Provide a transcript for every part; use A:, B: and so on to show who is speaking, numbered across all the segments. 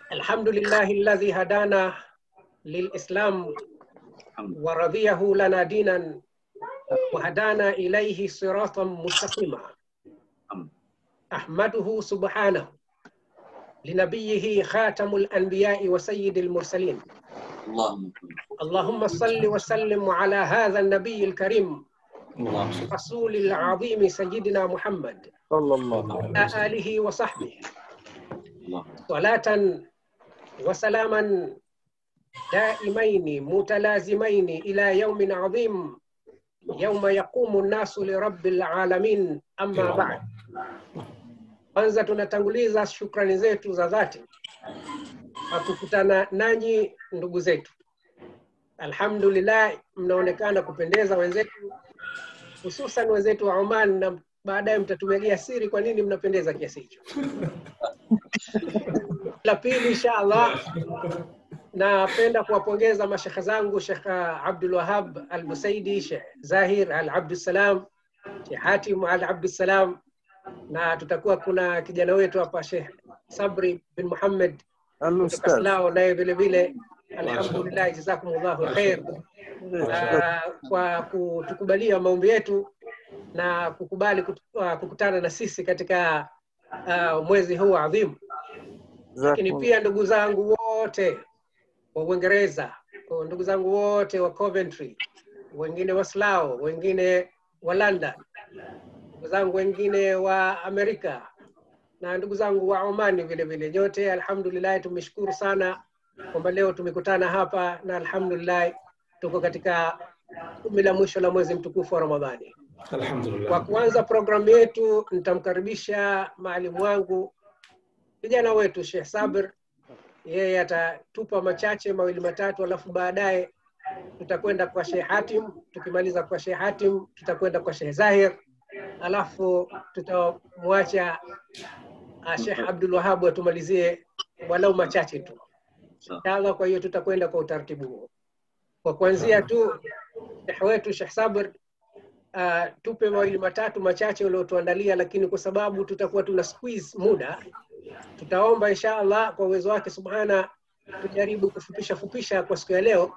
A: الحمد لله الذي هدانا للإسلام ورضيه لنا دينا وهدانا إليه صراطا مستقيما أحمده سبحانه لنبيه خاتم الأنبياء وسيد المرسلين
B: اللهم
A: اللهم صل وسلم على هذا النبي الكريم
B: اللهم
A: رسول العظيم سيدنا محمد
C: صلى الله عليه
A: وعلى
C: وسلم
A: آله وصحبه
B: اللهم
A: صلاة وسلاما دائمين متلازمين إلى يوم عظيم يوم يقوم الناس لرب العالمين أما بعد kwanza tunatanguliza shukrani zetu za dhati kwa kukutana nanyi ndugu zetu alhamdulillah mnaonekana kupendeza wenzetu hususan wenzetu wa oman na baadaye mtatumegia siri kwa nini mnapendeza kiasi hicho la pili insha allah napenda kuwapongeza mashekhe zangu shekh abdul wahab al busaidi shekh zahir al abdussalam shekh hatim al abdussalam na tutakuwa kuna kijana wetu hapa shekh sabri bin muhammad kutoka
C: الأستاذ
A: Silao naye vile vile alhamdulillah jazakumullahu khair Ah, kwa kutukubalia maombi yetu na kukubali kut- ah, kukutana na sisi katika ah, mwezi huu adhimu lakini
C: جزاكم
A: pia ndugu zangu wote wa Uingereza, kwa ndugu zangu wote wa Coventry, wengine wa Slough, wengine wa London, ndugu zangu wengine wa Amerika na ndugu zangu wa Omani vile vile, nyote alhamdulillah, tumeshukuru sana kwamba leo tumekutana hapa na alhamdulillah tuko katika kumi la mwisho la mwezi mtukufu wa Ramadhani. Kwa
D: Alhamdulillah.
A: kuanza programu yetu, nitamkaribisha maalimu wangu kijana wetu Sheikh Sabir, yeye atatupa machache mawili matatu, alafu baadaye tutakwenda kwa Sheikh Hatim. Tukimaliza kwa Sheikh Hatim, tutakwenda kwa Sheikh Zahir, alafu tutamwacha uh, Sheikh Abdul Wahab atumalizie walau machache tu inshallah. Kwa hiyo tutakwenda kwa utaratibu huo. Kwa kuanzia tu Sheikh wetu Sheikh Sabir uh, tupe mawili matatu machache uliotuandalia, lakini kwa sababu tutakuwa tuna squeeze muda, tutaomba insha Allah kwa uwezo wake subhana, tujaribu kufupisha fupisha kwa siku ya leo,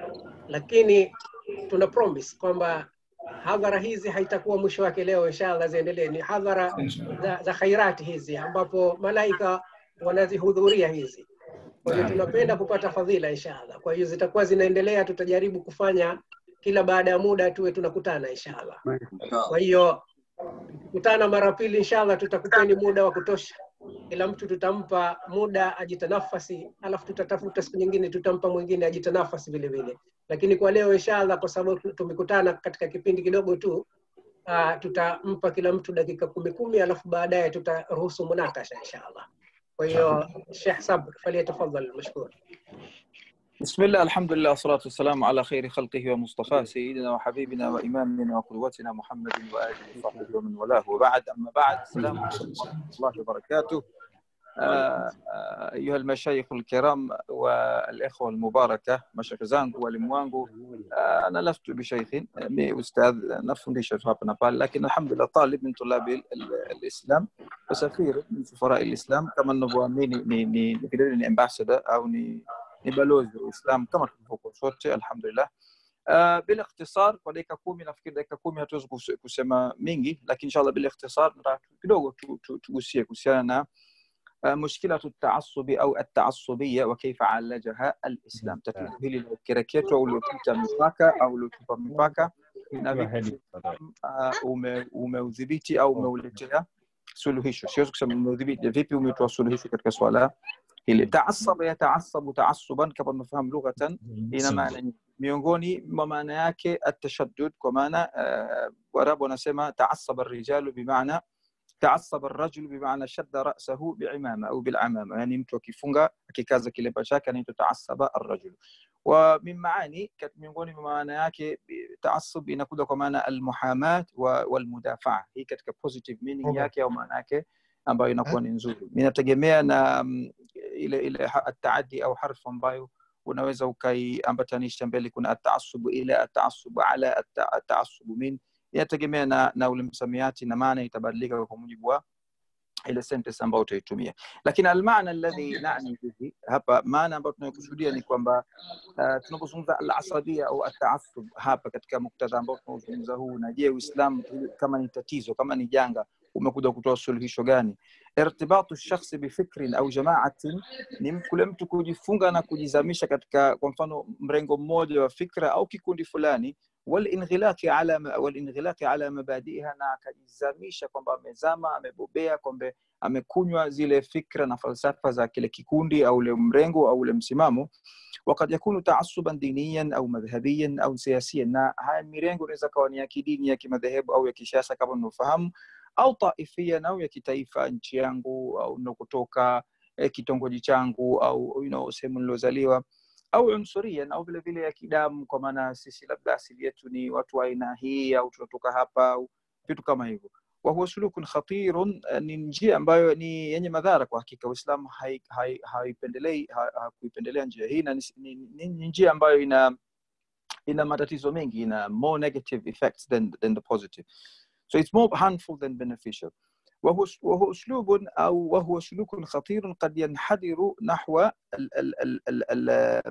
A: lakini tuna promise kwamba hadhara hizi haitakuwa mwisho wake leo, inshallah ziendelee. Ni hadhara za, za khairati hizi ambapo malaika wanazihudhuria hizi. Kwa hiyo tunapenda kupata fadhila inshallah. Kwa hiyo zitakuwa zinaendelea, tutajaribu kufanya kila baada ya muda tuwe tunakutana inshallah. Kwa hiyo tukikutana mara pili inshallah, tutakupeni muda wa kutosha. Kila mtu tutampa muda ajitanafasi, alafu tutatafuta siku nyingine tutampa mwingine ajitanafasi vile vile. Lakini kwa leo inshallah, kwa sababu tumekutana katika kipindi kidogo tu uh, tutampa kila mtu dakika kumi kumi, alafu baadaye tutaruhusu munakasha inshallah. Kwa hiyo Sheikh Sabr, faliyatafadhal mashkur.
C: بسم الله الحمد لله والصلاة والسلام على خير خلقه ومصطفاه سيدنا وحبيبنا وإمامنا وقدوتنا محمد وآله وصحبه ومن والاه وبعد أما بعد السلام عليكم ورحمة الله وبركاته آه، آه، أيها المشايخ الكرام والإخوة المباركة مشايخ زانgu walimu wangu آه، أنا لست بشيخ مي أستاذ nafundisha tu hapa na pale lakini alhamdulillah talib min tulabi alislam wasafiri min sufarai alislam kama ninavyoamini ni ni ni vile vile ni ambassador au ni ni balozi wa Uislamu kama tulivyokuwa sote alhamdulillah. Uh, bila ikhtisar kwa dakika kumi nafikiri dakika kumi hatuwezi kus- kusema mingi lakini inshallah bila ikhtisar nataka kidogo tu- tu- tugusie kuhusiana na uh, mushkilatu taasubi au ataasubia wa kaifa alajaha alislam tatizo hili la ukereketwa uliopita mipaka au uliotupa mipaka na vipi uh, ume- umeudhibiti au umeuletea suluhisho siwezi kusema umeudhibiti vipi umetoa suluhisho katika swala hili taasaba yataasabu taasuban kama tunafahamu lughatan ina maana nyingi. miongoni mwa maana yake atashaddud kwa maana uh, warabu wanasema taasaba rijalu bimaana taasaba rajulu bimaana shadda rasahu biimama au bilamama yani mtu akifunga akikaza kilemba chake anaitwa taasaba arrajulu wa min maani kat- miongoni mwa maana yake bi- taasub inakuja kwa maana almuhamat wa- walmudafaa hii katika positive meaning yake au maana yake ambayo inakuwa ni nzuri inategemea na mm, ile ile ha- ataadi au harfu ambayo unaweza ukaiambatanisha mbele kuna ataasubu ila ataasubu ala ata- ataasubu min inategemea na, na ule msamiati na maana itabadilika kwa mujibu wa ile sentence ambayo utaitumia lakini almaana alladhi nani bihi hapa maana ambayo tunayokusudia ni kwamba uh, tunapozungumza alasabia au ataasub hapa katika muktadha ambao tunaozungumza huu na je uislam kama ni tatizo kama ni janga umekuja kutoa suluhisho gani irtibatu shakhsi bifikrin au jamaatin ni kule mtu kujifunga na kujizamisha katika kwa mfano mrengo mmoja wa fikra au kikundi fulani walinghilaqi ala walinghilaqi ala mabadiha na akajizamisha kwamba amezama amebobea kwamba amekunywa zile fikra na falsafa za kile kikundi au ule mrengo au ule msimamo wakad yakunu taasuban diniyan au madhhabiyan au siasiyan na haya mirengo inaweza kawa ni ya kidini ya kimadhehebu au ya kisiasa kama unavyofahamu au taifian au ya kitaifa nchi yangu au nakotoka eh, kitongoji changu au you know, sehemu niliozaliwa au unsurian au vile vile ya kidamu kwa maana sisi labda asili yetu ni watu wa aina hii au tunatoka hapa au vitu kama hivyo wahuwa sulukun khatirun ni njia ambayo ni yenye madhara kwa hakika uislamu haipendelei hai, hai hakuipendelea ha, njia hii na ni, ni, ni, ni njia ambayo ina ina matatizo mengi ina more negative effects than, than the positive so it's more harmful than beneficial وهو وهو اسلوب او وهو سلوك خطير قد ينحدر نحو ال ال ال ال ال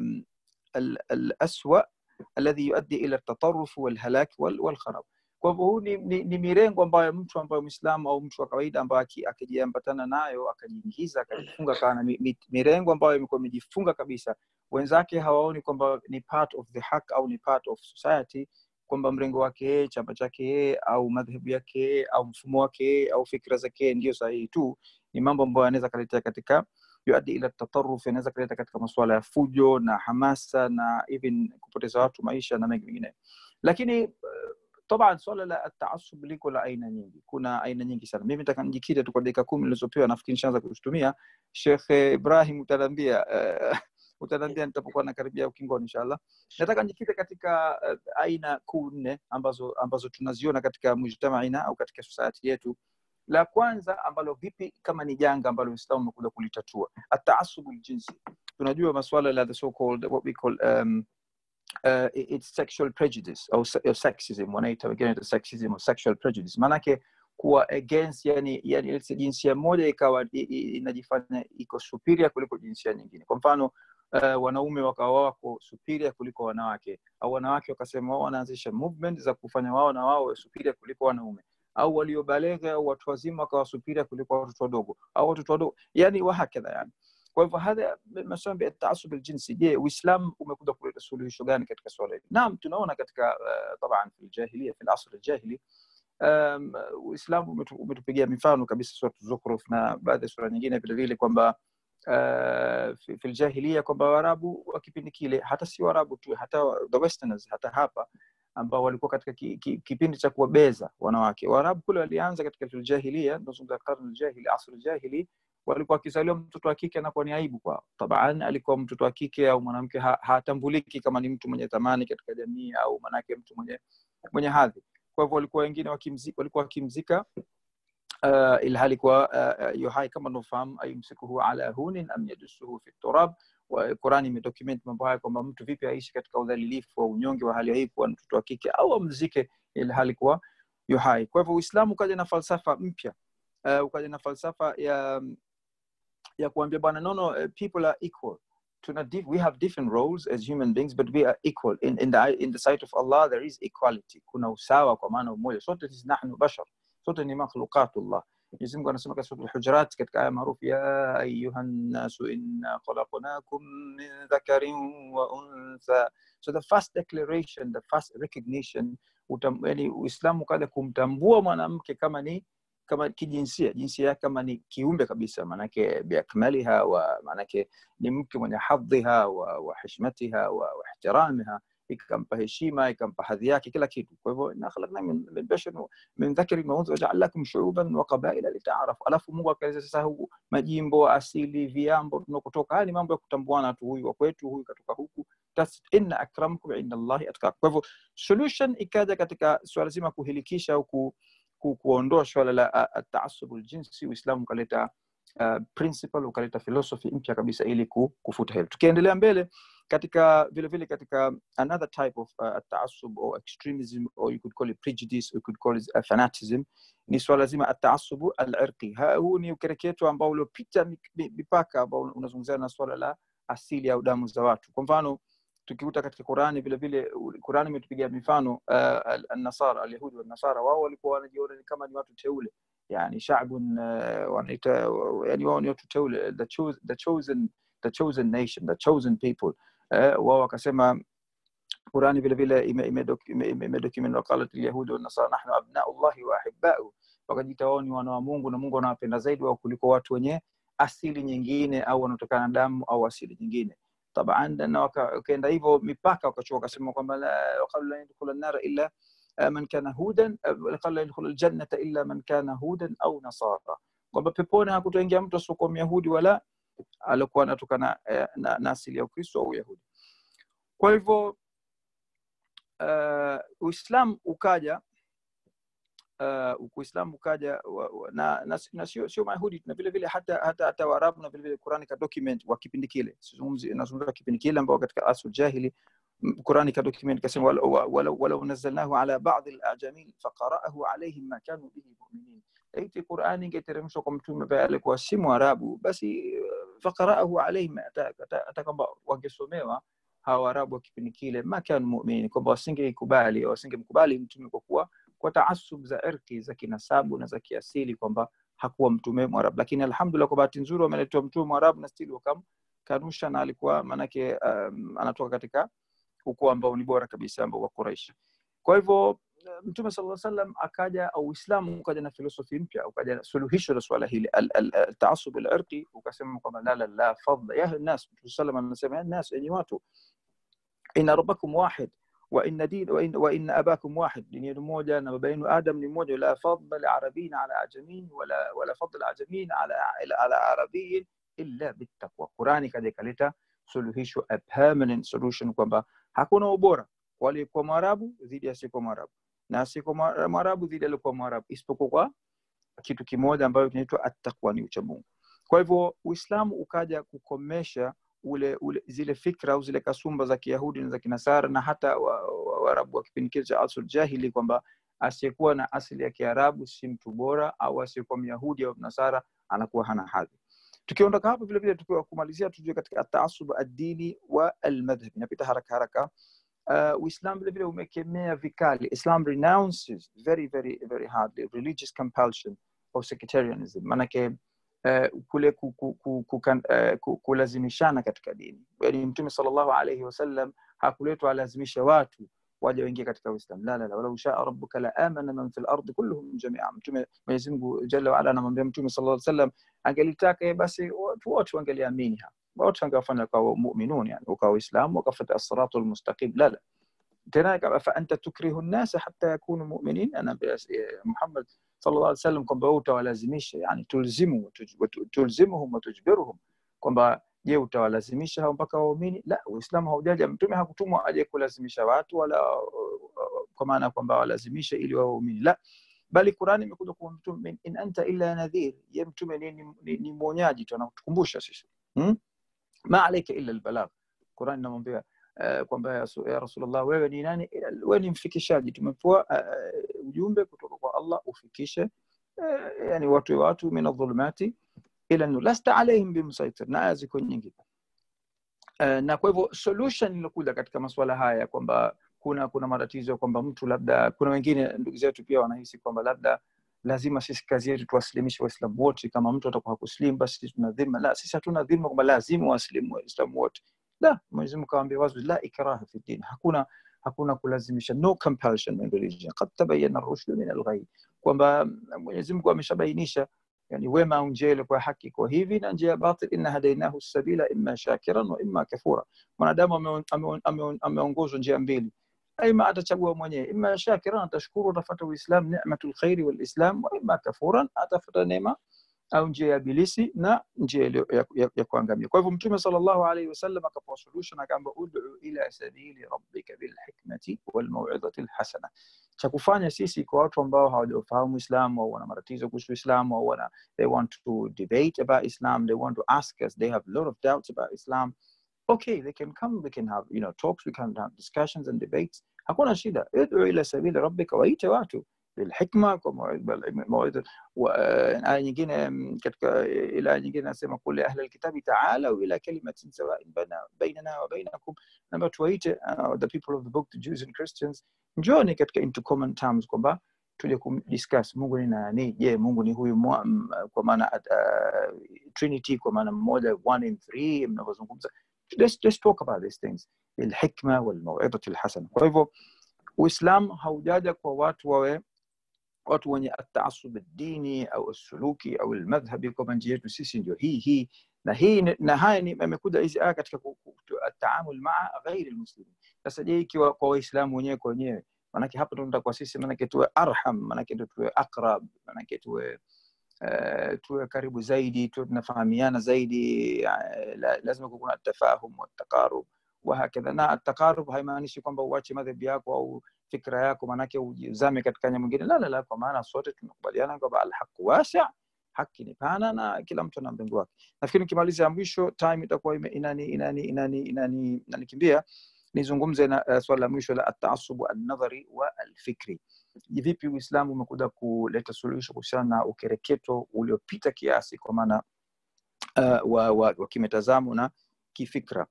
C: ال الاسوا الذي يؤدي الى التطرف والهلاك والخراب kwa hivyo huu ni, ni, ni mirengo ambayo mtu ambayo mwislamu au mtu wa kawaida ambayo akijiambatana nayo akajiingiza akajifunga kana mi, mirengo ambayo imekuwa imejifunga kabisa wenzake hawaoni kwamba ni part of the haq au ni part of society kwamba mrengo wake yeye chama chake yeye au madhehebu yake yeye au mfumo wake yeye au fikra zake yeye ndio sahihi tu ni mambo ambayo anaweza kaletea katika yuadi ila tataruf anaweza kaleta katika masuala ya fujo na hamasa na even kupoteza watu maisha na mengi mengine lakini طبعا swala la taasub liko la aina nyingi kuna aina nyingi sana mimi nataka nijikite tu kwa dakika kumi nilizopewa nafikiri nishaanza kuzitumia shekh ibrahim utaniambia uh, utaniambia nitapokuwa nakaribia ukingoni inshallah nataka nijikite katika uh, aina kuu nne ambazo ambazo tunaziona katika mujtamaina au katika society yetu la kwanza ambalo vipi kama ni janga ambalo uislamu umekuja kulitatua ataasubu ljinsi tunajua maswala la the so called what we call um, uh, it's sexual prejudice au sexism wanaita wengine sexism or sexual prejudice maanake kuwa against yani, yani jinsia moja ikawa inajifanya iko superior kuliko jinsia nyingine kwa mfano uh, wanaume wakawa wako superior kuliko wanawake au wanawake wakasema wao wanaanzisha movement za kufanya wao na wao superior kuliko wanaume au waliobaleghe au watu wazima wakawa superior kuliko watoto wadogo au watoto wadogo yani wahakadha yani kwa hivyo hadha maswala ya taasub aljinsi je uislam umekuja kuleta suluhisho gani katika swala hili naam tunaona katika uh, taban fi ljahiliya fi lasr aljahili um, uislamu umetupigia mifano kabisa surat zukhruf na baadhi ya sura nyingine vile vile kwamba uh, fi, fi ljahiliya kwamba waarabu wa kipindi kile hata si waarabu tu hata the westerners hata hapa ambao walikuwa katika ki, ki, kipindi cha kuwabeza wanawake waarabu kule walianza katika filjahilia tunazungumza karne ljahili asr ljahili walikuwa wakizaliwa mtoto wa kike anakuwa ni aibu kwao taban alikuwa mtoto wa kike au mwanamke ha, hatambuliki kama ni mtu mwenye thamani katika jamii au manake mtu mwenye mwenye hadhi kwa hivyo walikuwa wengine wakimzika, walikuwa wakimzika uh, ilhali kwa uh, yuhai kama unaofahamu ayumsikuhu ala hunin am yadusuhu fi turab Qurani imedocument mambo haya kwamba mtu vipi aishi katika udhalilifu wa unyonge wa hali ya hii kuwa mtoto wa kike au amzike ilhali kuwa yuhai. Kwa hivyo Uislamu ukaja na falsafa mpya uh, ukaja na falsafa ya ya kuambia bwana no, no, uh, people are equal tuna we have different roles as human beings but we are equal in, in, the, in the sight of Allah there is equality kuna usawa kwa maana umoja sote sisi nahnu bashar sote ni makhluqatullah Mwenyezi Mungu anasema katika sura Al-Hujurat katika aya maarufu ya ayuhan nasu inna khalaqnakum min dhakarin wa untha so the first declaration the first recognition utam, yani Uislamu kaja kumtambua mwanamke kama ni kama kijinsia jinsia yake kama ni kiumbe kabisa maanake biakmaliha wa maanake ni mke mwenye hadhiha wa, wa hishmatiha wa, wa ihtiramiha ikampa heshima ikampa hadhi yake kila kitu kwa hivyo inna khalaqna min, min bashar min dhakarin wa untha waja'alnakum shu'uban wa qabaila lita'arafu alafu Mungu akaeleza sasa huku majimbo asili viambo tunakotoka haya ni mambo ya kutambuana tu huyu wa kwetu huyu katoka huku inna akramakum inda Allahi atqakum kwa hivyo solution ikaja katika swala zima kuhilikisha au ku, ku, kuondoa swala la taasubu ljinsi uislamu ukaleta uh, principle ukaleta philosophy mpya kabisa ili kufuta hilo tukiendelea mbele katika vile vile katika another type of uh, taasub or extremism or you could call it prejudice or you could call it uh, fanatism ni swala zima ataasubu alirqi huu ni ukereketo ambao uliopita mipaka ambao unazungumzia na swala la asili au damu za watu kwa mfano tukikuta katika qurani vile vile qurani imetupigia mifano uh, alnasara alyahudi wanasara wao walikuwa wanajiona kama ni watu teule yani shabun uh, wanaita yani wao ni watu teule the, cho the chosen the chosen nation the chosen people uh, wao wakasema qurani vile vile imedocument waqalat alyahudi wanasara nahnu abnau llahi wa ahibau wakajiita wao ni wana wa mungu na mungu anawapenda zaidi wao kuliko watu wenye asili nyingine au wanaotokana na damu au asili nyingine taban na wakaenda hivyo mipaka wakachua wakasema kwamba waqalu lan yadkhula nnara illa man kana hudan qala yadkhulu aljannata illa man kana hudan au nasara kwamba peponi hakutoingia mtu asiokuwa myahudi wala alikuwa anatokana na, na asili ya ukristo au uyahudi kwa hivyo uh, uislam ukaja uh, uislamu ukaja wa, wa, na, na, na sio sio mayahudi na vile vile hata hata hata waarabu na vile vile qurani ka document wa kipindi kile sizungumzi nazungumza kipindi kile ambao katika asu jahili qurani ka document kasema walau walau nazalnahu ala ba'd al-ajamin faqara'ahu alayhim ma kanu bihi mu'minin laiti qurani ingeteremshwa kwa mtume ambaye alikuwa si mwarabu basi faqara'ahu alayhim hata kwamba wangesomewa hawa waarabu wa kipindi kile ma kanu mu'minin kwamba wasingeikubali wasingemkubali mtume kwa kuwa kwa taasub za irki za kinasabu na za kiasili kwamba hakuwa mtume mwarabu lakini alhamdulillah kwa bahati nzuri wameletewa mtume mwarabu na stili wakamkanusha na alikuwa maanake um, anatoka katika ukoo ambao ni bora kabisa ambao wa quraish kwa hivyo mtume sala salam akaja au uislamu ukaja na filosofi mpya ukaja suluhisho la swala hili taasub alirqi ukasema kwamba la la la fadla ya nas mtume salam anasema ya nas enyi watu inna rabbakum wahid وإن دين وإن, وإن أباكم واحد دين موجة بين آدم لموجة لا فضل عربي على عجمين ولا ولا فضل عجمين على على عربي إلا بالتقوى قرآن كذا كلتا suluhisho a permanent solution kwamba hakuna ubora kwa aliyekuwa mwarabu dhidi asiyekuwa mwarabu na asiyekuwa mwarabu dhidi aliyekuwa mwarabu isipokuwa kwa kitu kimoja ambayo kinaitwa attaqwa ni uchamungu kwa hivyo uislamu ukaja kukomesha ule, ule zile fikra au zile kasumba za kiyahudi na za kinasara na hata waarabu wa, wa, wa kipindi kile cha asr jahili kwamba asiyekuwa na asili ya kiarabu si mtu bora au asiyekuwa myahudi au nasara anakuwa hana hadhi tukiondoka hapo vile vile tukiwa kumalizia tujue katika ataasub addini wa almadhhabi inapita haraka haraka uh, uislam vile vile umekemea vikali islam renounces very very very hardly religious compulsion of sectarianism manake uh, kule ku, ku, ku, ku, uh, kulazimishana katika dini yani mtume salllahu alaihi wasallam hakuletwa alazimisha watu waje waingie katika uislam la la la walau shaa rabbuka la amana man fi lardi kulluhum jamia mtume mwenyezi mungu jalla waala anamwambia mtume sala lla sallam angelitaka basi watu wote wangeliamini hapa wote wangewafanya kwa muminun yani ukawa waislamu wakafata asiratu lmustaqim la la tena faanta tukrihu nnasa hata yakunu muminin anaambia muhammad sala llah alih sallam kwamba wewe utawalazimisha yani tulzimu tulzimuhum watujbiruhum kwamba je utawalazimisha hao mpaka waumini la uislamu haujaja mtume hakutumwa aje kulazimisha watu wala kwa maana kwamba walazimishe ili waumini la bali qurani imekuja kwa mtume in anta illa nadhir ye mtume ni, ni, ni, ni mwonyaji tu anatukumbusha sisi hmm? ma alaika illa albalagh qurani inamwambia uh, kwamba ya, ya rasulullah wewe ni nani wewe ni mfikishaji tumepewa uh, ujumbe kutoka kwa allah ufikishe uh, yani watu watu min adhulumati ila nur lasta alaihim bimsaitir na aya ziko nyingi uh, na kwa hivyo solution ilokuja katika masuala haya kwamba kuna kuna matatizo kwamba mtu labda kuna wengine ndugu zetu pia wanahisi kwamba labda lazima sisi kazi yetu tuwasilimishe waislamu wote kama mtu atakuwa hakuslim basi sisi tuna dhima la sisi hatuna dhima kwamba lazima wasilimu waislamu wote la mwenyezi mungu kawambia wazi la ikraha fi din hakuna hakuna kulazimisha no compulsion in religion qad tabayyana rushdu min alghayy kwamba mwenyezi mungu ameshabainisha yani wema au njia ile kwa haki kwa hivi na njia ya batil inna hadainahu sabila imma shakiran wa imma kafura mwanadamu ameongozwa njia mbili aima atachagua mwenyewe ima shakiran atashukuru atafata uislam ni'matul khairi wal islam wa ima kafuran atafata neema au njia ya bilisi na njia ya, ya, ya, ya kuangamia kwa hivyo mtume sallallahu alaihi wasallam akapoa solution akaamba ud'u ila sabili rabbika bilhikmati walmau'izati alhasana cha kufanya sisi kwa watu ambao hawajafahamu islam au wana matatizo kuhusu islam au wana they want to debate about islam they want to ask us they have a lot of doubts about islam okay they can come we can have you know talks we can have discussions and debates hakuna shida id'u ila sabili rabbika waite watu bilhikma kwa mawidha aya nyingine mm, katika ila aya nyingine nasema kul ahla alkitabi ta'alu ila kalimatin sawa'in baina- bainana wa bainakum naomba tuwaite uh, the people of the book the Jews and Christians njoni katika into common terms kwamba tuje kumdiscuss Mungu ni nani je Mungu ni huyu mwa, m, kwa maana uh, Trinity kwa maana mmoja one in three mnavyozungumza let's, let's talk about these things bilhikma walmawidhati alhasana kwa hivyo Uislamu haujaja kwa watu wawe watu wenye ataasub dini au suluki au almadhhabi kwamba njia yetu sisi ndio hii hii na hii ni- na haya ni amekuja hizi aya katika ku- ku- tu- ataamul maa ghairi almuslimin sasa je ikiwa kwa waislamu wenyewe kwa wenyewe manake hapa ndo kwa sisi manake tuwe arham manake ndo tuwe akrab manake tuwe uh, tuwe karibu zaidi tuwe tunafahamiana zaidi uh, la, lazima kuwa kuna tafahum wataqarub wahakadha na ataqarub haimaanishi kwamba uache madhehebu yako au fikra yako manake uzame katika nya mwingine la la la kwa maana sote tumekubaliana kwamba alhaqu wasi haki ni pana na kila mtu ana mrengo wake nafikiri nikimaliza ya mwisho time itakuwa ime- inani inani inani inani inanikimbia nizungumze na uh, swala la mwisho la ataasubu alnadhari wa alfikri vipi uislamu umekuja kuleta suluhisho kuhusiana na ukereketo uliopita kiasi kwa maana uh, wa, wa, wa kimitazamo na kifikra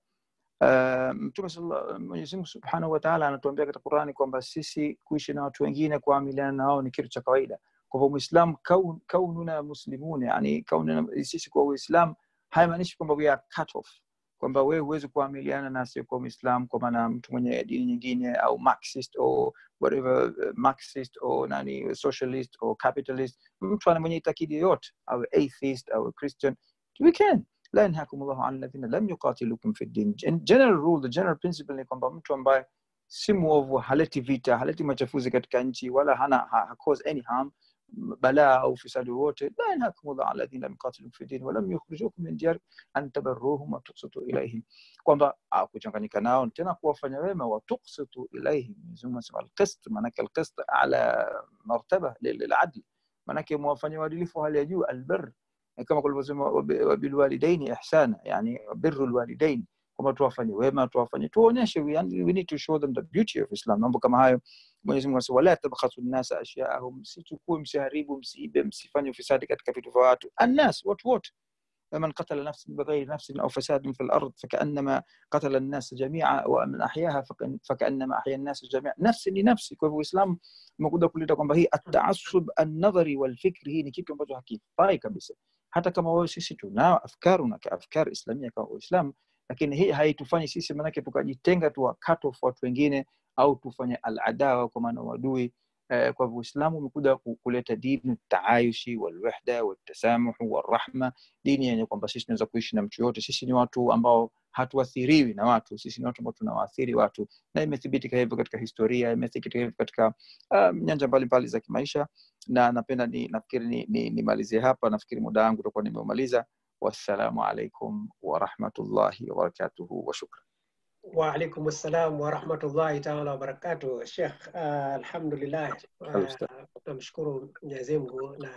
C: Uh, mtume sallallahu- Mwenyezi Mungu subhanahu wa taala anatuambia katika Qurani kwamba sisi kuishi na watu wengine kuamiliana na wao ni kitu cha kawaida. Kwa hivyo Muislam kaun, kaununa muslimun, yani kaununa, sisi kwa Uislam haimaanishi kwamba we are cut off, kwamba wewe huwezi kuamiliana na asiyekuwa Muislam, kwa maana mtu mwenye dini nyingine au Marxist or whatever, uh, Marxist or nani socialist or capitalist, mtu ana mwenye itakidi yoyote, au atheist au Christian, we can لا ينهاكم الله عن الذين لم يقاتلوكم في الدين In general rule the general principle ni kwamba mtu ambaye si mwovu haleti vita haleti machafuzi katika nchi wala hana ha, ha cause any harm m- balaa au ufisadi wowote la yanhakum llah an alladhina lam yuqatilukum fi din walam yukhrijukum min diyarikum an tabarruhum wa tuqsitu ilaihim kwamba ah, kuchanganyika nao tena kuwafanya wema wa tuqsitu ilaihim Mwenyezi Mungu anasema alqist maanake alqist ala martaba lil- liladl maanake mwafanya uadilifu wa hali ya juu albir kama kulivyosema wabi- wabilwalidaini ihsana yani birru lwalidain kwamba tuwafanye wema tuwafanye tuonyeshe we, we need to show them the beauty of islam mambo kama hayo mwenyezi mungu anasema wala tabkhasu nnasa ashyaahum msichukue msiharibu msiibe msifanye ufisadi katika vitu vya watu annas watu wote فمن قتل نفسا بغير نفس او فساد في الارض فكانما قتل الناس جميعا ومن احياها فكأن- فكانما احيا الناس جميعا نفس لنفس kwa hivyo uislamu umekuja kuleta kwamba hii ataasub annadhari walfikri hii ni kitu ambacho hakifai kabisa hata kama wewe sisi tunao afkaru na afkar islamia kama waislamu lakini hii haitufanyi sisi manake tukajitenga tu cut off watu wengine au tufanye aladawa kwa maana uadui eh, kwa hivyo uislamu umekuja ku- kuleta dini taayushi walwahda waltasamuhu walrahma dini yenye kwamba sisi tunaweza kuishi na mtu yoyote sisi ni watu ambao hatuathiriwi na watu sisi ni watu ambao tunawaathiri watu na imethibitika hivyo katika historia imethibitika hivyo katika um, nyanja mbalimbali za kimaisha na napenda ni nafikiri nimalizie ni, ni nimalizie hapa nafikiri muda wangu utakuwa nimeumaliza wassalamu alaikum warahmatullahi wabarakatuhu washukran
A: وعليكم السلام ورحمة الله تعالى وبركاته الشيخ آه الحمد لله
C: Karibu sana.
A: آه tunamshukuru Mwenyezi Mungu na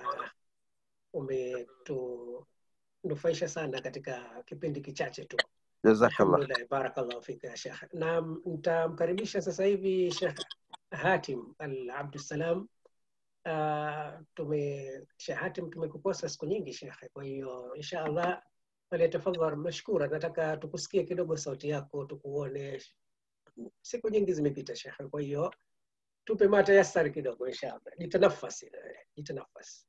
A: umetunufaisha sana katika kipindi kichache tu
C: jazakallah
A: alhamdulillah barakallahu fika ya shekh na nitamkaribisha sasa hivi shekh hatim al abdussalam uh, tume shekh hatim tumekukosa siku nyingi shekhe kwa hiyo insha allah falyatafadhal mashkura nataka tukusikie kidogo sauti yako tukuone siku nyingi zimepita shekhe kwa hiyo tupe matayasari kidogo insha allah jitanafas eh, jitanafas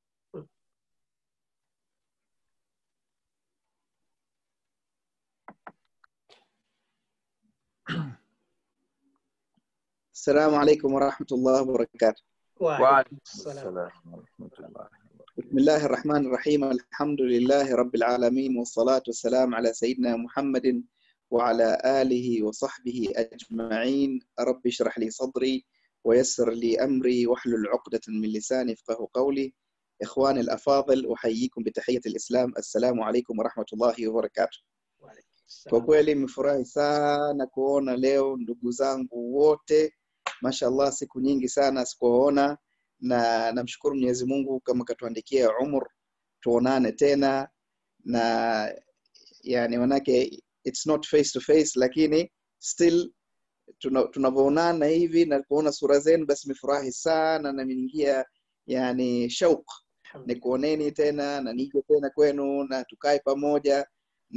D: السلام عليكم ورحمة الله وبركاته
A: وعليكم
C: waalaikum
A: السلام
C: assalam warahmatullahi
D: بسم الله الرحمن الرحيم الحمد لله رب العالمين والصلاة والسلام على سيدنا محمد وعلى آله وصحبه أجمعين رب اشرح لي صدري ويسر لي أمري واحلل عقدة من لساني يفقه قولي إخواني الأفاضل أحييكم بتحية الإسلام السلام عليكم ورحمة الله وبركاته
A: وعليكم
D: Kwa
A: السلام
D: kweli nimefurahi sana kuona leo ndugu zangu wote, mashallah, siku nyingi sana sikuwaona, na namshukuru Mwenyezi Mungu kama katuandikia umur tuonane tena, na yani manake it's not face to face lakini still tuna- tunavyoonana hivi na kuona sura zenu basi nimefurahi sana na nimeingia yani shauk nikuoneni tena na nije tena kwenu na tukae pamoja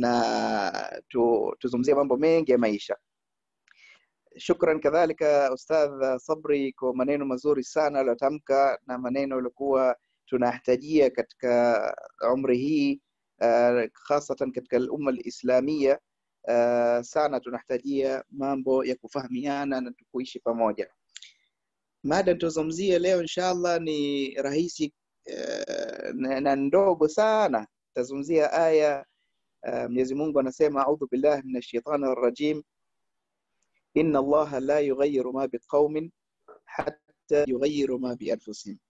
D: na tu, tuzungumzie mambo mengi ya maisha shukran kadhalika ustadh sabri kwa maneno mazuri sana aliotamka na maneno yaliokuwa tunahitajia katika umri hii uh, hasatan katika umma lislamia uh, sana tunahitajia mambo ya kufahamiana na kuishi pamoja mada tuzungumzie leo inshallah ni rahisi uh, na, na ndogo sana tazungumzia aya uh, mwenyezi mungu anasema audhu billahi min shaitani rajim inna allaha la yughayiru ma biqaumin hatta yughayiru ma bianfusihim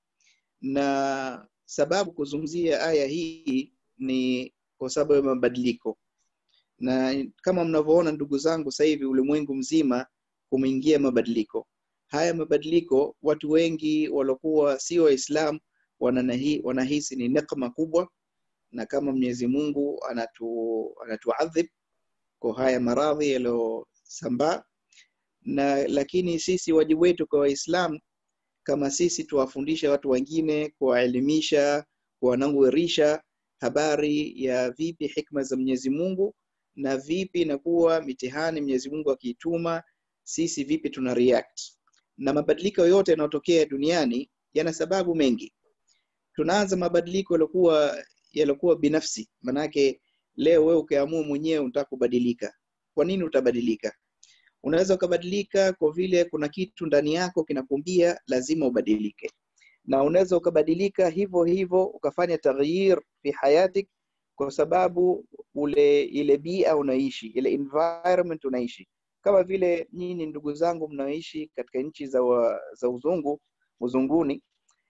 D: na sababu kuzungumzia aya hii ni kwa sababu ya mabadiliko na kama mnavyoona ndugu zangu sasa hivi ulimwengu mzima kumeingia mabadiliko haya mabadiliko watu wengi waliokuwa sio waislam wananahi- wanahisi ni nekma kubwa na kama mwenyezi mungu anatu anatuadhib kwa haya maradhi yaliyosambaa na lakini sisi wajibu wetu kwa waislam kama sisi tuwafundishe watu wengine kuwaelimisha kuwanangurisha habari ya vipi hikma za mwenyezi mungu na vipi inakuwa mitihani mwenyezi mungu akiituma sisi vipi tuna react na mabadiliko yote yanayotokea duniani yana sababu mengi tunaanza mabadiliko yaliokuwa yaliokuwa binafsi manake leo wewe ukiamua mwenyewe unataka kubadilika kwa nini utabadilika unaweza ukabadilika kwa vile kuna kitu ndani yako kinakuambia lazima ubadilike na unaweza ukabadilika hivyo hivyo ukafanya taghyir fi hayatik kwa sababu ule ile bia unaishi ile environment unaishi kama vile nyinyi ndugu zangu mnaoishi katika nchi za, wa, za uzungu uzunguni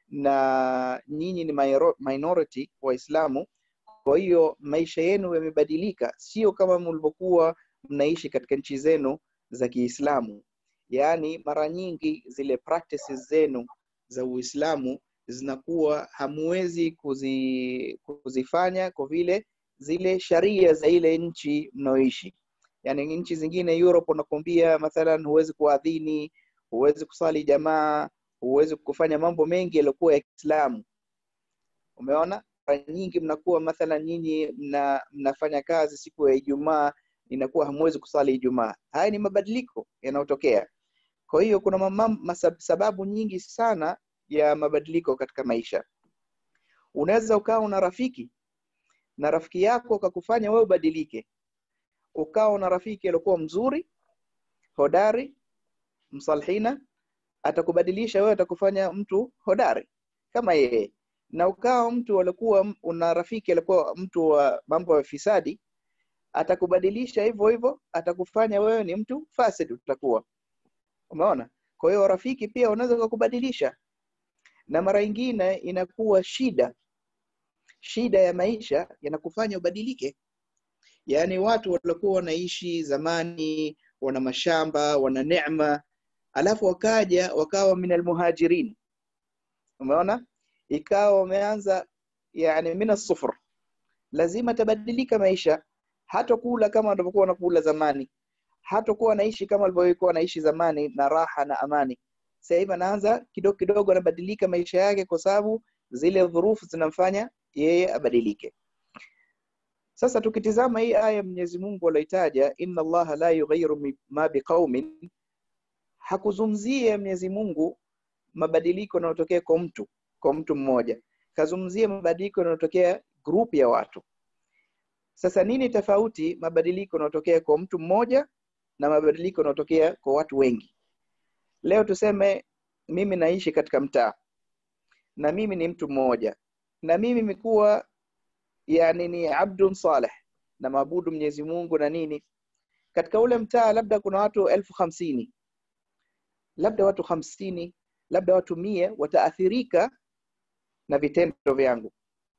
D: na nyinyi ni minor- minority waislamu kwa hiyo maisha yenu yamebadilika sio kama mlivyokuwa mnaishi katika nchi zenu za kiislamu yaani mara nyingi zile practices zenu za uislamu zinakuwa hamwezi kuzi, kuzifanya kwa vile zile sharia za ile nchi mnaoishi yaani nchi zingine europe unakwambia mathalan huwezi kuadhini huwezi kusali jamaa huwezi kufanya mambo mengi yaliyokuwa ya kiislamu umeona mara nyingi mnakuwa mathalan nyinyi mna, mnafanya kazi siku ya ijumaa inakuwa hamwezi kusali ijumaa haya ni mabadiliko yanayotokea kwa hiyo kuna mamam, masab, sababu nyingi sana ya mabadiliko katika maisha unaweza ukawa una rafiki na rafiki yako akakufanya wewe ubadilike ukawa una rafiki aliokuwa mzuri hodari msalhina atakubadilisha wewe atakufanya mtu hodari kama yeye na ukawa mtu alikuwa una rafiki alikuwa mtu wa mambo ya fisadi atakubadilisha hivyo hivyo atakufanya wewe ni mtu fasid utakuwa umeona kwa hiyo rafiki pia unaweza kukubadilisha na mara nyingine inakuwa shida shida ya maisha yanakufanya ubadilike yaani watu waliokuwa wanaishi zamani wana mashamba wana neema alafu wakaja wakawa min almuhajirin umeona ikawa wameanza yani min asufur lazima tabadilika maisha hatakula kama walivyokuwa wanakula zamani hatakuwa anaishi kama walivyokuwa wanaishi zamani na raha na amani sasa hivi anaanza kidogo kidogo anabadilika maisha yake kwa sababu zile dhurufu zinamfanya yeye abadilike sasa tukitizama hii aya mwenyezi mungu alioitaja inna allaha la yughayiru ma biqaumin hakuzungumzia mwenyezi mungu mabadiliko yanayotokea kwa mtu kwa mtu mmoja kazungumzia mabadiliko yanayotokea group ya watu sasa nini tofauti mabadiliko yanayotokea kwa mtu mmoja na mabadiliko yanayotokea kwa watu wengi leo tuseme mimi naishi katika mtaa na mimi ni mtu mmoja na mimi imekuwa yani ni abdun saleh na maabudu mwenyezi mungu na nini katika ule mtaa labda kuna watu elfu hamsini labda watu hamsini labda watu mia wataathirika na vitendo vyangu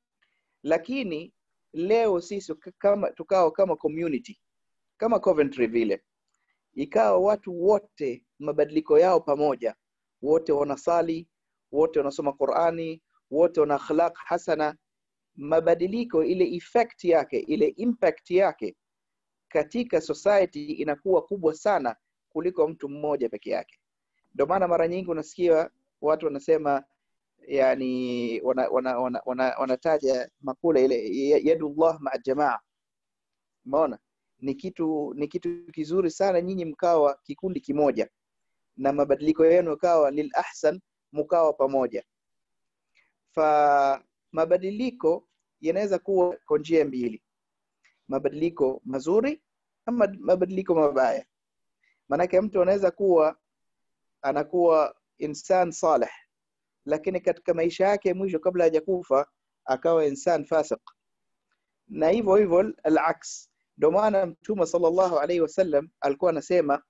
D: lakini leo sisi kama tukao kama community kama Coventry vile ikawa watu wote mabadiliko yao pamoja wote wanasali wote wanasoma Qur'ani wote wana akhlaq hasana mabadiliko ile effect yake ile impact yake katika society inakuwa kubwa sana kuliko mtu mmoja peke yake ndio maana mara nyingi unasikia watu wanasema yani wanataja wana, wana, wana, wanataja makula ile ya- yadullah maa jamaa umeona ni kitu ni kitu kizuri sana nyinyi mkawa kikundi kimoja na mabadiliko yenu kawa lil ahsan mkawa pamoja fa mabadiliko yanaweza kuwa kwa njia mbili mabadiliko mazuri ama mabadiliko mabaya maanake mtu anaweza kuwa anakuwa insan saleh lakini katika maisha yake mwisho kabla hajakufa akawa insan fasiq na hivyo hivyo alaks ndio maana mtume sallallahu alaihi wasallam alikuwa anasema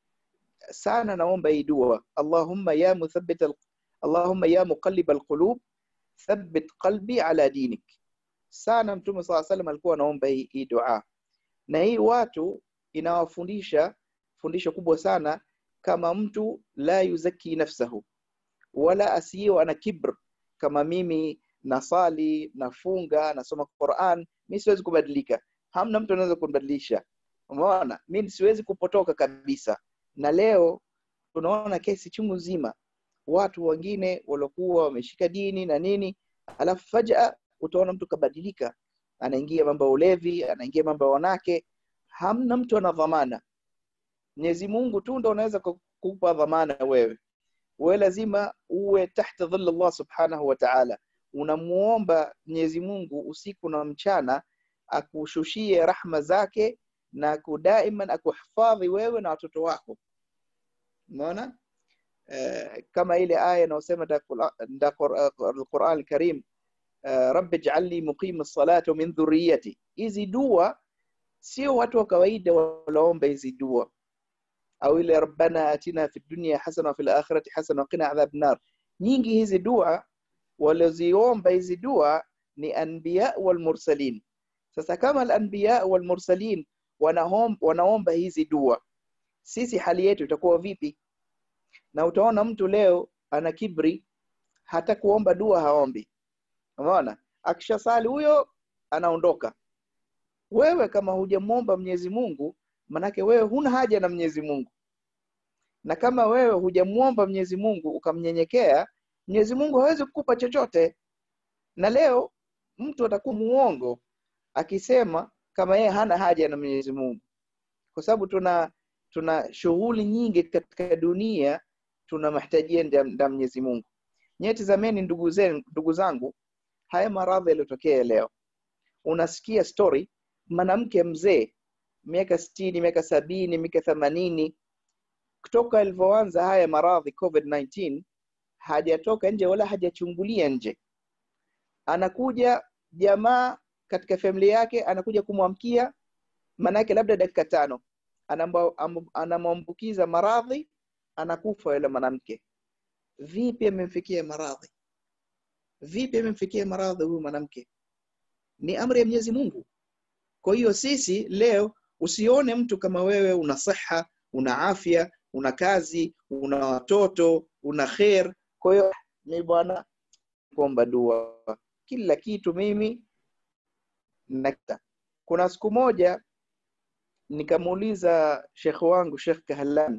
D: sana naomba hii dua allahumma ya muthabbit al- allahumma ya muqallib alqulub thabbit qalbi ala dinik sana mtume saa salam alikuwa anaomba hii, hii dua na hii watu inawafundisha fundisho kubwa sana kama mtu la yuzaki nafsahu wala asiyo ana kibr kama mimi nasali nafunga nasoma quran mi siwezi kubadilika hamna mtu anaweza kunibadilisha umeona mi siwezi kupotoka kabisa na leo tunaona kesi chungu nzima watu wengine waliokuwa wameshika dini na nini alafu fajaa utaona mtu kabadilika anaingia mambo ya ulevi anaingia mambo ya wanake hamna mtu ana dhamana mwenyezi mungu tu ndo unaweza kukupa dhamana wewe wewe lazima uwe tahta dhilla allah subhanahu wa ta'ala unamuomba mwenyezi mungu usiku na mchana akushushie rahma zake na kudaiman akuhifadhi wewe na watoto wako umeona uh, kama ile aya inayosema nda alquran alkarim uh, rabbi ij'alni muqima as-salati wa min dhurriyyati hizi dua sio watu wa kawaida walaomba hizi dua au ile rabbana atina fi dunya hasana wa fil akhirati hasana wa qina adhab nar nyingi hizi dua walioziomba hizi dua ni anbiya wal mursalin sasa kama al anbiya wal mursalin wanaomba, wanaomba hizi dua sisi hali yetu itakuwa vipi na utaona mtu leo ana kibri hata kuomba dua haombi umeona akishasali huyo anaondoka wewe kama hujamwomba mwenyezi mungu manake wewe huna haja na mwenyezi mungu na kama wewe hujamwomba mwenyezi mungu ukamnyenyekea mwenyezi mungu hawezi kukupa chochote na leo mtu atakuwa muongo akisema kama yeye hana haja na mwenyezi mungu kwa sababu tuna tuna shughuli nyingi katika dunia tuna mahtajia nda mwenyezi mungu nyewe tizameni ndugu zenu ndugu zangu haya maradhi yaliyotokea leo unasikia story mwanamke mzee miaka sitini miaka sabini miaka themanini kutoka ilivyoanza haya maradhi covid-19 hajatoka nje wala hajachungulia nje anakuja jamaa katika familia yake anakuja kumwamkia maanake labda dakika tano anamwambukiza maradhi anakufa yule mwanamke vipi amemfikia maradhi vipi amemfikia maradhi huyu mwanamke ni amri ya mwenyezi mungu kwa hiyo sisi leo usione mtu kama wewe una siha una afya una kazi una watoto una kher kwa hiyo mi bwana kuomba dua kila kitu mimi nakta kuna siku moja nikamuuliza shekh wangu shekh kahlan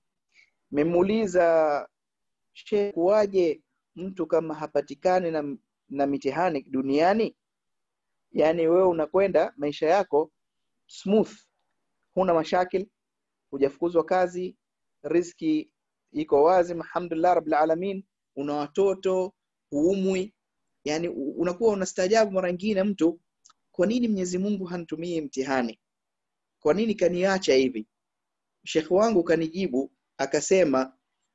D: memuuliza shekh kuwaje mtu kama hapatikani na, na mitihani duniani yaani wewe unakwenda maisha yako smooth huna mashakil hujafukuzwa kazi riski iko wazi alhamdulillah rabbil alamin una watoto huumwi yani unakuwa unastaajabu mara nyingine mtu kwa nini mwenyezi mungu hanitumii mtihani kwa nini kaniacha hivi shekhe wangu kanijibu akasema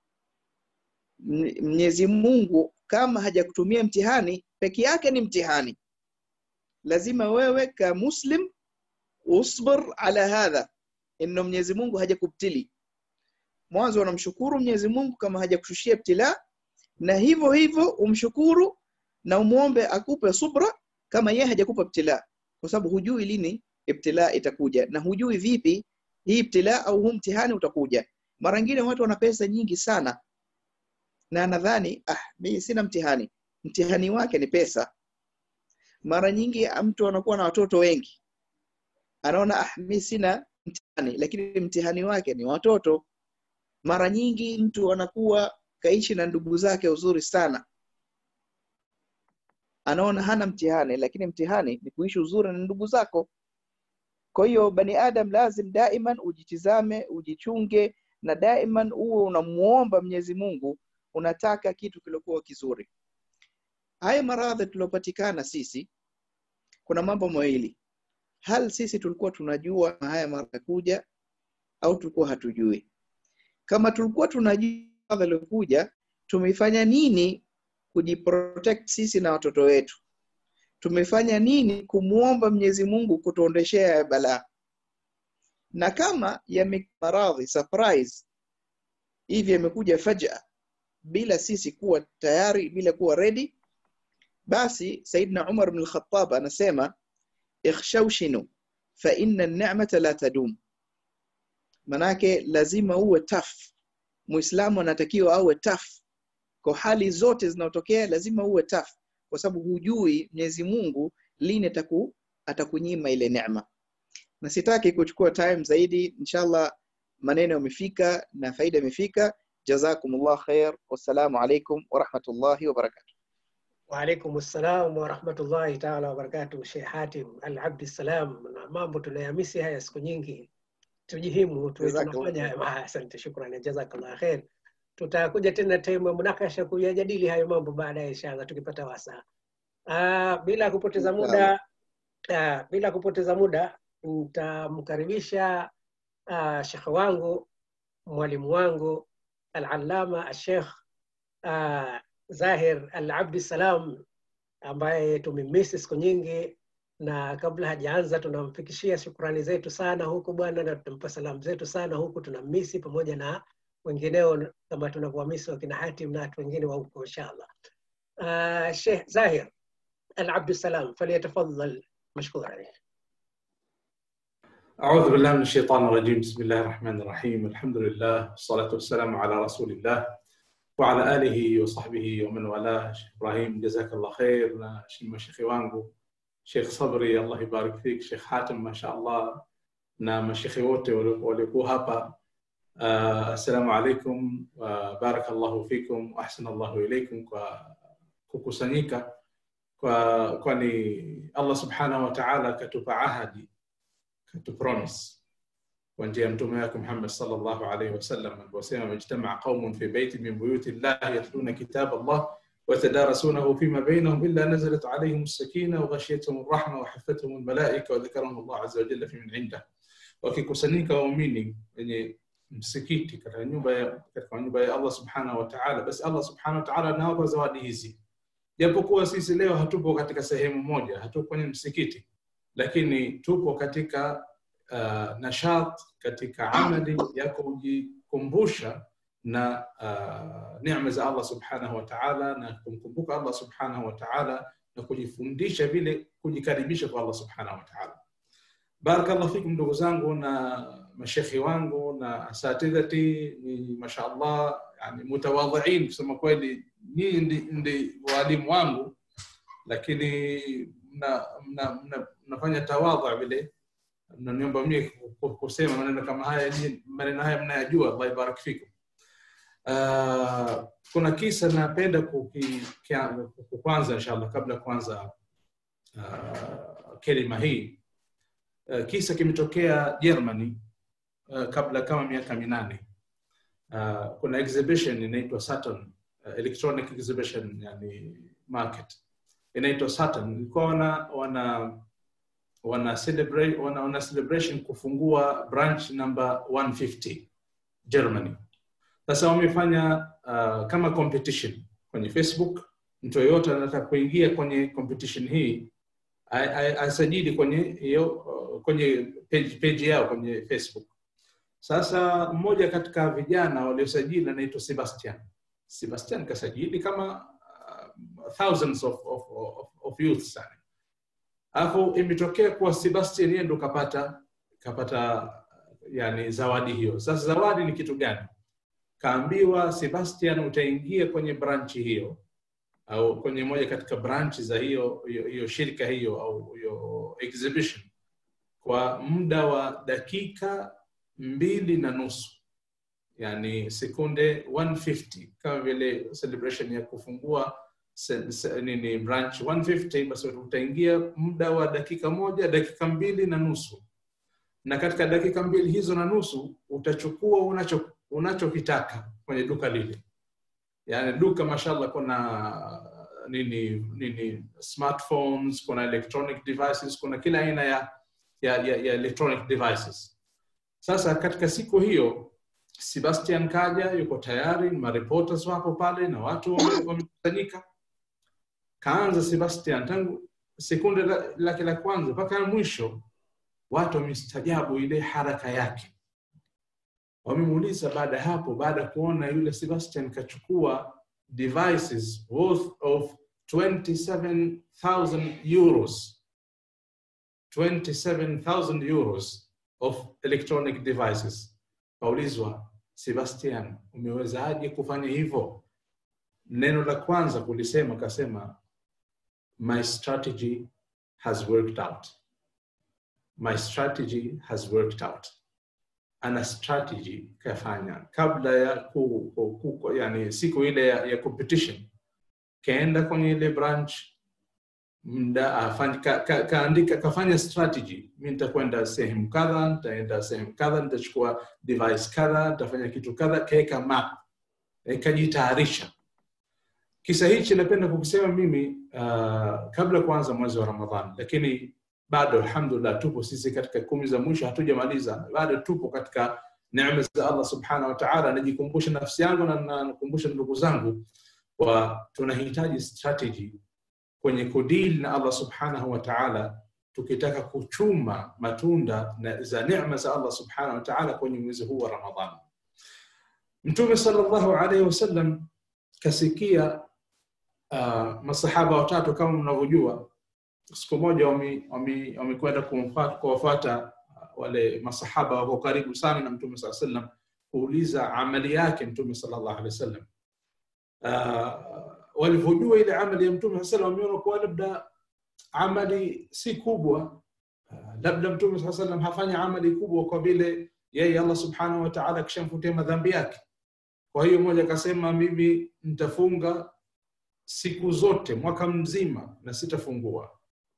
D: mwenyezi mungu kama hajakutumia mtihani peke yake ni mtihani lazima wewe ka muslim usbir ala hadha inno mwenyezi mungu hajakubtili mwanzo unamshukuru mwenyezi mungu kama hajakushushia ibtila na hivyo hivyo umshukuru na umwombe akupe subra kama yeye hajakupa ibtila kwa sababu hujui lini ibtila itakuja na hujui vipi hii ibtila au huu mtihani utakuja mara nyingine watu wana pesa nyingi sana na nadhani ah mimi sina mtihani mtihani wake ni pesa mara nyingi mtu anakuwa na watoto wengi anaona ah, mi sina mtihani, lakini mtihani wake ni watoto. Mara nyingi mtu anakuwa kaishi na ndugu zake uzuri sana, anaona hana mtihani, lakini mtihani ni kuishi uzuri na ndugu zako. Kwa hiyo bani adam lazim daiman ujitizame, ujichunge na daiman uwe unamuomba Mwenyezi Mungu, unataka kitu kilikuwa kizuri. Haya maradhi tuliopatikana sisi, kuna mambo mawili. Hal sisi tulikuwa tunajua haya maradhi kuja au tulikuwa hatujui? Kama tulikuwa tunajua maradhi yaliokuja, tumefanya nini kujiprotect sisi na watoto wetu? tumefanya nini kumwomba Mwenyezi Mungu kutuondeshea ya balaa? Na kama yame maradhi surprise hivi yamekuja fajaa bila sisi kuwa tayari, bila kuwa ready, basi Saidna Umar ibn al-Khattab anasema ikhshawshinu fa inna an-ni'mata la tadum, manake lazima uwe tough. Muislamu anatakiwa awe tough kwa hali zote zinaotokea, lazima uwe tough kwa sababu hujui Mwenyezi Mungu lini ataku, atakunyima ile neema. Na sitaki kuchukua time zaidi, inshallah maneno yamefika na faida imefika. Jazakumullah khair, wassalamu alaikum warahmatullahi wabarakatuh.
A: Waalaikum assalam warahmatullahi taala wabarakatuh. Sheikh Hatim Al Abdi Salam, na mambo tunayamisi haya siku nyingi, tujihimu tuwe
D: Jazakallah
A: tunafanya
D: khair.
A: haya. Asante, shukrani, jazakallah khair. Tutakuja tena time ya munakasha kuyajadili hayo mambo baadaye inshallah tukipata wasaa. Uh, bila kupoteza muda uh, bila kupoteza muda nitamkaribisha uh, shekhe wangu mwalimu wangu al-allama al-sheikh uh, Zahir al-Abdi Salam ambaye tumemisi siku nyingi, na kabla hajaanza tunamfikishia shukrani zetu sana huku bwana, na tunampa salamu zetu sana huku, tunammisi pamoja na wengineo kama tunavyowamisi wakina Hatim na watu wengine wa huko inshallah. Uh, Sheikh Zahir al-Abdi Salam falyatafadhal mashkura.
E: أعوذ بالله من الشيطان الرجيم بسم الله الرحمن الرحيم الحمد لله والصلاة والسلام على رسول الله وعلى آله وصحبه ومن والاه شيخ إبراهيم جزاك الله خير na mashekhi wangu Sheikh Sabri Allah ibarik fik Sheikh Hatim mashallah na mashekhi wote waliokuwa hapa uh, assalamu alaikum wa barakallahu fikum wa ahsana Allahu ilaikum kwa kukusanyika kwa kwani Allah subhanahu wa ta'ala katupa ahadi katupromise kwa njia ya mtume wake Muhammad sallallahu alaihi wasallam aliposema majtamaa qaumun fi baitin min buyuti llahi yatluna kitab Allah ويتدارسونه فيما بينهم الا نزلت عليهم السكينه وغشيتهم الرحمه وحفتهم الملائكه وذكرهم الله عز وجل في من عنده wakikusanyika waumini wenye msikiti katika nyumba ya katika nyumba ya Allah subhanahu wa ta'ala basi Allah subhanahu wa ta'ala anawapa zawadi hizi japokuwa sisi leo hatupo katika sehemu moja hatupo kwenye msikiti lakini tupo katika uh, nashat katika amali ya kujikumbusha na uh, neema za Allah subhanahu wa ta'ala na kumkumbuka Allah subhanahu wa ta'ala na kujifundisha vile kujikaribisha kwa Allah subhanahu wa ta'ala barakallahu fikum ndugu zangu na mashekhi wangu na asatidhati ni mashaallah yani mutawadhiin kusema kweli nyinyi ndi, ndi walimu wangu lakini mna, mna, mna, mnafanya tawadha vile mnaniomba mimi kusema maneno kama haya maneno haya mnayajua Allah ibarak fikum uh, kuna kisa napenda kukwanza inshallah kabla kwanza uh, kelima hii uh, kisa kimetokea Germany uh, kabla kama miaka minane uh, kuna exhibition inaitwa Saturn uh, electronic exhibition yani market inaitwa Saturn ilikuwa wana wana wana celebrate wana, wana celebration kufungua branch number 150 Germany sasa wamefanya uh, kama competition kwenye Facebook mtu yoyote anataka kuingia kwenye competition hii asajili kwenye hiyo kwenye page, page yao kwenye Facebook sasa mmoja katika vijana waliosajili anaitwa Sebastian Sebastian kasajili kama uh, thousands of, of, of, of youth sana alafu imetokea kuwa Sebastian yeye ndo kapata kapata yani zawadi hiyo sasa zawadi ni kitu gani kaambiwa Sebastian utaingia kwenye branchi hiyo au kwenye moja katika branch za hiyo hiyo, hiyo shirika hiyo au hiyo exhibition kwa muda wa dakika mbili na nusu yani sekunde 150 kama vile celebration ya kufungua se, se, nini branch 150 basi utaingia muda wa dakika moja dakika mbili na nusu na katika dakika mbili hizo na nusu utachukua unacho unachokitaka kwenye duka lile yani duka mashallah kuna nini nini smartphones kuna electronic devices kuna kila aina ya, ya, ya, ya electronic devices sasa katika siku hiyo sebastian kaja yuko tayari mareporters wapo pale na watu wamekusanyika kaanza sebastian tangu sekunde lake la kwanza mpaka mwisho watu wamestajabu ile haraka yake wamemuuliza baada ya hapo baada ya kuona yule sebastian kachukua devices worth of 27000 euros 27000 euros of electronic devices kaulizwa sebastian umewezaje kufanya hivyo neno la kwanza kulisema kasema my strategy has worked out my strategy has worked out ana strategy kafanya kabla ya ku, ku, ku, yani siku ile ya, ya competition kaenda kwenye ile branch mda afanya ka, ka, kaandika kafanya strategy mi nitakwenda sehemu kadha nitaenda sehemu kadha nitachukua device kadha nitafanya kitu kadha kaweka map ikajitayarisha kisa hichi napenda kukisema mimi uh, kabla kuanza mwezi wa ramadhan lakini bado alhamdulillah tupo sisi katika kumi za mwisho hatujamaliza bado tupo katika neema za allah subhanahu wa taala najikumbusha nafsi yangu na nakumbusha ndugu zangu wa tunahitaji strategy kwenye kudili na allah subhanahu wa taala tukitaka kuchuma matunda na za neema za allah subhanahu wa taala kwenye mwezi huu wa ramadhan mtume sallallahu alaihi wasallam kasikia uh, masahaba watatu kama mnavyojua siku moja wamekwenda kuwafuata wale masahaba wako karibu sana na mtume saa sallam kuuliza amali yake mtume sallallahu alaihi wasallam uh, walivyojua ile amali ya mtume saa sallam wameona kuwa labda amali si kubwa uh, labda mtume saa sallam hafanya amali kubwa kwa vile yeye allah subhanahu wa taala akishamfutia madhambi yake kwa hiyo mmoja akasema mimi nitafunga siku zote mwaka mzima na sitafungua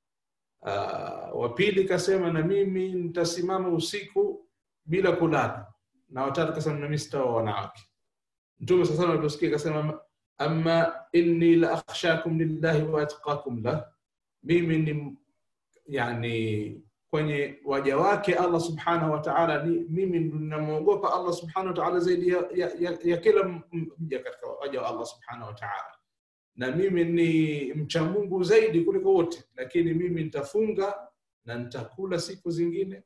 E: uh, wa pili kasema na mimi nitasimama usiku bila kulala na watatu kasema nami sitawa wanawake mtume sasa aliposikia kasema ama inni la akhshakum lillahi wa atqakum la mimi ni yani kwenye waja wake allah subhanahu wa taala mimi namwogopa allah subhanahu wa taala zaidi ya, ya, ya, ya kila mja katika waja wa allah subhanahu wa taala na mimi ni mcha mungu zaidi kuliko wote lakini mimi nitafunga na nitakula siku zingine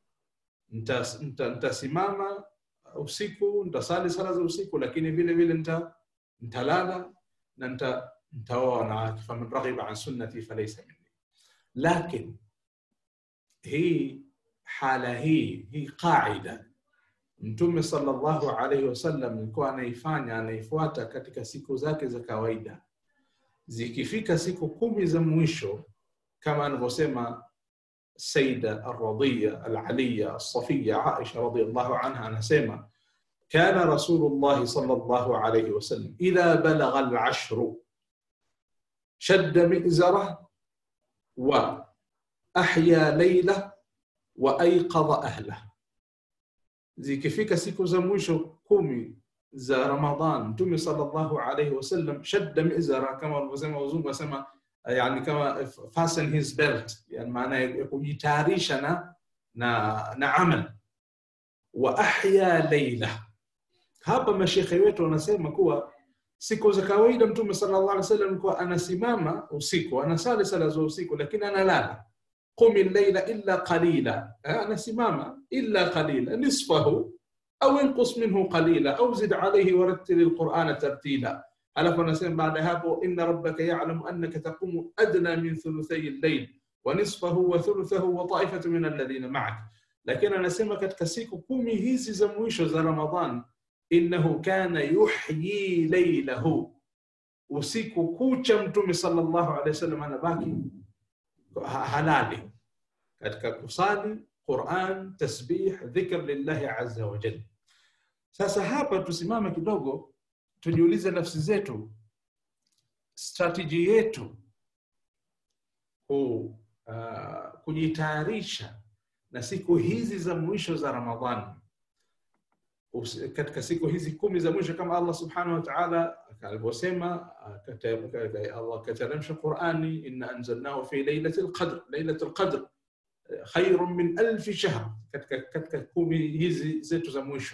E: nitasimama nita, nita usiku nitasali sala za usiku lakini vile vile nita, nitalala na nita, nitaoa wanawake faman raghiba an sunnati falaisa minni lakin hii hala hii hii qaida mtume sallallahu alaihi wasallam alikuwa anaifanya anaifuata katika siku zake za kawaida zikifika siku kumi za mwisho kama anavyosema saida alradhiya alaliya alsafiya aisha radiallahu anha anasema كان رسول الله صلى الله عليه وسلم إذا بلغ العشر شد مئزره وأحيا ليلة وأيقظ أهله zikifika siku za mwisho kumi za Ramadhan Mtume sallallahu alaihi wasallam shadda mizara kama walivyosema wazungu wasema yani kama fasten his belt yani maana ya kujitayarisha na na na amal wa ahya leila hapa mashekhe wetu wanasema kuwa siku za kawaida mtume sallallahu alaihi wasallam alikuwa anasimama usiku anasali sala za usiku lakini analala qumi llaila illa qalila anasimama illa qalila nisfahu au inqus minhu qalila au zid alayhi warattil alqur'ana tartila alafu anasema baada hapo inna rabbaka ya'lamu annaka taqumu adna min thuluthay al-layl wa nisfahu wa thuluthahu wa ta'ifatu min alladhina ma'ak lakini anasema katika siku kumi hizi za mwisho za ramadhan innahu kana yuhyi laylahu usiku kucha mtume sallallahu alaihi wasallam anabaki halali katika kusali Quran, tasbih, dhikr lillahi azza wa jalla. Sasa hapa tusimame kidogo, tujiulize nafsi zetu, strategy yetu ku, uh, kujitayarisha na siku hizi za mwisho za Ramadhani Us- katika siku hizi kumi za mwisho kama Allah subhanahu wa ta'ala alivyosema akata- Allah kateremsha Qurani inna anzalnahu fi lailatul qadr lailatul qadr khairun min alfi shahr katika katika kumi hizi zetu za mwisho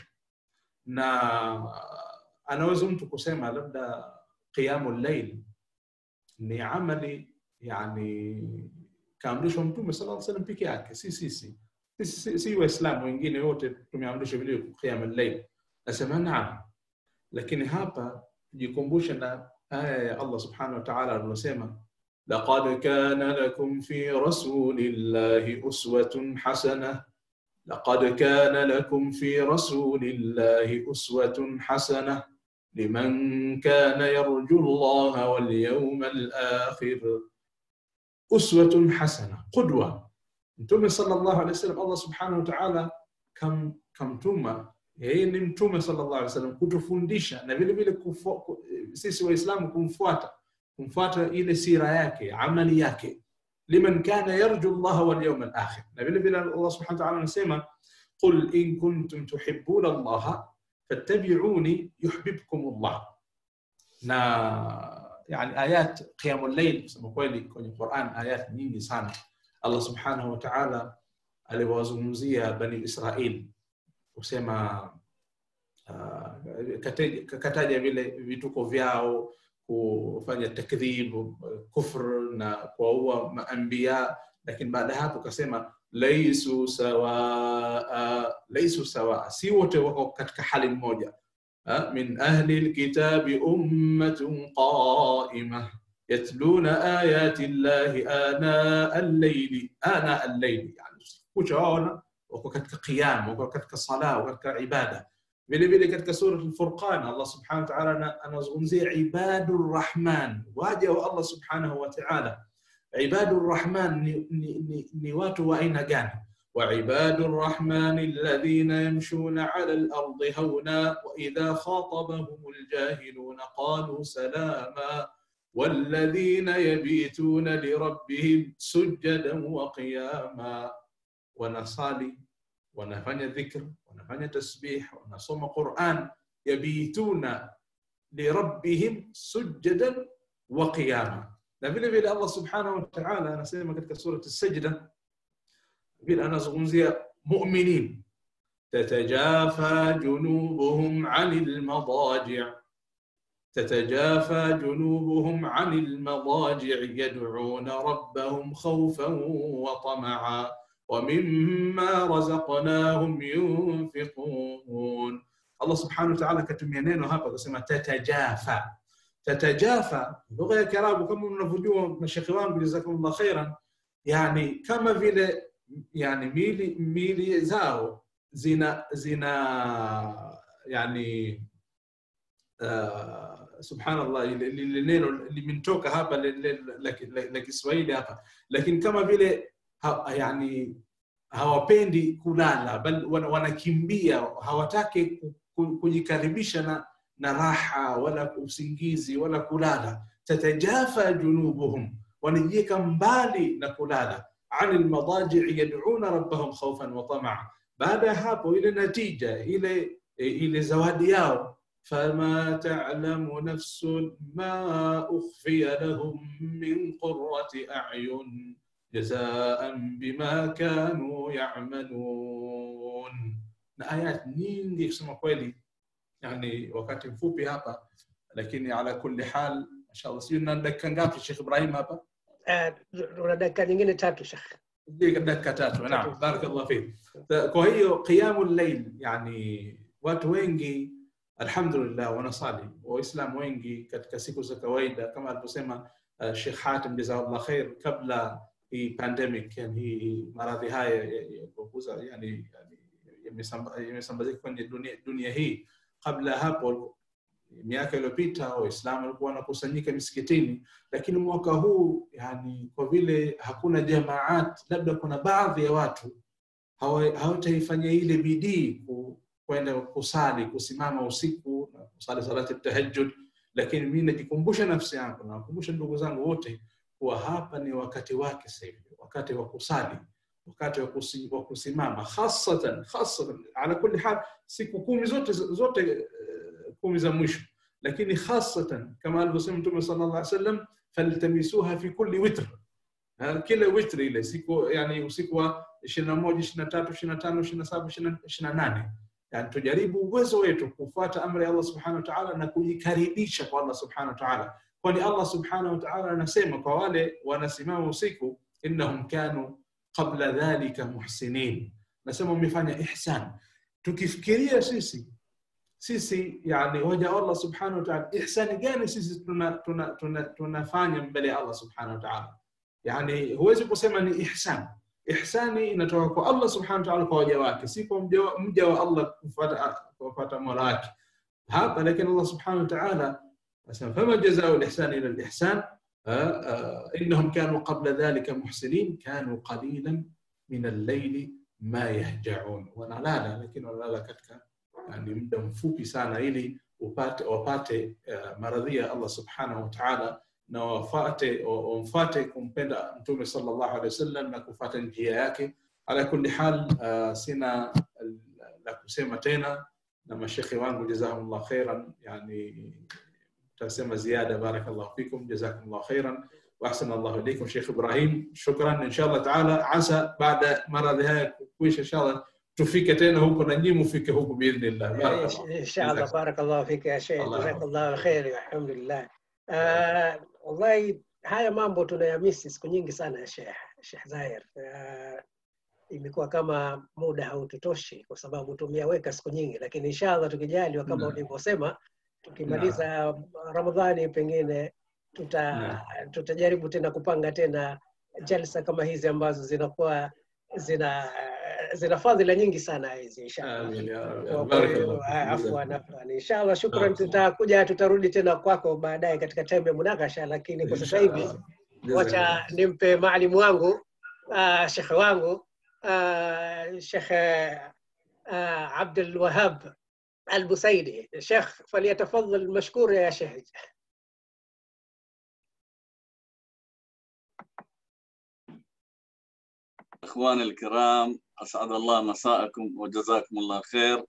E: na anaweza mtu kusema labda qiyamul layl ni amali yani kaamrishwa mtume sallallahu alaihi wasallam peke yake si sisi si, si, si waislamu wengine wote tumeamrishwa vile qiyam al-layl nasema naam lakini hapa jikumbushe na aya ya Allah subhanahu wa ta'ala aliyosema لقد كان لكم في رسول الله أسوة حسنة لقد كان لكم في رسول الله أسوة حسنة لمن كان يرجو الله واليوم الآخر أسوة حسنة قدوة mtume sallallahu alaihi wasallam Allah subhanahu wa ta'ala kam kamtuma yeye ni mtume sallallahu alaihi wasallam kutufundisha na vile vile kufu- ku- sisi waislamu kumfuata kumfuata ile sira yake amali yake liman kana yarju Allah wal yawm al akhir na vile vile Allah subhanahu wa ta'ala anasema qul in kuntum tuhibbuna Allah fattabi'uni yuhibbukum Allah na yani ayat qiyamul layl kusema kweli kwenye Qur'an ayat nyingi sana Allah subhanahu wa ta'ala aliwazungumzia bani Israil kusema uh, kataja, kataja vile vituko vyao kufanya takdhib kufr na kuwaua maambia lakini baada ya hapo kasema laisu sawaa laisu sawaa si wote wako katika hali moja Ha? min ahli lkitabi ummatun qaimah يتلون آيات الله آناء الليل آناء الليل يعني kuchaona wako katika qiyam wako katika sala wako katika ibada vile vile katika sura al-Furqan Allah subhanahu wa ta'ala anazungumzia ibadur rahman waja wa Allah subhanahu wa ta'ala ibadur rahman ni, ni, ni, ni watu wa aina gani وعباد الرحمن الذين يمشون على الأرض هونا وإذا خاطبهم الجاهلون قالوا سلاما والذين يبيتون لربهم سجدا وقياما ونصلي ونفني ذكر ونفني تسبيح ونصوم قرآن يبيتون لربهم سجدا وقياما vile vile Allah subhanahu wa ta'ala anasema katika surati as-sajda vile anazungumzia mu'minin tatajafa junubuhum 'anil madaji' تتجافى جنوبهم عن المضاجع يدعون ربهم خوفا وطمعا ومما رزقناهم ينفقون الله سبحانه وتعالى كتمia neno hapa kusema tatajafa tatajafa lugha ya kiarabu kama mnavyojua mashekhi wangu jazakumullah khairan yani kama vile yani mili mili zao zina zina yani uh, subhanallah lile neno limetoka hapa la Kiswahili hapa lakini kama vile ha, yani hawapendi kulala bali wanakimbia hawataki kujikaribisha na na raha wala usingizi wala kulala tatajafa junubuhum wanajiweka mbali na kulala ani almadaji yad'una rabbahum khawfan wa tamaa baada ya hapo ile natija ile ile zawadi yao فما تعلم نفس ما أخفي لهم من قرة أعين جزاء بما كانوا يعملون na ayat nyingi kusema kweli yani wakati mfupi hapa lakini ala kulli hal inshallah sio na dakika ngapi Sheikh Ibrahim hapa
A: una dakika nyingine tatu Sheikh
E: dakika tatu naam barakallahu fik kwa hiyo qiyamul layl yani watu wengi alhamdulillah wanasali waislamu wengi katika siku za kawaida kama alivyosema uh, Sheikh Hatim jazakallah khair kabla hii pandemic yani hii maradhi haya yakuza yani yamesambazika kwenye dunia, dunia hii kabla hapo miaka iliyopita waislamu walikuwa wanakusanyika misikitini lakini mwaka huu yani kwa vile hakuna jamaat labda kuna baadhi ya watu hawa- hawataifanyia ile bidii ku- kwenda kusali kusimama usiku na kusali salati tahajjud lakini mi najikumbusha nafsi yangu na wakumbusha ndugu zangu wote kuwa hapa ni wakati wake sasa hivi wakati wa kusali wakati wa kusi- wa kusimama hasatan hasatan ala kulli hal siku kumi zote zote eh, kumi za mwisho lakini hasatan kama alivyosema mtume sallallahu alaihi wasallam faltamisuha fi kulli witr Ha, kila witri ile siku yani usiku wa 21 23 25 27 28 yani tujaribu uwezo wetu kufuata amri ya Allah subhanahu wa ta'ala na kujikaribisha kwa Allah subhanahu wa ta'ala kwani Allah subhanahu wa ta'ala anasema kwa wale wanasimama usiku innahum kanu qabla dhalika muhsinin nasema umefanya ihsan tukifikiria sisi sisi yani waja wa Allah subhanahu wa ta'ala ihsani gani sisi tuna, tuna, tuna, tunafanya mbele ya Allah subhanahu wa ta'ala yani huwezi kusema ni ihsan ihsani inatoka kwa Allah subhanahu wa ta'ala kwa waja wake si kwa mja wa- mja wa Allah kufuata kufuata mola wake hapa lakini Allah subhanahu wa ta'ala asema fama jazao al-ihsan ila al-ihsan آه، آه، إنهم كانوا قبل ذلك محسنين كانوا قليلا من الليل ما يهجعون wanalala lakini wanalala katika yani muda mfupi sana ili upate wapate uh, maradhi ya Allah subhanahu wa ta'ala na wafate wamfate kumpenda mtume sallallahu alaihi wasallam na kufuata njia yake ala kulli hal uh, sina la kusema tena na mashekhe wangu jazahumullah khairan yani tasema ziada barakallahu fikum jazakumullah khairan واحسن الله اليكم شيخ ابراهيم شكرا ان شاء الله تعالى عسى بعد maradhi haya kuisha ان شاء الله tufike tena huko na nyinyi mufike huko biidhnillah barakallah
A: ان شاء الله بارك الله فيك يا شيخ
E: الله
A: جزاك
E: يحفظك.
A: الله خير الحمد لله آه والله haya mambo tunayamisi siku nyingi sana ya Sheikh Sheikh Zahir uh, imekuwa kama muda haututoshi kwa sababu tumeyaweka siku nyingi lakini inshallah tukijaliwa kama
E: Naam.
A: ulivyosema tukimaliza Ramadhani pengine tuta tutajaribu tena kupanga tena jalsa kama hizi ambazo zinakuwa zina zina fadhila nyingi sana hizi inshallah
E: amin ya rabbi
A: kwa
E: barakallah
A: kweli,
E: fikum.
A: afwan afwan inshallah shukran
E: Barakallah.
A: tutakuja tutarudi tena kwako baadaye katika time ya munakasha lakini kwa sasa hivi
E: Inshallah.
A: wacha nimpe maalimu wangu uh, shekhe wangu uh, shekhe uh, abdul wahab البسيدي شيخ فليتفضل مشكور يا شيخ
F: اخواني الكرام اسعد الله مساءكم وجزاكم الله خير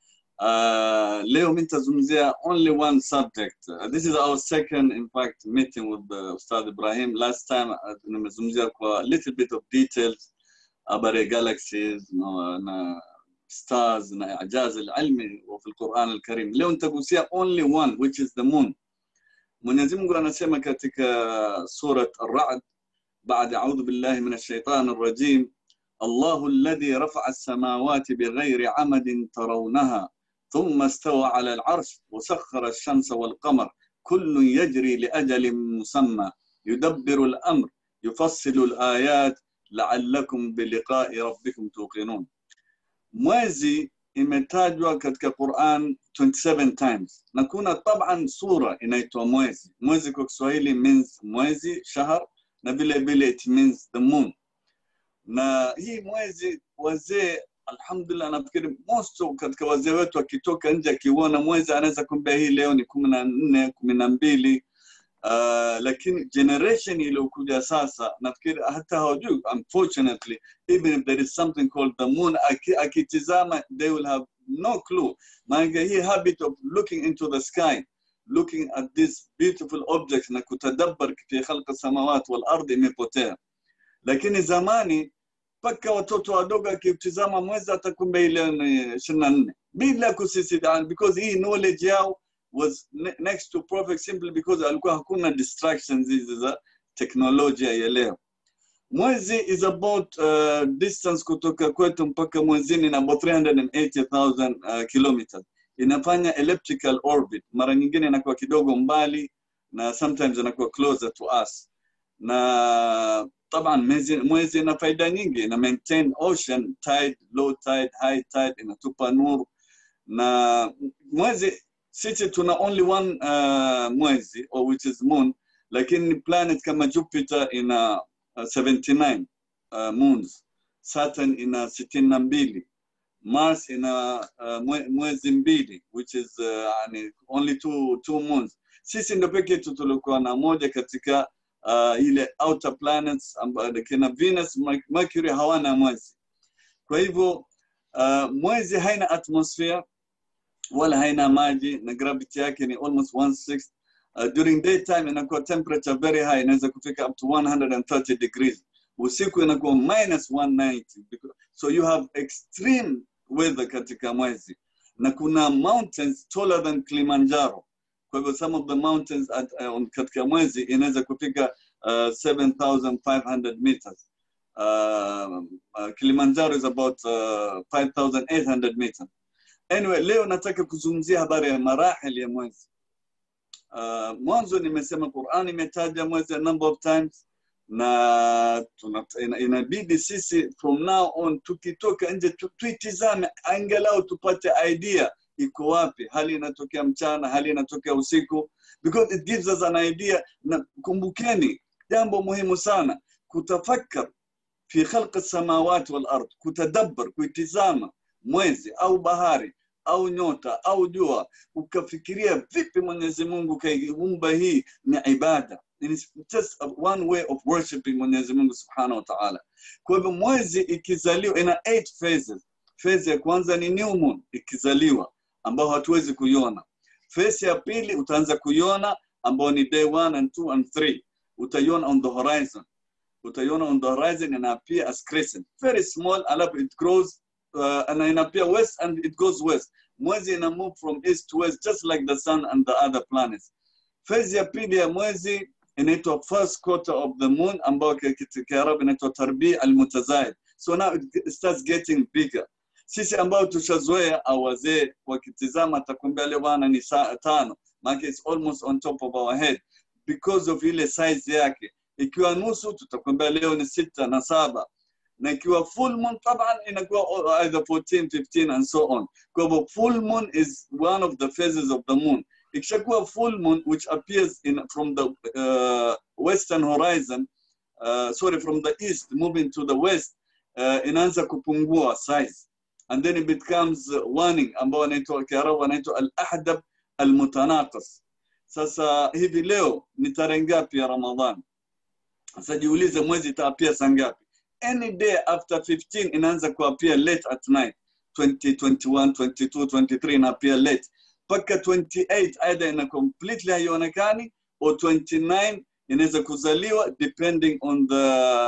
F: Uh, leo nitazungumzia only one subject. Uh, this is our second, in fact, meeting with uh, Ustad Ibrahim. Last time uh, nimezungumzia kwa little bit of details about the galaxies na, na stars na ijaz al-ilmi wa fi al-Quran al-Karim. Leo nitagusia only one which is the moon. Mwenyezi Mungu anasema katika surat Ar-Ra'd بعد أعوذ بالله من الشيطان الرجيم الله الذي رفع السماوات بغير عمد ترونها ثم استوى على العرش وسخر الشمس والقمر كل يجري لأجل مسمى يدبر الأمر يفصل الآيات لعلكم بلقاء ربكم توقنون mwezi imetajwa katika Quran 27 times na kuna taban sura inaitwa mwezi mwezi kwa Kiswahili means mwezi shahar na vile vile it means the moon na hii mwezi wazee alhamdulillah nafikiri most of katika wazee wetu akitoka nje akiuona mwezi anaweza kuambia hii leo ni kumi na nne kumi na mbili Uh, lakini generation iliyokuja sasa nafikiri hata hawajui unfortunately even if there is something called the moon aki- akitizama they will have no clue maanake hii habit of looking into the sky looking at this beautiful objects na kutadabbar fi khalqi samawat wal ardh imepotea lakini zamani mpaka watoto wadogo akitizama mwezi atakumbe ile ni ishirini na nne bila kusisitiza because hii knowledge yao was ne- next to perfect simply because alikuwa hakuna distractions hizi za teknolojia ya leo mwezi is about uh, distance kutoka kwetu mpaka mwezini na about 380,000 uh, kilometers inafanya elliptical orbit mara nyingine inakuwa kidogo mbali na sometimes inakuwa closer to us na taban mwezi, mwezi ina faida nyingi ina maintain ocean tide low tide high tide inatupa nuru na mwezi sisi tuna only one uh, mwezi or which is moon lakini planet kama jupiter ina uh, 79 uh, moons Saturn ina sitini na mbili Mars ina uh, mwe, mwezi mbili which is uh, yani only two, two months. Sisi ndo peke yetu tulikuwa na moja katika uh, ile outer planets ambayo kina Venus, Mercury hawana mwezi. Kwa hivyo uh, mwezi haina atmosphere wala haina maji na gravity yake ni almost one sixth. Uh, during daytime inakuwa temperature very high, inaweza kufika up to 130 degrees. Usiku inakuwa minus 190 because, so you have extreme weather katika mwezi na kuna mountains taller than Kilimanjaro. Kwa hivyo some of the mountains at, uh, katika mwezi inaweza kufika uh, 7500 meters. Uh, uh, Kilimanjaro is about uh, 5800 meters. Anyway, leo nataka kuzungumzia habari ya marahil ya mwezi. Uh, mwanzo nimesema Qur'an imetaja mwezi a number of times na tuna, ina, inabidi sisi from now on tukitoka nje tu, tuitizame angalau tupate idea iko wapi, hali inatokea mchana, hali inatokea usiku, because it gives us an idea. Na kumbukeni jambo muhimu sana, kutafakar fi khalqi samawati wal ard, kutadabbar, kuitizama mwezi au bahari au nyota au jua, ukafikiria vipi Mwenyezi Mungu kaiumba hii, ni ibada It is just one way of worshiping Mwenyezi Mungu Subhanahu wa Ta'ala. Kwa hivyo mwezi ikizaliwa ina eight phases. Phase ya kwanza ni new moon ikizaliwa ambao hatuwezi kuiona. Phase ya pili utaanza kuiona ambao ni day one and two and three. Utaiona on the horizon. Utaiona on the horizon and appear as crescent. Very small, alafu it grows uh, and ina appear west and it goes west. Mwezi ina move from east to west just like the sun and the other planets. Phase ya pili ya mwezi inaitwa first quarter of the moon ambayo kiarabu inaitwa tarbi almutazaid so now it starts getting bigger sisi ambao tushazoea au wazee wakitizama atakwambia leo bwana ni saa tano maana it's almost on top of our head because of ile size yake ikiwa nusu tutakwambia leo ni sita na saba na ikiwa full moon taban inakuwa either 14 15 and so on kwa hivyo full moon is one of the phases of the moon ikishakuwa full moon which appears in from the uh, western horizon uh, sorry from the east moving to the west uh, inaanza kupungua size and then it becomes waning ambao anaitwa kiarabu anaitwa al-ahdab al-mutanaqis sasa hivi leo ni tarehe ngapi ya ramadhan sasa jiulize mwezi itaapia saa ngapi any day after 15 inaanza kuapia late at night 20 21 22 23 inaapia late mpaka 28 aidha ina completely haionekani or 29 inaweza kuzaliwa depending on the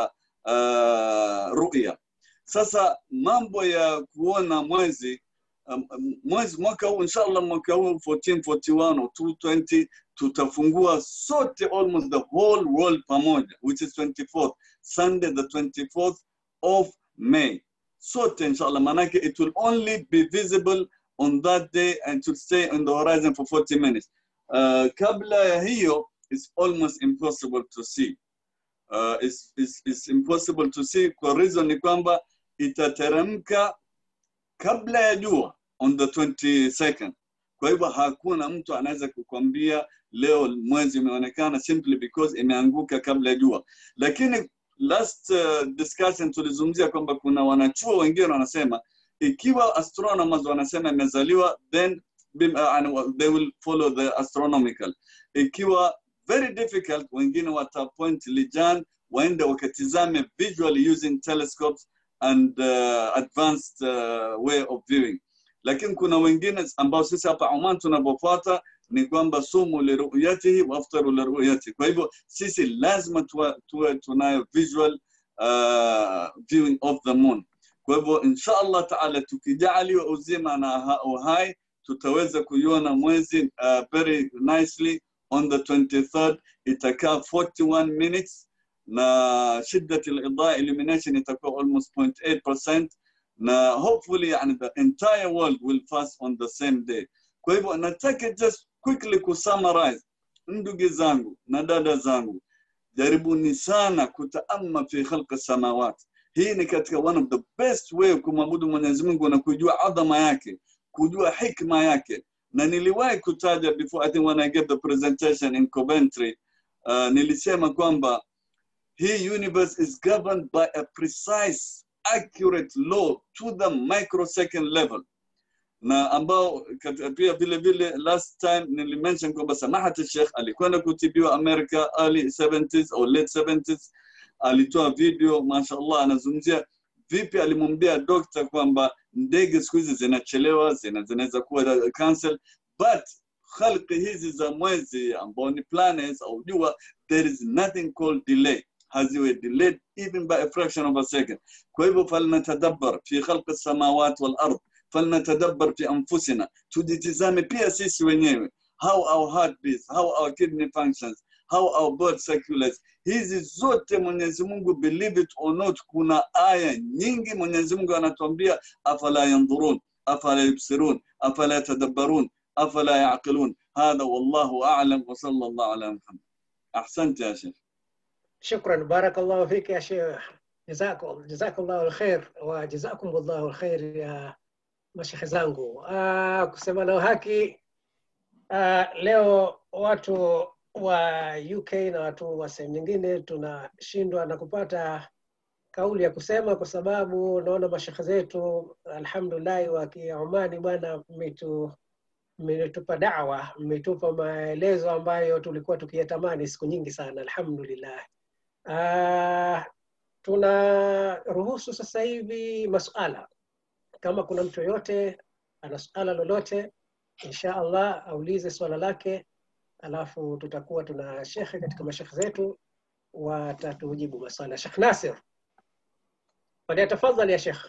F: uh, ruya sasa mambo ya kuona mwezi um, mwezi mwaka huu inshallah mwaka huu 1441 or 220 tutafungua sote almost the whole world pamoja which is 24th sunday the 24th of may sote inshallah manake it will only be visible on that day and to stay on the horizon for 40 minutes. Uh, kabla ya hiyo is almost impossible to see. Uh, it's, it's, it's impossible to see kwa reason ni kwamba itateremka kabla ya jua on the 22nd. Kwa hivyo hakuna mtu anaweza kukwambia leo mwezi umeonekana simply because imeanguka kabla ya jua. Lakini last uh, discussion tulizungumzia kwamba kuna wanachuo wengine wanasema ikiwa astronomers wanasema imezaliwa then uh, they will follow the astronomical ikiwa very difficult wengine watapoint lijan waende wakatizame visually using telescopes and uh, advanced uh, way of viewing lakini kuna wengine ambao sisi hapa Oman tunavyofuata ni kwamba sumu liruyatihi waftaru liruyatihi kwa hivyo sisi lazima tuwe, tuwe tunayo visual uh, viewing of the moon kwa hivyo insha Allah taala tukijaliwa uzima na uhai tutaweza kuiona mwezi uh, very nicely on the 23rd itakaa 41 minutes na shiddat al-idaa illumination itakuwa almost 0.8% na hopefully yani the entire world will fast on the same day kwa hivyo nataka just quickly kusummarize ndugu zangu na dada zangu jaribuni sana kutaama fi khalqi samawati hii ni katika one of the best way kumwabudu Mwenyezi Mungu na kujua adhama yake, kujua hikma yake. Na niliwahi kutaja before I think when I gave the presentation in Coventry, uh, nilisema kwamba hii universe is governed by a precise accurate law to the microsecond level na ambao kat- pia vile vile last time nilimention kwamba samahat Sheikh alikwenda kutibiwa America early 70s au late 70s alitoa video mashallah anazungumzia vipi alimwambia dokta kwamba ndege siku hizi zinachelewa zina- zinaweza kuwa cancel but khalqi hizi za mwezi ambao ni planets au jua there is nothing called delay haziwe delayed even by a fraction of a second kwa hivyo falnatadabbar fi khalqi samawat wal ard falnatadabbar fi anfusina tujitizame pia sisi wenyewe how our heart beats how our kidney functions how our blood circulates hizi zote mwenyezi mungu believe it or not kuna aya nyingi mwenyezi mungu anatuambia afala yandhurun afala yubsirun afala yatadabbarun afala yaqilun hadha wallahu a'lam wa sallallahu ala muhammad ahsant ya sheikh
A: شكرا بارك الله فيك يا شيخ جزاكم جزاك الله الخير وجزاكم الله الخير يا mashekhe zangu uh, kusema na haki uh, leo watu wa uk na watu wa sehemu nyingine tunashindwa na kupata kauli ya kusema kwa sababu naona mashekhe zetu alhamdulillahi wa kiomani bwana mmetu mmetupa dawa mmetupa maelezo ambayo tulikuwa tukiyatamani siku nyingi sana alhamdulillah uh, tunaruhusu sasa hivi masuala kama kuna mtu yoyote ana suala lolote insha allah aulize swala lake alafu tutakuwa tuna shekhe katika mashekhe zetu watatujibu maswala shekh nasir falyatafadhal ya shekh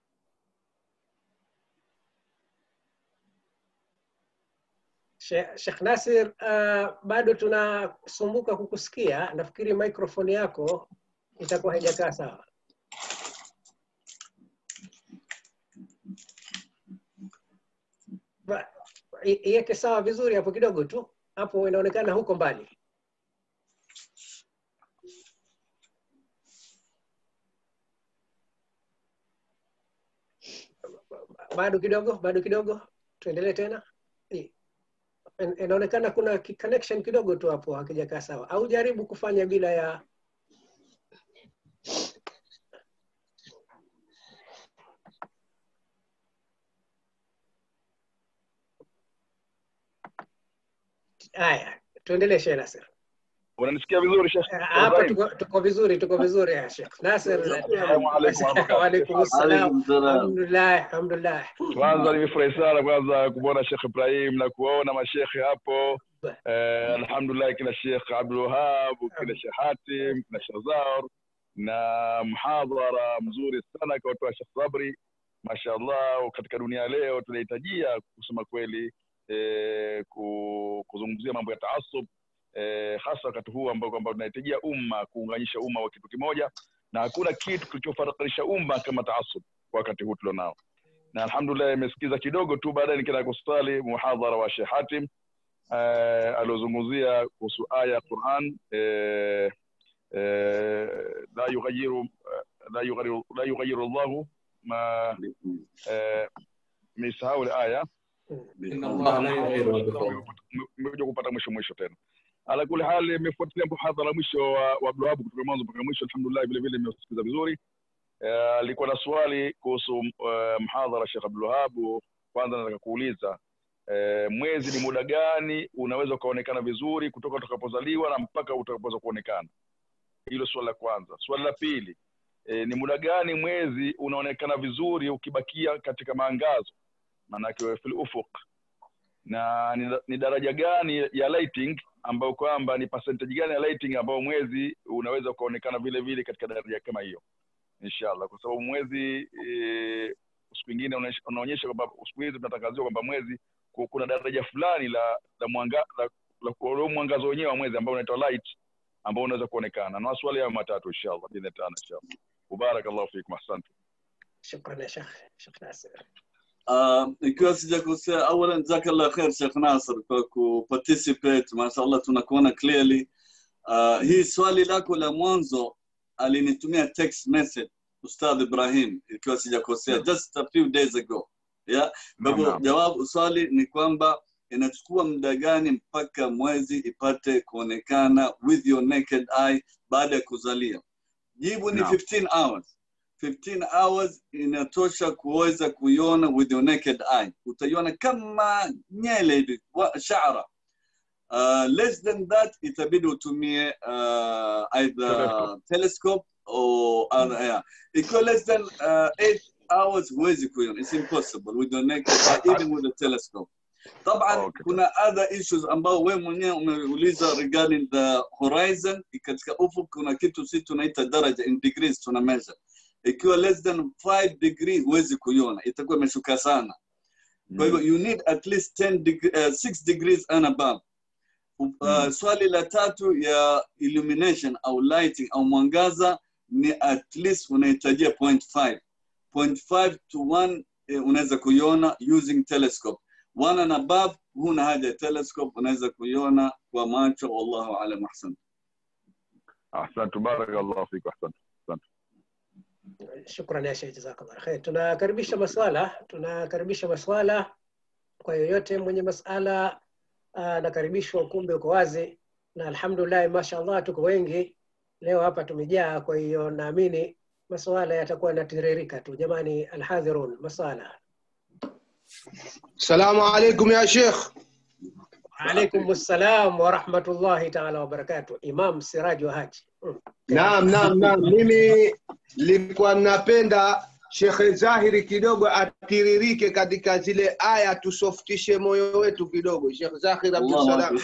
A: She- Sheikh Nasir, uh, bado tunasumbuka kukusikia. Nafikiri microphone yako itakuwa haijakaa sawa. Ba- i- Iweke sawa vizuri hapo kidogo tu, hapo inaonekana huko mbali. Bado kidogo, bado kidogo, tuendelee tena. I- in- inaonekana kuna ki- connection kidogo tu hapo hakijakaa sawa, au jaribu kufanya bila ya haya. Tuendelee Sheikh Nasir.
G: unanisikia vizuri Sheikh
A: Eh, Hapa
G: Ibrahim?
A: tuko, tuko vizuri, tuko vizuri ya Sheikh Nasir.
G: Assalamu alaikum warahmatullahi
A: Waalaikum salam.
F: Alaikum salam.
A: Alhamdulillah, alhamdulillah.
G: kwanza nimefurahi sana kwanza kumwona Sheikh Ibrahim na kuwaona mashekhe hapo eh, alhamdulillah kina Sheikh Abdul Wahab kina Sheikh Hatim kina Sheikh Zaur na mhadhara mzuri sana kwa watu wa Sheikh Sabri mashallah katika dunia ya leo tunahitajia kusema kweli eh, ku- kuzungumzia mambo ya taasub eh, hasa wakati huu ambao kwamba tunahitajia umma kuunganisha umma wa kitu kimoja na hakuna kitu kilichofarakanisha umma kama taasub kwa wakati huu tulionao na alhamdulillah imesikiza kidogo tu baadaye nikienda kusali muhadhara wa Sheikh Hatim eh, aliozungumzia kuhusu aya ya Quran eh, eh, la yughayyiru la yughayyiru la yughayyiru Allahu ma eh, misahau ile aya
E: إن الله لا يغير ما بقوم
G: mmekuja kupata mwisho mwisho tena ala kuli hali imefuatilia muhadhara mwisho wa wa Abdulwahab kutoka mwanzo mpaka mwisho alhamdulillah vile vile nimesikiza vizuri Eh, alikuwa na swali kuhusu uh, mhadhara Sheikh Abdulwahab kwanza nataka kuuliza eh, mwezi ni muda gani unaweza ukaonekana vizuri kutoka utakapozaliwa na mpaka utakapoweza kuonekana hilo swali la kwanza swali la pili eh, ni muda gani mwezi unaonekana vizuri ukibakia katika maangazo maanake fil ufuq na ni, ni daraja gani ya lighting ambayo kwamba ni percentage gani ya lighting ambayo mwezi unaweza ukaonekana vile vile katika daraja kama hiyo inshallah kwa sababu mwezi e, siku ingine unaonyesha- unaonyesha kwamba siku hizi tunatangaziwa kwamba mwezi ku- kuna daraja fulani la la mwanga la, la, ule mwangazo wenyewe wa mwezi ambao unaitwa light ambao unaweza kuonekana na maswali hayo matatu inshallah bidhni tano inshallah barakallahu fikum asante
A: Shukran ya Sheikh Sheikh Nasir.
F: Uh, ikiwa sijakosea awalan jazakallah khair Sheikh Nasr kwa kuparticipate mashallah tunakuona clearly uh, hii swali lako la mwanzo alinitumia text message Ustadh Ibrahim ikiwa sijakosea just a few days ago yeah kwa hivyo
G: Naam.
F: jawabu swali ni kwamba inachukua muda gani mpaka mwezi ipate kuonekana with your naked eye baada ya kuzalia jibu ni
G: Naam.
F: 15 hours 15 hours inatosha kuweza kuiona with your naked eye utaiona kama nyele hivi wa- shara uh, less than that itabidi utumie uh, either
G: Telescope.
F: telescope or other yeah. ikiwa less than uh, eight hours huwezi kuiona it's impossible with your naked eye even with a telescope طبعا
G: Okay.
F: kuna other issues ambao we mwenyewe umeuliza regarding the horizon katika ufuk kuna kitu si tunaita daraja in degrees tuna measure ikiwa less than 5 degree huwezi kuiona itakuwa imeshuka sana kwa hivyo you need at least 10 deg uh, 6 degrees and above uh, swali la tatu ya illumination au lighting au mwangaza ni at least unahitajia 0.5 0.5 to 1 eh, unaweza kuiona using telescope one and above huna haja ya telescope unaweza kuiona kwa macho wallahu alam ahsan
G: ahsantu barakallahu fiku ahsantu
A: Shukran ya Sheikh, jazakallah khair. Tunakaribisha maswala, tunakaribisha maswala kwa yoyote mwenye masala anakaribishwa, ukumbi uko wazi, na alhamdulillah, mashallah, tuko wengi leo hapa tumejaa. Kwa hiyo naamini maswala yatakuwa yanatiririka tu. Jamani, alhadhirun, maswala.
H: السلام عليكم يا شيخ
A: Alaikum assalam wa rahmatullahi taala wabarakatuh. Imam Siraj wa Haji. Mm.
H: naam naam naam mimi nilikuwa napenda shekhe zahiri kidogo atiririke katika zile aya tusoftishe moyo wetu kidogo shekh zahir
F: Allahu
H: abdussalam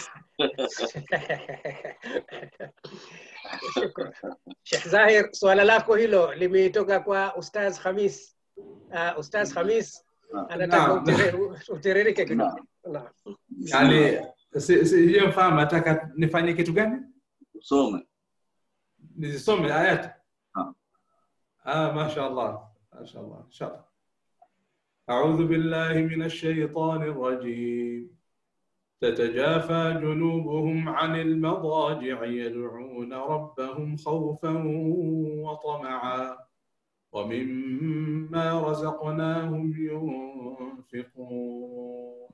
A: Shukran. Sheikh Zahir, swala lako hilo limetoka kwa Ustaz Khamis. Uh, Ustaz Khamis anataka
E: Naam.
A: utiri- utiririke kidogo. Naam.
E: yani si- sijamfahamu nataka nifanye kitu gani
F: some
E: nizisome ayati
F: Ah.
E: ah masha allah masha allah inshallah أعوذ بالله من الشيطان الرجيم تتجافى جنوبهم عن المضاجع يدعون ربهم خوفا وطمعا ومما رزقناهم ينفقون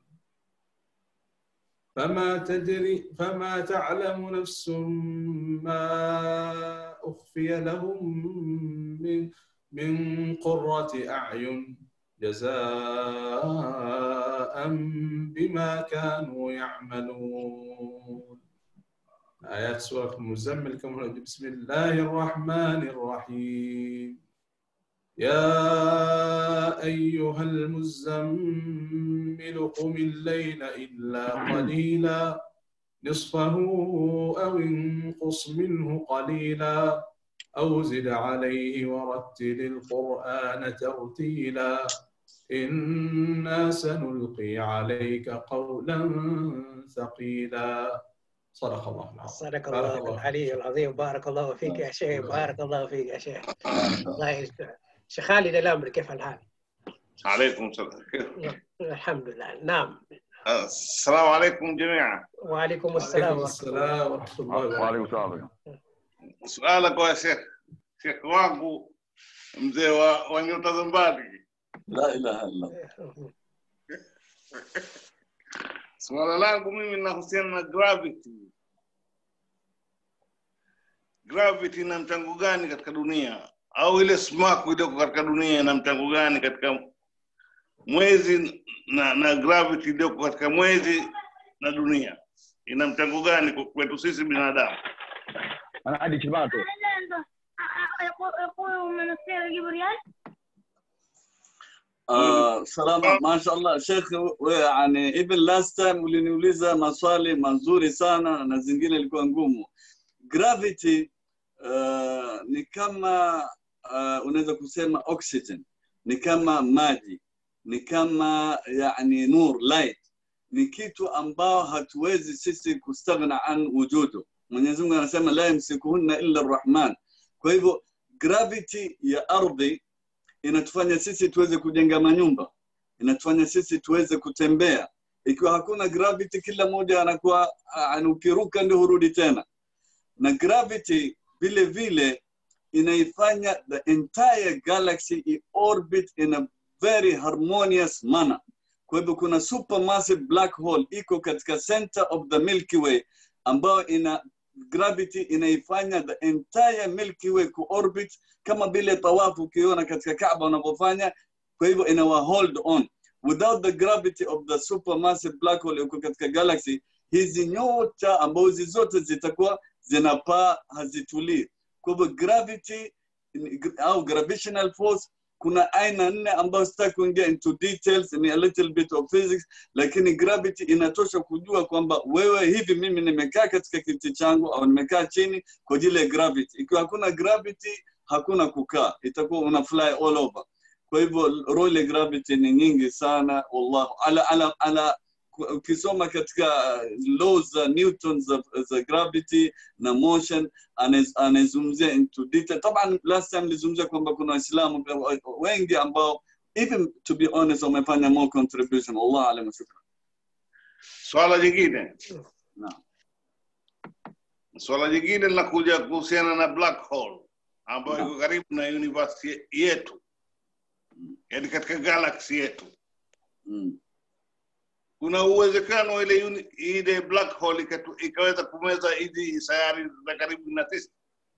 E: فما تدري فما تعلم نفس ما أخفي لهم من من قرة أعين جزاء بما كانوا يعملون آيات سورة المزمل كما بسم الله الرحمن الرحيم يا أيها المزمل قم الليل إلا قليلا نصفه أو انقص منه قليلا أو زد عليه ورتل القرآن ترتيلا إنا سنلقي عليك قولا ثقيلا صدق الله العظيم
A: صدق
E: بارك
A: الله
E: الله
A: العلي العظيم بارك الله فيك يا شيخ بارك الله فيك يا شيخ الله يجزاك. شيخ خالد الأمر كيف الحال؟
I: عليكم السلام
A: الحمد لله نعم
I: السلام عليكم جميعا
A: وعليكم السلام
E: عليكم
A: ورحمة
E: السلام ورحمة الله وبركاته
G: waalaikum salam
I: suala kwa shekh shekh wangu mzee wa, wa nyota za mbali
F: la ilaha illa Allah.
A: الله
I: suala langu mimi linahusiana na gravity gravity ina mchango gani katika dunia au ile smaku iliyoko katika dunia ina mchango gani katika mwezi na, na gravity iliyoko katika mwezi na dunia ina mchango gani kwetu sisi binadamu
G: انا عندي كلمات
J: يقول يقول من السير يجيب ريال
F: Uh, salama mashallah shekhe we yani even last time uliniuliza maswali mazuri sana na zingine ilikuwa ngumu gravity uh, ni kama uh, unaweza kusema oxygen ni kama maji ni kama yani nur light ni kitu ambao hatuwezi sisi kustaghna an wujudu mwenyezi mungu anasema la yamsikuhunna illa arrahman kwa hivyo gravity ya ardhi inatufanya sisi tuweze kujenga manyumba inatufanya sisi tuweze kutembea ikiwa hakuna gravity kila mmoja anakuwa ah, ukiruka ndio hurudi tena na gravity vile vile inaifanya the entire galaxy i orbit in a very harmonious manner kwa hivyo kuna supermassive black hole iko katika center of the milky way ambayo ina gravity inaifanya the entire milky way kuorbit kama vile tawafu ukiona katika kaaba unavyofanya kwa hivyo inawa hold on without the gravity of the supermassive black hole iko katika galaxy hizi nyota ambazo zote zitakuwa zinapaa hazitulii kwa hivyo gravity au gravitational force kuna aina nne ambayo sitaki kuingia into details ni a little bit of physics lakini gravity inatosha kujua kwamba wewe hivi mimi nimekaa katika kiti changu au nimekaa chini kwa ajili ya gravity ikiwa hakuna gravity hakuna kukaa itakuwa una fly all over kwa hivyo role ya gravity ni nyingi sana wallahu ala ala ala ukisoma katika laws za newton za, za gravity na motion anazungumzia into detail taban last time nilizungumzia kwamba kuna waislamu wengi ambao even to be honest wamefanya more contribution wallahu alam shukran
I: swala jingine
F: naam
I: swala jingine linakuja kuhusiana na black hole ambayo iko karibu na university yetu yani katika galaxy yetu
F: mm.
I: kuna uwezekano ile uni, ile black hole ikatu, ikaweza kumeza hizi sayari za karibu na sisi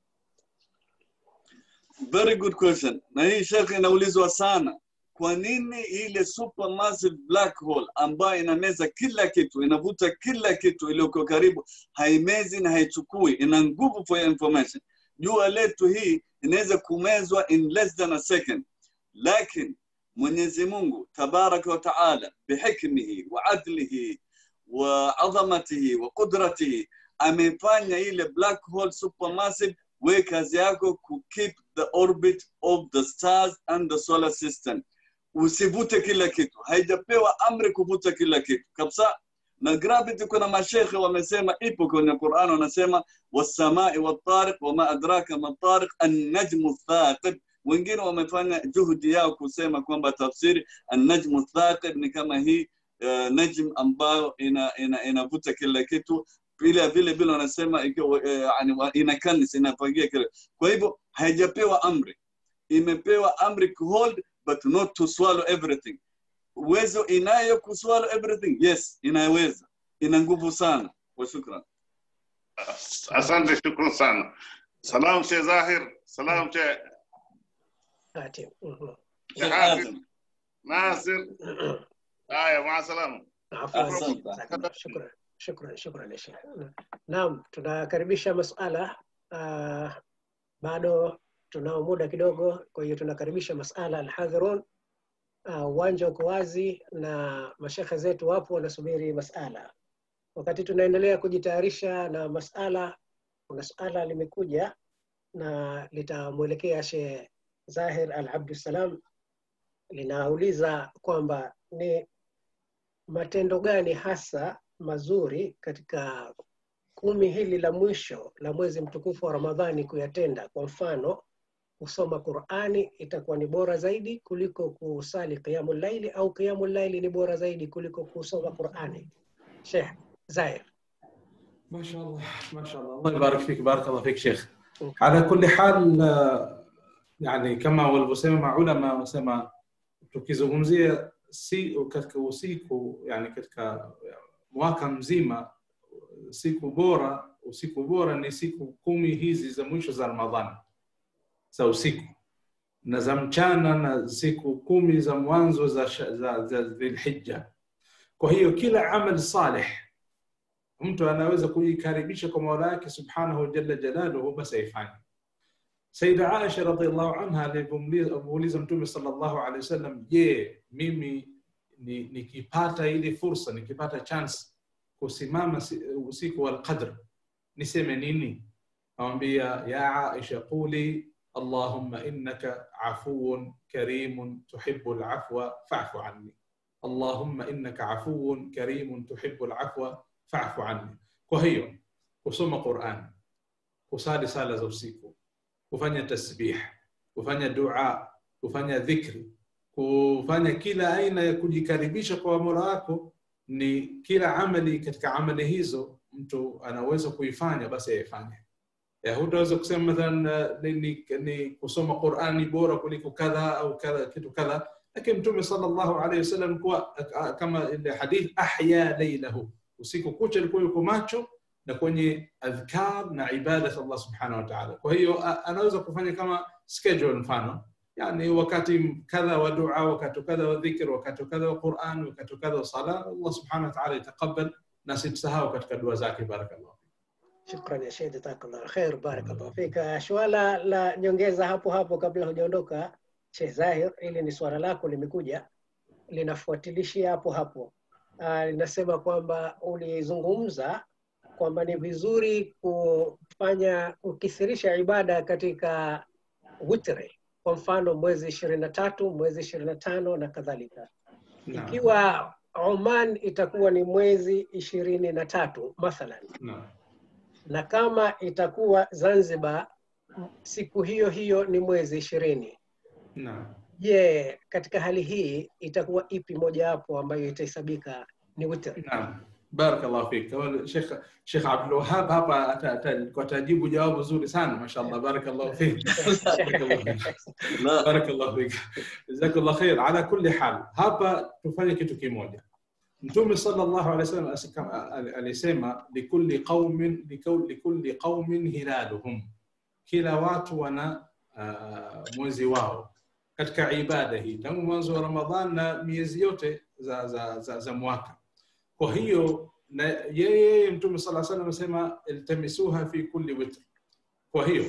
F: very good question na hii shekhe inaulizwa sana kwa nini ile supermassive black hole ambayo inameza kila kitu inavuta kila kitu iliyoko karibu haimezi na haichukui ina nguvu for your information jua letu hii inaweza kumezwa in less than a second lakini mwenyezi mungu tabaraka wa taala bihikmihi wa adlihi wa adhamatihi wa qudratihi amefanya ile black hole supermassive we kazi yako ku keep the orbit of the stars and the solar system usivute kila kitu haijapewa amri kuvuta kila kitu kabisa na gravity kuna mashekhe wamesema ipo kwenye Qur'an wanasema wasamai watariq wama adraka matariq an-najmu thaqib wengine wamefanya juhudi yao kusema kwamba tafsiri an-najmu thaqib ni kama hii uh, najm ambayo ina ina inavuta kila kitu vile vile vile wanasema ikiwa uh, yani inakanis inafagia kile kwa hivyo haijapewa amri imepewa amri ku hold but not to swallow everything uwezo inayo kuswallow everything yes inaweza ina nguvu sana wa shukran
I: asante shukran sana salam she zahir salam she
A: Ati, mhm.
I: she hafiz nasir haya maa salama
A: Afwan.
F: Asante.
A: Shukran, shukran, shukran ya Sheikh. Naam, tunakaribisha masala uh, bado tunao muda kidogo, kwa hiyo tunakaribisha masala alhadhirun. Ah, Uwanja uko wazi na mashekhe zetu wapo wanasubiri masala. Wakati tunaendelea kujitayarisha na masala, kuna suala limekuja na litamwelekea Sheikh Zahir Al Abdussalam, linauliza kwamba ni matendo gani hasa mazuri katika kumi hili la mwisho la mwezi mtukufu wa Ramadhani kuyatenda. Kwa mfano, kusoma Qur'ani itakuwa ni bora zaidi kuliko kusali qiyamul laili, au qiyamul laili ni bora zaidi kuliko kusoma Qur'ani. Sheikh Zair.
E: ما شاء الله ما شاء الله الله يبارك فيك بارك الله فيك شيخ على كل حال آه، يعني kama walivyosema maulama wasema tukizungumzia si katika usiku yani katika mwaka mzima siku bora usiku bora ni siku kumi hizi za mwisho za ramadhani za usiku na za mchana na siku kumi za mwanzo za, sha- za, za dhilhija kwa hiyo kila amal salih mtu anaweza kujikaribisha kwa mola yake subhanahu jalla jalaluhu basi aifanye saida aisha radiallahu anha alivyomuuliza mtume sallallahu alaihi wasallam je mimi ni- nikipata ile fursa nikipata chance kusimama si- usiku wa alqadr niseme nini awambia ya aisha quli allahumma innaka afuun karimun tuhibu lafwa fafu anni allahumma innaka afuun karimun tuhibu lafwa fafu anni kwa hiyo kusoma quran kusali sala za usiku kufanya tasbih kufanya dua kufanya dhikri kufanya kila aina ya kujikaribisha kwa mola wako ni kila amali katika amali hizo mtu anaweza kuifanya basi aifanye Ya, hutaweza kusema mathalan uh, ni, ni, ni kusoma qurani bora kuliko kadha au kadha kitu kadha lakini mtume sallallahu alaihi wasallam kuwa uh, kama ile hadith ahya leilahu usiku kucha alikuwa yuko macho na kwenye adhkar na ibadat Allah subhanahu wa ta'ala. Kwa hiyo a- anaweza kufanya kama schedule mfano, yani wakati kadha wa dua, wakati kadha wa dhikr, wakati kadha wa Quran, wakati kadha wa sala, Allah subhanahu wa ta'ala itakabal na situsahau katika dua zake. Barakallah.
A: Shukran ya Sheikh, jazakallah khair, barakallahu fika. Swala la nyongeza hapo hapo kabla hujaondoka, Sheikh Zahir, ili ni swala lako limekuja, linafuatilishia hapo hapo. Uh, linasema kwamba ulizungumza kwamba ni vizuri kufanya kukithirisha ibada katika witri, kwa mfano mwezi ishirini na tatu, mwezi ishirini na tano na kadhalika.
E: Naam.
A: Ikiwa Oman itakuwa ni mwezi ishirini na tatu mathalan,
E: Naam.
A: na kama itakuwa Zanzibar siku hiyo hiyo ni mwezi ishirini.
E: Naam.
A: Je, katika hali hii itakuwa ipi mojawapo ambayo itahesabika ni witr?
E: Naam. Barakallahu fik. Kama Sheikh Sheikh Abdul Wahhab hapa ata- ata- kwa tajibu jawabu zuri sana mashallah. Barakallahu fik. Barakallahu fik.
F: لا
E: Barakallahu fik. Jazakallah khair. Ala kulli hal, hapa tufanye kitu kimoja. Mtume sallallahu alaihi wasallam asikam- al- alisema likulli qaumin likul- likulli qaumin hilaluhum, kila watu wana uh, mwezi wao katika ibada hii tangu mwanzo wa Ramadhan na miezi yote za, za, za, za mwaka. Kwa hiyo na yeye Mtume sala salam amesema iltamisuha fi kulli witr. Kwa hiyo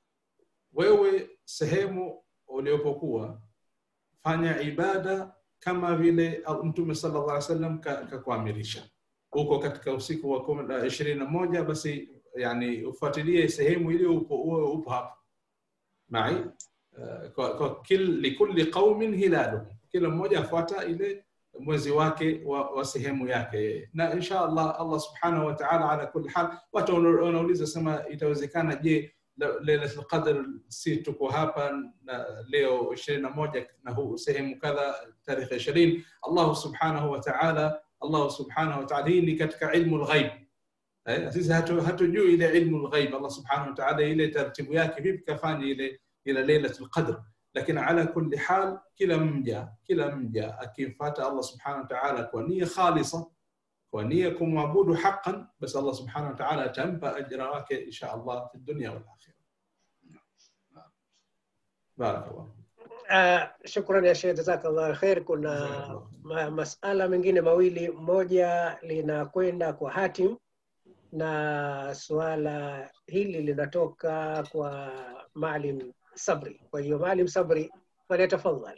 E: wewe sehemu uliopokuwa fanya ibada kama vile Mtume sallallahu alaihi wasallam ka- kakuamirisha. Uko katika usiku wa kumi na- ishirini na moja, basi yani ufuatilie sehemu ile upo, uwe upo hapo mai Uh, kwa, kwa kil, likulli qaumin hilaluhum, kila mmoja afuata ile mwezi wake wa, wa sehemu yake, na insha Allah Allah subhanahu wa ta'ala, ala kulli hal, watu wana- wanauliza sema, itawezekana je, la- Lailatul Qadr si tuko hapa na leo 21 na huu sehemu kadha tarehe 20 Allah subhanahu wa ta'ala Allah subhanahu wa ta'ala, hii ni katika ilmu lghaib Eh, sisi hatu- hatujui ile ilmu lghaib Allah subhanahu wa ta'ala ile taratibu yake vipi kafanya ile ila lailatul qadr lakini ala kulli hal kila mja kila mja akimfuata Allah subhanahu wa ta'ala kwa nia khalisa kwa nia kumwabudu haqqan basi Allah subhanahu wa ta'ala atampa ajra wake insha Allah fi dunya wal akhirah barakallah
A: Uh, shukran ya Sheikh, jazakallah khair. Kuna
E: Jazakallah.
A: ma masala mengine mawili, moja linakwenda kwa hatim na suala hili linatoka kwa Maalim Sabri. Kwa hiyo Maalim Sabri, falyatafadhal.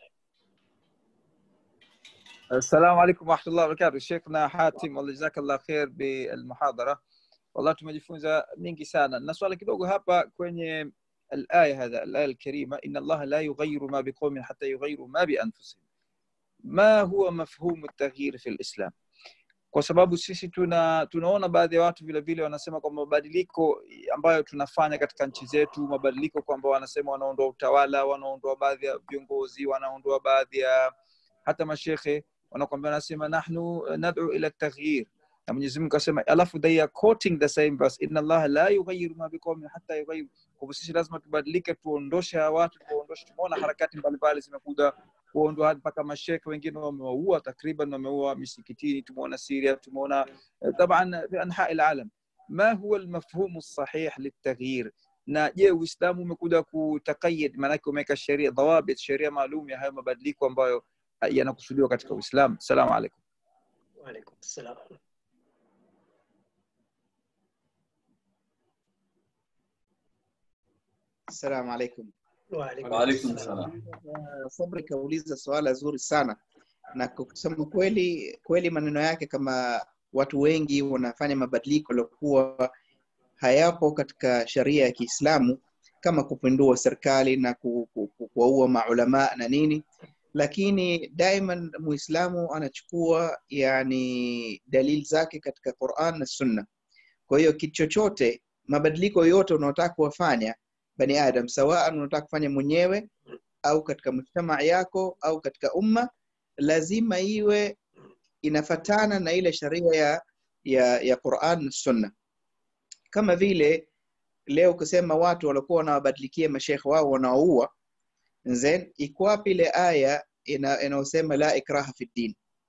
C: السلام عليكم ورحمة الله وبركاته شيخنا حاتم والله جزاك الله خير بالمحاضرة والله tumejifunza mingi sana na swala kidogo hapa kwenye الآية هذا الآية الكريمة إن الله لا يغير ما بقوم حتى يغيروا ما بأنفسهم ما هو مفهوم التغيير في الإسلام kwa sababu sisi tuna tunaona baadhi ya watu vile vile wanasema kwamba mabadiliko ambayo tunafanya katika nchi zetu mabadiliko kwamba wanasema wanaondoa utawala wanaondoa baadhi ya viongozi wanaondoa baadhi ya hata mashekhe wanakwambia wanasema nahnu nad'u ila taghyir na Mwenyezi Mungu akasema alafu they are quoting the same verse inna Allah la yughayyiru ma biqaumin hatta yughayyiru kwa hivyo sisi lazima tubadilike tuondoshe hawa watu tuondoshe tumeona harakati mbalimbali zimekuja kuondoa hadi mpaka mashekhe wengine wamewaua takriban wameua misikitini tumeona Syria tumeona طبعا في انحاء العالم ما هو المفهوم الصحيح للتغيير na je uislamu umekuja kutakayid maanake umeweka sheria dhawabit sheria maalum ya hayo mabadiliko ambayo yanakusudiwa katika uislamu salamu alaikum
A: Waalaikum salam.
D: Assalamu alaikum.
A: Waalaikum
F: Waalaikum
A: salam.
F: salam.
D: Sabri kauliza swala zuri sana, na kwa kusema kweli kweli maneno yake kama watu wengi wanafanya mabadiliko yaliokuwa hayapo katika sharia ya Kiislamu kama kupindua serikali na ku- ku- ku- kuwaua maulama na nini, lakini daima Muislamu anachukua yani dalili zake katika Quran na Sunna. Kwa hiyo kitu chochote, mabadiliko yote unaotaka kuwafanya bani Adam, sawaan unataka kufanya mwenyewe au katika mujtamaa yako au katika umma, lazima iwe inafatana na ile sharia ya, ya, ya Quran na Sunna. Kama vile leo ukisema watu walikuwa wanawabadilikia mashekhe wao wanaoua, then iko wapi ile aya ina- inayosema la ikraha fi din?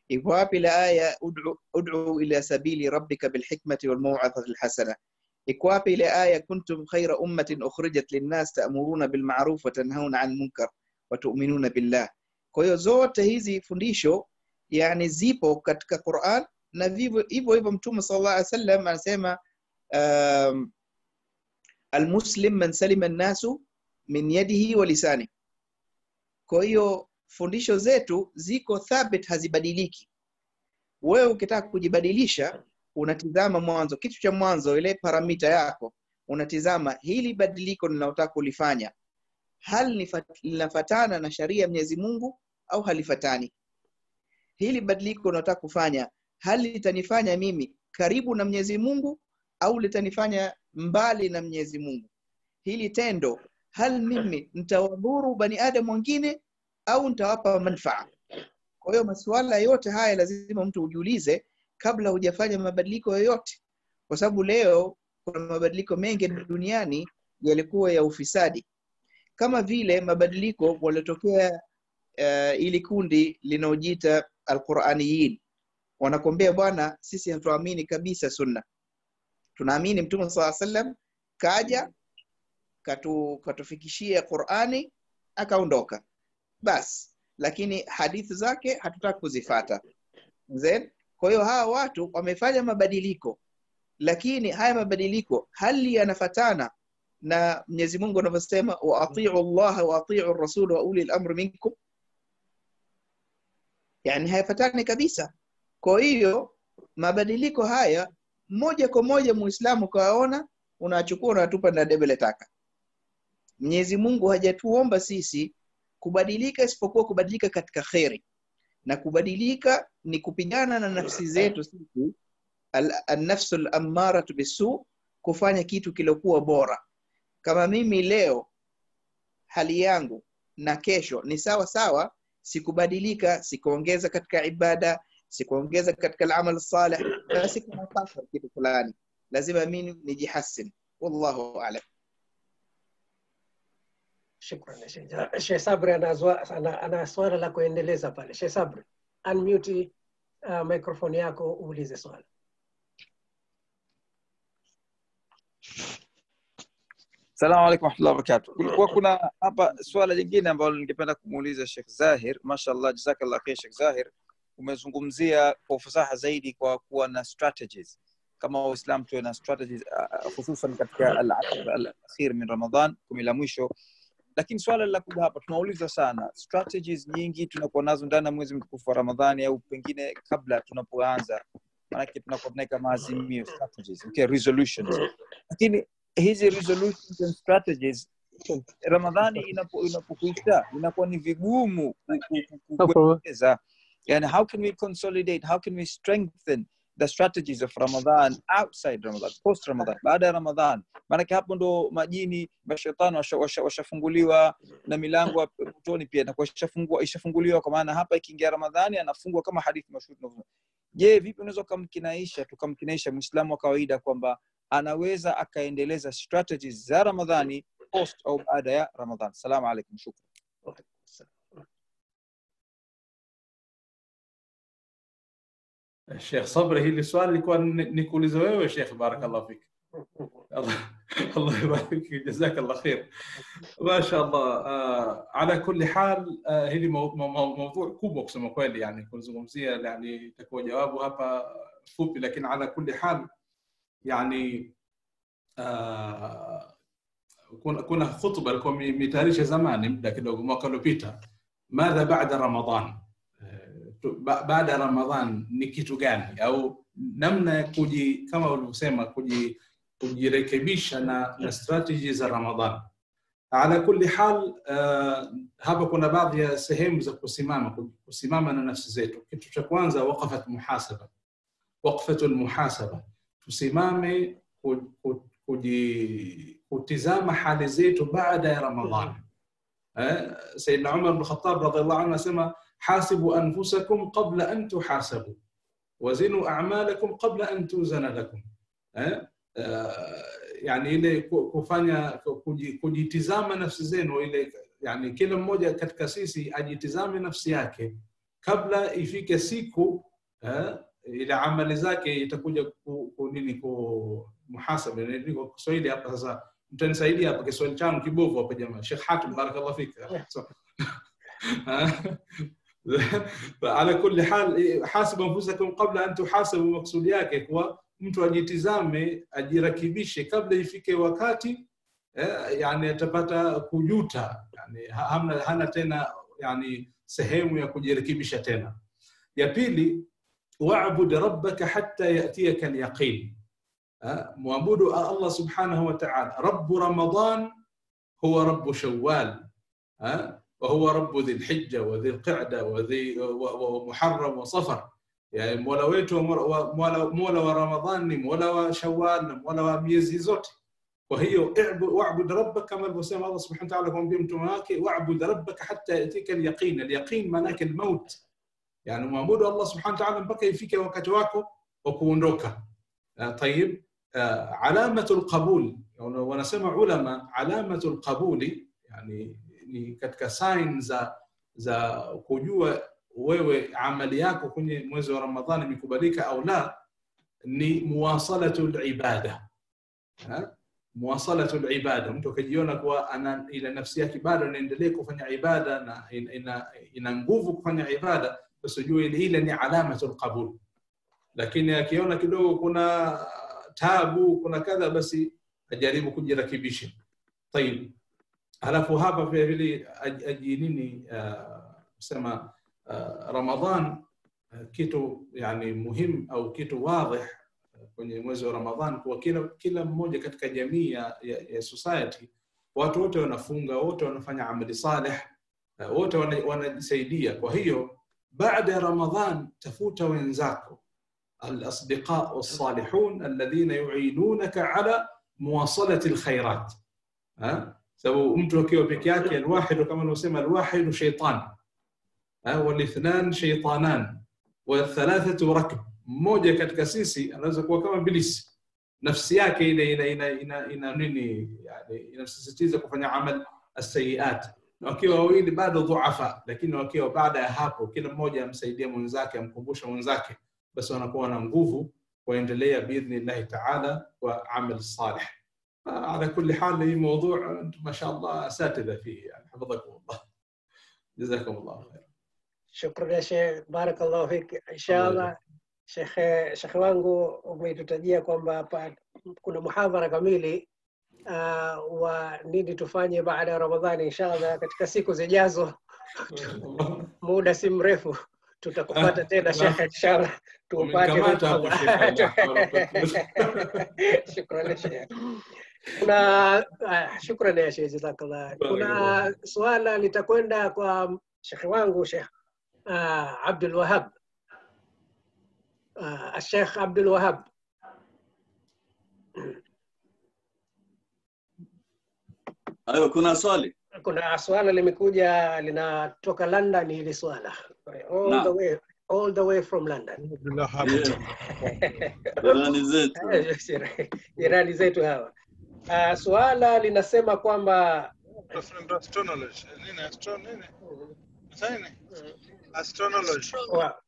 D: iko wapi ile aya ud'u, ud'u ila sabili rabbika bilhikmati walmaw'izati alhasana iko wapi ile aya kuntum khayra ummatin ukhrijat linnas ta'muruna bilma'ruf wa tanhauna 'anil munkar wa tu'minuna billah kwa hiyo zote hizi fundisho yani zipo katika Qur'an na vivyo hivyo hivyo mtume sallallahu alaihi wasallam anasema um, almuslim man salima nnasu min yadihi wa lisani kwa hiyo fundisho zetu ziko thabit hazibadiliki wewe ukitaka kujibadilisha unatizama mwanzo kitu cha mwanzo ile paramita yako unatizama hili badiliko ninalotaka kulifanya hal nifat- linafatana na sharia ya mwenyezi mungu au halifatani hili badiliko unalotaka kufanya hal litanifanya mimi karibu na mwenyezi mungu au litanifanya mbali na mwenyezi mungu hili tendo hal mimi nitawadhuru bani adam wengine au nitawapa manfaa kwa hiyo masuala yote haya lazima mtu ujiulize kabla hujafanya mabadiliko yoyote kwa sababu leo kuna mabadiliko mengi duniani yalikuwa ya ufisadi kama vile mabadiliko waliotokea uh, ili kundi linaojiita alquraniyin wanakuambia bwana sisi hatuamini kabisa sunna tunaamini mtume saa sallam kaja katu, katufikishia qurani akaondoka basi lakini hadithi zake hatutaki kuzifata Then, kwa hiyo hawa watu wamefanya mabadiliko lakini haya mabadiliko hali yanafatana na mwenyezi mungu anavyosema waatiu llaha waatiu rasul wa uli lamri minkum yani hayafatani kabisa kwa hiyo mabadiliko haya moja kwa moja muislamu ukawaona unachukua unatupa na debe taka mwenyezi mungu hajatuomba sisi kubadilika isipokuwa kubadilika katika kheri na kubadilika ni kupigana na nafsi zetu sisi annafsu lammaratu bisu kufanya kitu kilokuwa bora kama mimi leo hali yangu na kesho ni sawa sawa sikubadilika sikuongeza katika ibada sikuongeza katika alamal salih basi kuna kasra kitu fulani lazima mimi nijihassin wallahu alam
A: Shukran Sheikh Ja- Sheikh Sabri ana, zwa- ana, ana swala la kuendeleza pale. Sheikh Sabri, unmute uh, microphone yako uulize swala.
C: Salamu alaikum warahmatullahi wabarakatuh. Kulikuwa kuna hapa swala lingine ambalo ningependa kumuuliza Sheikh Zahir. Mashallah, jazakallah khair Sheikh Zahir. Umezungumzia kwa ufasaha zaidi kwa kuwa na strategies kama Waislamu tuwe na strategies uh, hususan katika al-ashr al-akhir min Ramadhan, kumi la mwisho. Lakini swala la kuja hapa tunauliza sana, strategies nyingi tunakuwa nazo ndani ya mwezi mtukufu wa Ramadhani au pengine kabla tunapoanza, maanake tunakuwa tunaweka maazimio strategies, okay, resolutions lakini hizi resolutions and strategies ramadhani inapo- inapokuisha inakuwa ni vigumu ku- ku- ku- ku- kuendeleza yani how can we consolidate how can we strengthen the strategies of ramadan outside ramadan post ramadan baada ya ramadan maanake hapo ndo majini mashetani washafunguliwa washa, washafunguliwa na milango ya motoni pia inakuwa ishafungua- ishafunguliwa kwa maana hapa ikiingia ramadhani anafungwa kama hadithi mashuhuri tunavyosema. je vipi unaweza ukamkinaisha tukamkinaisha mwislamu wa kawaida kwamba anaweza akaendeleza strategies za ramadhani post au baada ya ramadhan salamu alaikum shukran
E: Sheikh Sabri, hili swali lilikuwa ni- nikuulize wewe Sheikh, barakallah fik. Allah Allah يبارك فيك جزاك الله خير ما شاء الله آه على كل حال آه hili mou- mou- mou- موضوع kubwa kusema kweli yani kuzungumzia yani itakuwa jawabu hapa fupi lakini ala kulli hal yani آه kuna kuna khutba ilikuwa mi- mitayarisha zamani muda kidogo mwaka uliopita madha baada ramadan Eh, tu- ba- baada ya ramadhan ni kitu gani au namna ya kuji kama ulivyosema kuji kujirekebisha na, na strategy za ramadhan ala kulli hal uh, hapa kuna baadhi ya sehemu za kusimama kusimama na nafsi zetu kitu cha kwanza waqafat muhasaba waqfatu lmuhasaba tusimame ku- ku- kuji- kutizama hali zetu baada ya ramadhan eh, sayidna umar bn khatab radiallahu anhu anasema hasibu anfusakum qabla an tuhasabu wazinu a'malakum qabla an tuzana lakum eh? uh, yani ile ku- kufanya kuji- kujitizama nafsi zenu ile yani kila mmoja katika sisi ajitizame nafsi yake kabla ifike siku eh, ile amali zake itakuja ku, ku nini ku muhasaba Ni kwa Kiswahili hapa sasa mtanisaidia hapa Kiswahili changu kibovu hapa jamaa Sheikh Hatim barakallahu fik So- على كل حال حاسب انفسكم قبل ان تحاسبوا مقصود yake kuwa mtu ajitizame ajirakibishe kabla ifike wakati eh, yani atapata kujuta yani ha- hamna, hana tena yani sehemu ya kujirekebisha tena ya pili wa'bud rabbaka hatta yatiyaka alyaqin Eh, mwabudu Allah subhanahu wa ta'ala rabbu ramadan huwa rabbu shawwal eh, وهو رب ذي الحجة وذي القعدة وذي و- ومحرم وصفر يعني مولا wetu wa Mola- mola mola wa ramadhan ni mola wa shawal na mola wa miezi zote kwa hiyo i'bu- wa'bud rabbaka kama alivyosema Allah subhanahu wa ta'ala kumwambia mtume wake wa'bud rabbaka hatta yatika al-yaqin al-yaqin maana yake al-maut yani muabudu Allah subhanahu wa ta'ala mpaka ifike wakati wako wa kuondoka Ah, طيب آه، علامة القبول wanasema ulama علامة القبول yani ni katika sign za za kujua wewe amali yako kwenye mwezi wa Ramadhani imekubalika au la ni muwasalatu libada muwasalatu libada mtu akajiona kuwa ana ile nafsi yake bado inaendelea kufanya ibada na ina, ina, ina nguvu kufanya ibada basi ujue ile ile ni alamatu lqabul lakini akiona kidogo kuna tabu kuna kadha basi ajaribu kujirakibisha tayib halafu hapa vile vile aj- aji nini uh, sema uh, Ramadhan uh, kitu yani muhimu au kitu wadhih uh, kwenye mwezi wa Ramadhan kwa kila kila mmoja katika jamii ya, ya, ya society watu wote wanafunga wote wanafanya amali saleh uh, wote wana- wanajisaidia kwa hiyo baada ya Ramadhan tafuta wenzako الأصدقاء والصالحون الذين يعينونك على مواصلة الخيرات ها sababu mtu akiwa peke yake alwahidu kama alivyosema alwahidu shaitan Ha, walithnan shaitanan wathalathatu rakb mmoja katika sisi anaweza kuwa kama bilisi nafsi yake ile ina, ina, ina, ina nini yani inasisitiza kufanya amal asayiat na wakiwa wawili bado dhuafa lakini wakiwa baada ya hapo kila mmoja amsaidia mwenzake amkumbusha mwenzake basi wanakuwa na nguvu waendelea باذن taala kwa amal salih على كل حال هي موضوع انتم ما شاء الله اساتذه فيه يعني حفظكم الله جزاكم الله خير
A: Shukran ya Sheikh, barakallahu fik. Inshallah shekhe shekhe wangu umetutajia kwamba hapa kuna muhadhara kamili uh, wa nini tufanye baada ya Ramadhani. Inshallah katika siku zijazo, muda si mrefu tutakupata tena shekhe, inshallah tupate
E: Umekamata hapo, Sheikh.
A: Shukran ya Sheikh. Kuna uh, shukran ya Sheikh, jazakallah. Kuna swala litakwenda kwa shekhe wangu Sheikh uh, Abdul Wahab uh, Sheikh Abdul Wahab
F: Ayo, kuna swali?
A: kuna swala limekuja linatoka London hili swala all
F: Naam.
A: the way all the way from London
F: Jirani zetu.
A: jirani zetu hawa uh, swala linasema kwamba
K: Astronology. Nini? Astro nini? Sasa nini? Astronology.
A: wa,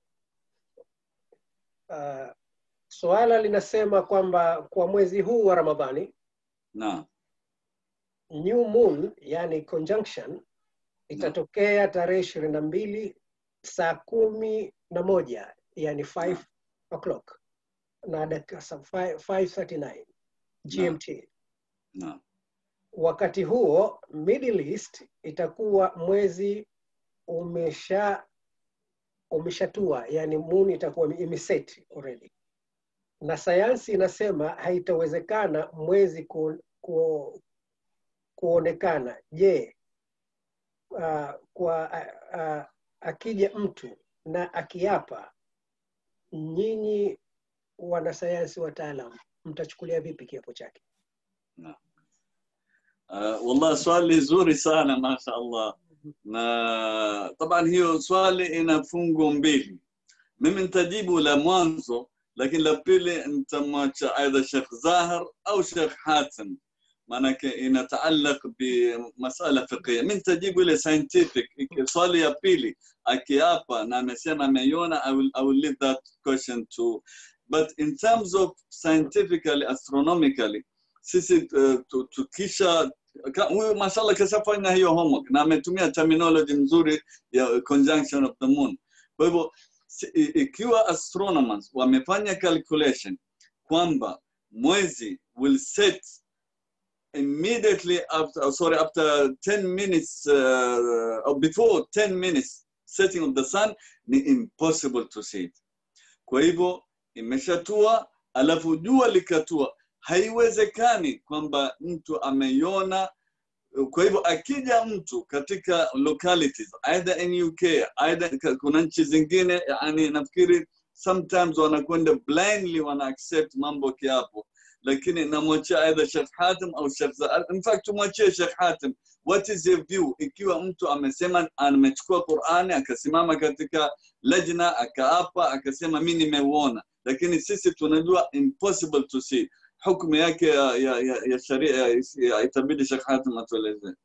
A: uh, swala linasema kwamba kwa mwezi huu wa Ramadhani
F: Naam.
A: new moon yani conjunction itatokea tarehe ishirini na mbili saa kumi na moja yani 5 o'clock na dakika sa- fi- 5:39 GMT.
F: Naam.
A: Wakati huo Middle East itakuwa mwezi umesha umeshatua, yani moon itakuwa imeset already, na sayansi inasema haitawezekana mwezi ku, ku, kuonekana. Je, uh, kwa uh, uh, akija mtu na akiapa, nyinyi wanasayansi wataalam mtachukulia vipi kiapo chake?
F: Uh, والله swali zuri sana masha Allah na taban hiyo swali ina fungu mbili mimi nitajibu la mwanzo lakini la pili nitamwacha aidha Sheikh Zahar au Sheikh Hatim maanake inataalaq bimasala fiqhia mi nitajibu ile scientific swali ya pili akiapa na amesema ameiona I will, I will leave that question to but in terms of scientifically astronomically sisi uh, tu- tukisha ka- huyu mashallah kashafanya hiyo homework na ametumia terminology nzuri ya conjunction of the moon kwa hivyo si- i- ikiwa astronomers wamefanya calculation kwamba mwezi will set immediately after sorry after 10 minutes uh, or before 10 minutes setting of the sun ni impossible to see it kwa hivyo imeshatua alafu jua likatua haiwezekani kwamba mtu ameiona kwa hivyo akija mtu katika localities either in uk either ka- kuna nchi zingine yani nafikiri sometimes wanakwenda blindly wana accept mambo kiapo lakini namwachia either Sheikh Hatim au Sheikh Za- in fact tumwachie Sheikh Hatim what is your view ikiwa mtu amesema amechukua Qur'ani akasimama katika lajna akaapa akasema mi nimeuona lakini sisi tunajua impossible to see hukumu yake ya, ya, ya, ya sharia ya, ya, itabidi Sheikh Hatim atueleze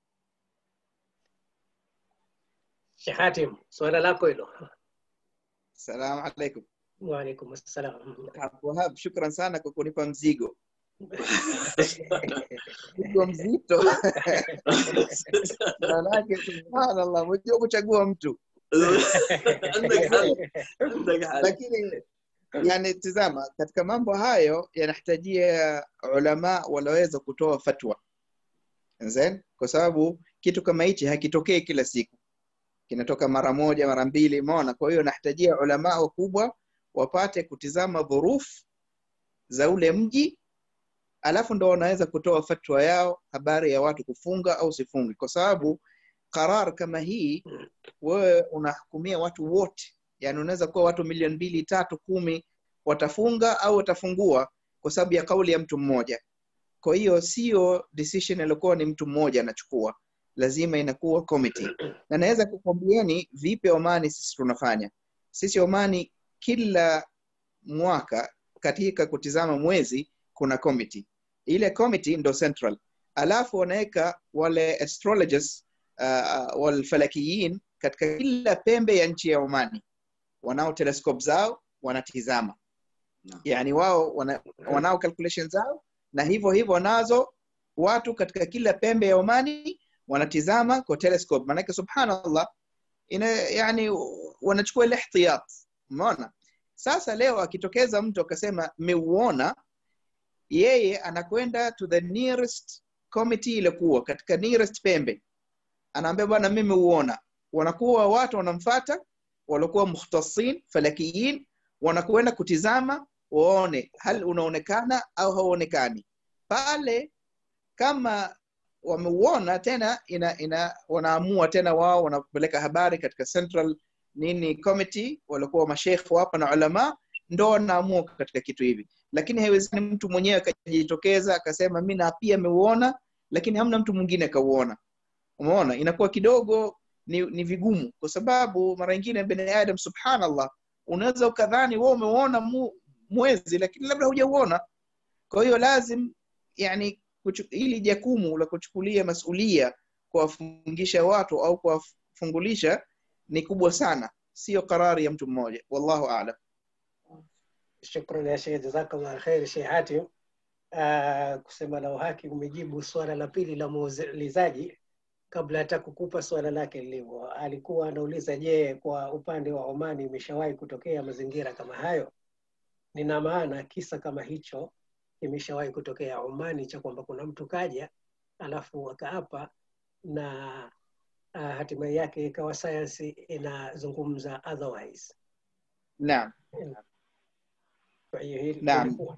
A: Sheikh Hatim, swala lako hilo.
D: Salamu alaikum.
A: Waalaikum assalam.
D: Wahab, shukran sana kwa kunipa mzigo mzigo mzito manake subhanallah mwenyewe kuchagua mtu lakini yani tizama katika mambo hayo yanahitajia ulama walaweza kutoa fatwa Nzen? kwa sababu kitu kama hichi hakitokei kila siku kinatoka mara moja mara mbili umeona kwa hiyo nahitajia ulama wakubwa wapate kutizama dhuruf za ule mji alafu ndo wanaweza kutoa fatwa yao habari ya watu kufunga au sifungi kwa sababu qarar kama hii wewe unahukumia watu wote yani unaweza kuwa watu milioni mbili tatu kumi watafunga au watafungua kwa sababu ya kauli ya mtu mmoja kwa hiyo sio decision iliokuwa ni mtu mmoja anachukua lazima inakuwa committee na naweza kukwambieni vipi omani sisi tunafanya sisi omani kila mwaka katika kutizama mwezi kuna committee ile committee ndo central alafu wanaweka wale astrologers uh, walfalakiyin katika kila pembe ya nchi ya omani wanao telescope zao wanatizama yani wao wana, wanao calculation zao na hivyo hivyo nazo watu katika kila pembe ya omani wanatizama kwa telescope maanake subhanallah ina yani wanachukua ile ihtiyat umeona sasa leo akitokeza mtu akasema mmeuona yeye anakwenda to the nearest committee ilikuwa katika nearest pembe anaambia bwana mimi uona wanakuwa watu wanamfata waliokuwa mukhtasin falakiyin wanakwenda kutizama waone hal unaonekana au hauonekani pale kama wameuona tena ina, ina wanaamua tena wao wanapeleka habari katika central nini committee waliokuwa mashekh hapa na ulama ndo wanaamua katika kitu hivi lakini haiwezekani mtu mwenyewe akajitokeza akasema mi na pia ameuona lakini hamna mtu mwingine akauona umeona inakuwa kidogo ni, ni vigumu kwa sababu mara nyingine bini adam subhanallah unaweza ukadhani wewe umeuona mu, mwezi lakini labda hujauona kwa hiyo lazim yani kuchu, hili jakumu la kuchukulia masulia kuwafungisha watu au kuwafungulisha ni kubwa sana sio karari ya mtu mmoja wallahu alam
A: Shukran ya Sheikh, jazakallah khair Sheikh Hatim. Uh, kusema la uhaki umejibu swala la pili la muulizaji kabla hata kukupa swala lake lilivyo. Alikuwa anauliza, je, kwa upande wa Omani imeshawahi kutokea mazingira kama hayo? Nina maana kisa kama hicho kimeshawahi kutokea Omani, cha kwamba kuna mtu kaja alafu akaapa na uh, hatimaye yake ikawa sayansi inazungumza otherwise.
D: naam
A: Kwa hiyo hili
D: Naam.
A: ilikuwa-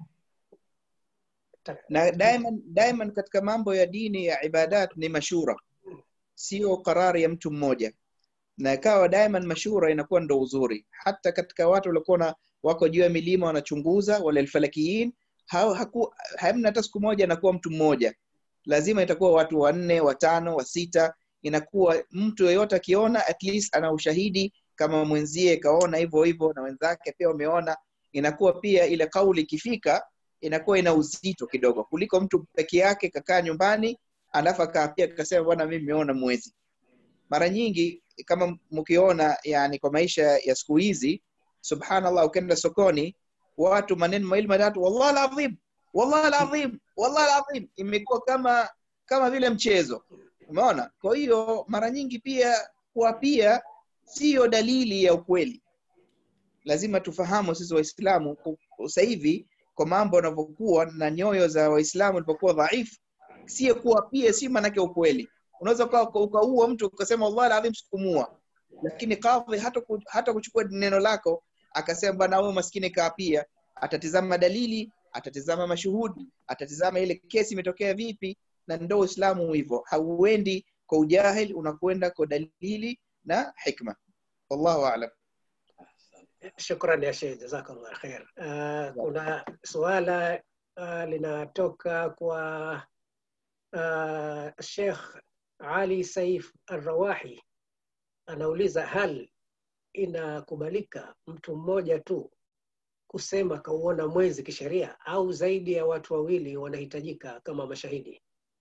D: na daiman daiman katika mambo ya dini ya ibadat ni mashura sio karari ya mtu mmoja na ikawa daiman mashura inakuwa ndo uzuri hata katika watu waliokuwa na- wako juu ya milima wanachunguza wale alfalakiyin hao haku- hamna hata siku moja anakuwa mtu mmoja lazima itakuwa watu wanne watano wa sita inakuwa mtu yeyote akiona at least ana ushahidi kama mwenzie kaona hivyo hivyo na wenzake pia wameona inakuwa pia ile kauli ikifika inakuwa ina uzito kidogo kuliko mtu peke yake kakaa nyumbani alafu akaapia akasema bwana mimi nimeona mwezi mara nyingi kama mkiona yani kwa maisha ya siku hizi subhanallah ukienda sokoni watu maneno mawili matatu wallahi alazim wallahi alazim wallahi alazim imekuwa kama kama vile mchezo umeona kwa hiyo mara nyingi pia kuapia siyo dalili ya ukweli lazima tufahamu sisi waislamu ku- sasa hivi kwa mambo yanavyokuwa na nyoyo za waislamu ilipokuwa dhaifu sio kuapia si maanake ukweli unaweza uka- uka- ukaua mtu ukasema wallahi alazim sikumua lakini kadhi hata, ku, hata kuchukua neno lako akasema bwana huyo maskini kaapia atatizama dalili atatizama mashuhudi atatizama ile kesi imetokea vipi na ndo uislamu hivyo hauendi kwa ujahil unakwenda kwa dalili na hikma wallahu alam
A: Shukran ya Sheikh, jazakallah khair. Uh, kuna suala uh, linatoka kwa uh, Sheikh Ali Saif Arrawahi anauliza, hal inakubalika mtu mmoja tu kusema kauona mwezi kisheria au zaidi ya watu wawili wanahitajika kama mashahidi?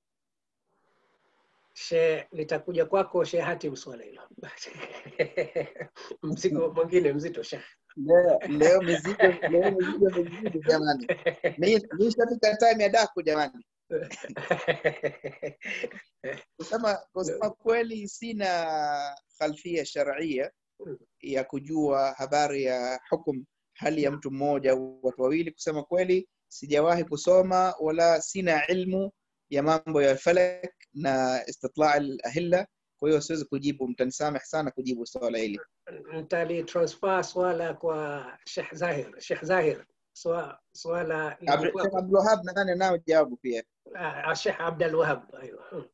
A: She, litakuja kwako Sheikh Hatim swala hilo. Mzigo mwingine mzito Sheikh.
D: leo leo mizigo leo mizigo mizito jamani Mi- nishafika time ya daku jamani kusema kusema kweli sina khalfia sharia ya kujua habari ya hukum hali ya mtu mmoja au watu wawili kusema kweli sijawahi kusoma wala sina ilmu ya mambo ya falak na istitla al-ahilla kwa hiyo siwezi kujibu mtanisameh sana kujibu swala hili
A: Nitalitransfer swala kwa Sheikh Zahir. Sheikh Zahir, swa- swala
D: Abdu-
A: lilikuwa
D: Sheikh Abdulwahab nadhani nao jawabu pia
A: Ah, Sheikh Abdul Wahab. Aywa. Hmm.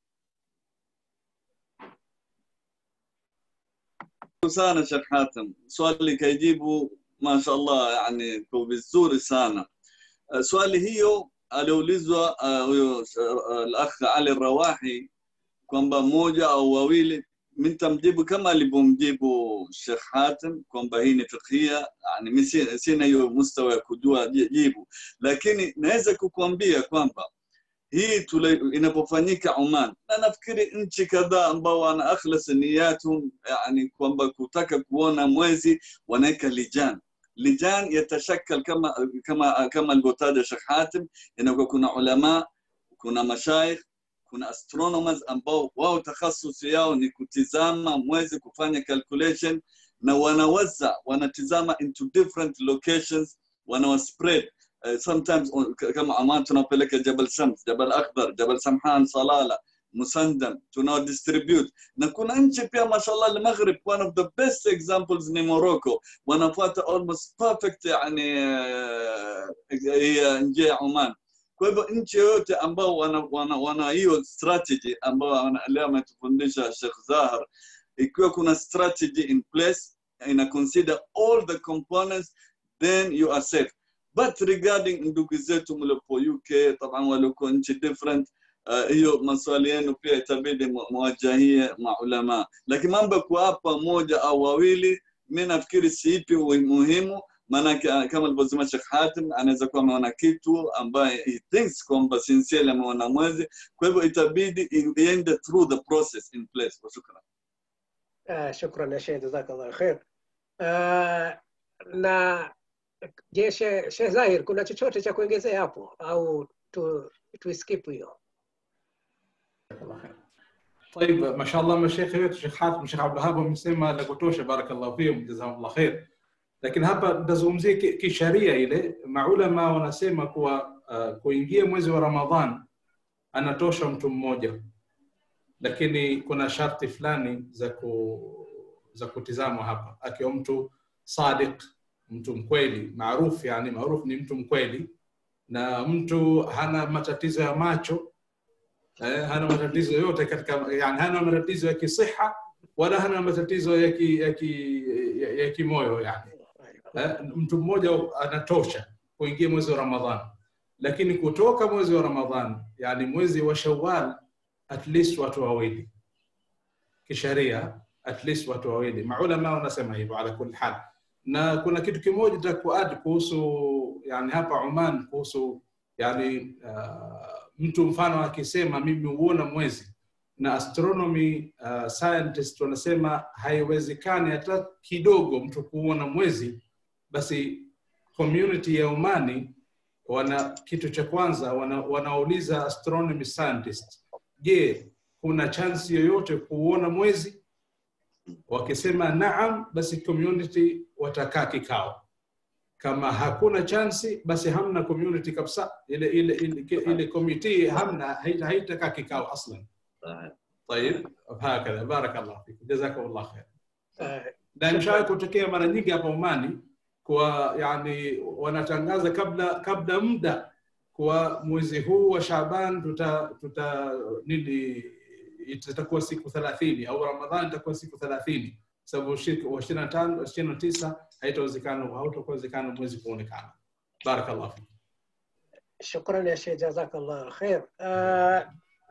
F: sana Sheikh Hatem, swali kaijibu mashallah, yani kwa vizuri sana. Uh, swali hiyo aliulizwa uh, huyo uh, al-akh Ali Rawahi kwamba mmoja au wawili, mimi nitamjibu kama alivyomjibu Sheikh Hatem kwamba hii ni fiqhia, yani mimi si- sina hiyo mustawa ya kujua ji- jibu, lakini naweza kukuambia kwamba hii tule, inapofanyika Oman na nafikiri nchi kadhaa ambao wana akhlas niyatum, yani kwamba kutaka kuona mwezi wanaweka lijan lijan yatashakal kama kama kama alivyotaja Sheikh Hatim, inakuwa kuna ulama, kuna mashaikh, kuna astronomers ambao wao takhasusi yao ni kutizama mwezi, kufanya calculation na wanawaza wanatizama into different locations, wanawaspread Uh, sometimes on- k- kama Aman tunapeleka Jabal Shams, Jabal Akhdar, Jabal Samhan, Salala, Musandam, tunao distribute na kuna nchi pia mashallah al-Maghrib, one of the best examples ni Morocco, wanafuata almost perfect yani uh, hii njia ya Oman. Kwa hivyo nchi yoyote ambao wana, wana, wana hiyo strategy ambao wana- leo ametufundisha Sheikh Zahar, ikiwa kuna strategy in place ina consider all the components then you are safe but regarding ndugu zetu mliopo UK taban waliokuwa nchi different uh, hiyo maswali yenu pia itabidi mu- muwajahie maulama, lakini mambo ya kuapa moja au wawili, mi nafikiri siipi ui- muhimu maanake ah, kama alivyosema Sheikh Hatim anaweza kuwa ameona kitu ambaye he thinks kwamba sincerely ameona mwezi, kwa hivyo itabidi i- iende through the process in place. Wa shukran.
A: Ah, shukran ya Sheikh, jazakallah khair. Ah, na je, Sheikh Sheikh Zahir, kuna chochote cha kuongezea hapo au tu, tuiskip hiyo?
E: طيب ما شاء الله مشايخ wetu Sheikh Hatim Sheikh Abdul Wahab wamesema la kutosha, barakallahu fihim, jazakumullah khair. Lakini hapa nitazungumzia ki- kisharia ile, maulama wanasema kuwa uh, kuingia mwezi wa Ramadhan anatosha mtu mmoja, lakini kuna sharti fulani za ku, za kutizamwa hapa, akiwa mtu sadiq, mtu mkweli, maarufu yani, maarufu ni mtu mkweli na mtu hana matatizo ya macho eh, hana matatizo yote katika yani hana matatizo ya kisiha wala hana matatizo ya ki, ya ki, ya, ya kimoyo yani eh, mtu mmoja anatosha kuingia mwezi wa Ramadhan, lakini kutoka mwezi wa Ramadhan yani mwezi wa Shawwal at least watu wawili kisheria, at least watu wawili. Maulama wanasema hivyo ala kulli hal, na kuna kitu kimoja cha kuadd kuhusu yani hapa Oman kuhusu yani uh, mtu mfano akisema mimi huona mwezi na astronomy uh, scientist wanasema haiwezekani hata kidogo mtu kuona mwezi basi community ya Omani wana kitu cha kwanza wana, wanauliza astronomy scientist je kuna chance yoyote kuona mwezi wakisema naam basi community watakaa kikao kama hakuna chansi basi hamna community kabisa ile ile ile, ile committee hamna haita- haitakaa kikao aslan طيب هكذا بارك الله فيك جزاكم الله خير
A: Eh,
E: na imeshawahi kutokea mara nyingi hapa Omani kwa yani wanatangaza kabla kabla muda kwa mwezi huu wa Shaaban tuta tuta nini itakuwa siku 30 au Ramadhani itakuwa siku 30 sababu siku wa 25 29 haitawezekana hautakuwezekana mwezi kuonekana barakallahu fik
A: shukran ya Sheikh, jazakallah khair. Uh,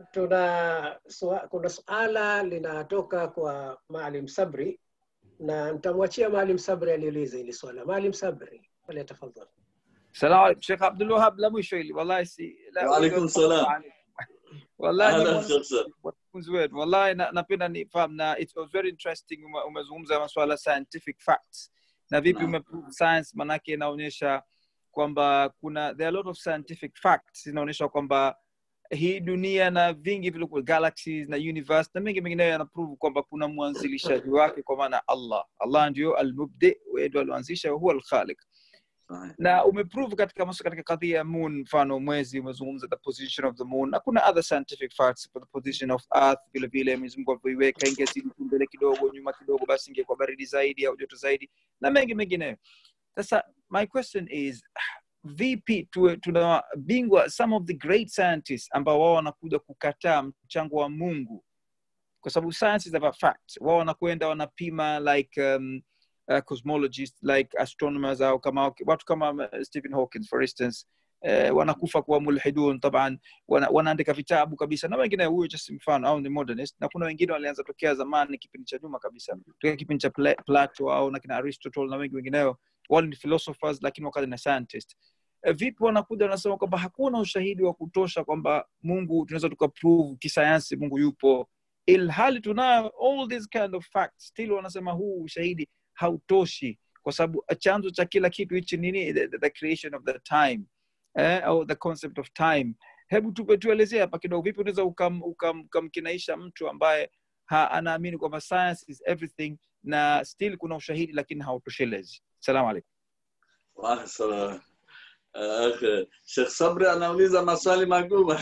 A: tuna sua, kuna suala linatoka kwa Maalim Sabri na nitamwachia Maalim Sabri aliuliza hili swala. Maalim Sabri, falyatafadhal.
C: Salamu alaikum Sheikh Abdul Wahab, la mwisho hili wallahi si la
F: Waalaikum salam.
C: wallahi ni
F: Ahlan
C: mwana-
F: Sheikh Sir.
C: wanafunzi wetu wallahi na- napenda nifahamu na it was very interesting ume- umezungumza masuala scientific facts na vipi
F: Naam.
C: umeprove science manake inaonyesha kwamba kuna there are a lot of scientific facts inaonyesha kwamba hii dunia na vingi vilikuwa galaxies na universe na mengi mengineyo yanaprove kwamba kuna mwanzilishaji wake kwa maana allah allah ndio almubdi ndio alioanzisha huwa alkhaliq
F: Sahih.
C: na umeprove katika mas- katika kadhia ya moon mfano mwezi umezungumza the position of the moon na kuna other scientific facts for the position of earth vile vile Mwenyezi Mungu alivyoiweka ingezidi tu mbele kidogo nyuma kidogo basi ingekuwa baridi zaidi au joto zaidi na mengi mengineyo sasa my question is vipi tuwe tuna bingwa some of the great scientists ambao wao wanakuja kukataa mchango wa mungu kwa sababu science is about facts wao wanakwenda wanapima like um, uh, cosmologists like astronomers au kama watu kama uh, stephen hawkins for instance uh, wanakufa kuwa mulhidun taban wana, wanaandika vitabu kabisa na wengine huyo just mfano au ni modernist na kuna wengine walianza tokea zamani kipindi cha nyuma kabisa tokea kipindi cha Pla- plato au na kina aristotle na wengi wengineo wale ni philosophers lakini wakati na scientist Eh, vipi wanakuja wanasema kwamba hakuna ushahidi wa kutosha kwamba mungu tunaweza tukaprove kisayansi mungu yupo ilhali tunayo all these kind of facts still wanasema huu ushahidi hautoshi kwa sababu chanzo cha kila kitu hichi nini the, the, the creation of the time eh, au the concept of time hebu tupe tuelezee hapa kidogo vipi unaweza ukam- ukam- ukamkinaisha mtu ambaye ha, anaamini kwamba science is everything na still kuna ushahidi lakini hautoshelezi salamu alaikum
F: Wa salam. Akhi, Sheikh Sabri anauliza maswali magumu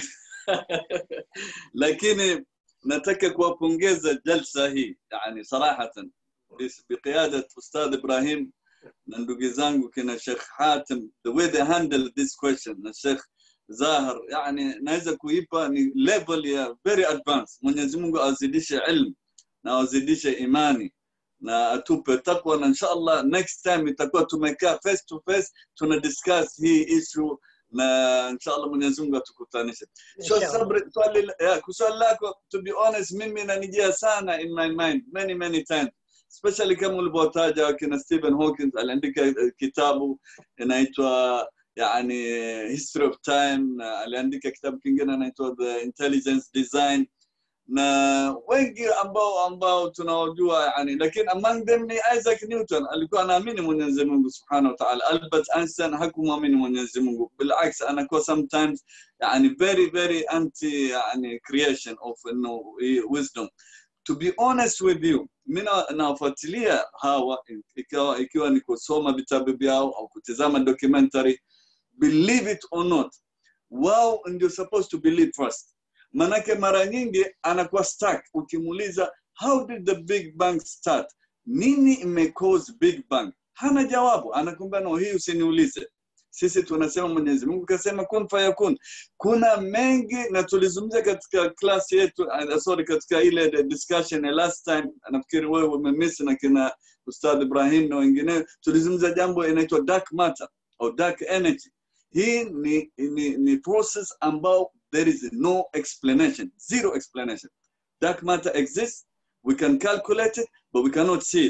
F: lakini nataka kuwapongeza jalsa hii yani sarahatan bis- biqiyada ustadh Ibrahim na ndugu zangu kina Sheikh Hatim the way they handle this question na Sheikh Zahar yani naweza kuipa ni level ya very advanced Mwenyezi Mungu azidishe ilmu na azidishe imani na atupe takwa na inshallah next time itakuwa tumekaa face to face tuna discuss hii issue na inshallah Mwenyezi Mungu atukutanishe. So
A: Inshallah.
F: sabri swali ya kuswali lako to be honest mimi inanijia sana in my mind many many times especially kama ulivyotaja wakina Stephen Hawking aliandika eh, kitabu inaitwa yani history of time na aliandika kitabu kingine inaitwa the intelligence design na wengi ambao ambao tunaojua yani lakini among them ni Isaac Newton alikuwa anaamini Mwenyezi Mungu Subhanahu wa Ta'ala Albert Einstein hakumwamini Mwenyezi Mungu bilaks anakuwa sometimes yani very very anti yani creation of you know, wisdom to be honest with you mimi nawafuatilia hawa ikiwa ikiwa ni kusoma vitabu vyao au kutizama documentary believe it or not wao ndio supposed to believe first manake mara nyingi anakuwa stuck ukimuuliza how did the big bang start nini imecause big bang hana jawabu anakwambia no hii usiniulize sisi tunasema mwenyezi mungu kasema kun fayakun kuna mengi na tulizungumzia katika klasi yetu uh, sorry katika ile discussion ya last time nafikiri wewe umemiss na kina ustadh ibrahim na wengineo tulizungumza jambo inaitwa dark matter au dark energy hii ni, ni, ni process ambao there is no explanation zero explanation dark matter exists we can calculate it but we cannot see it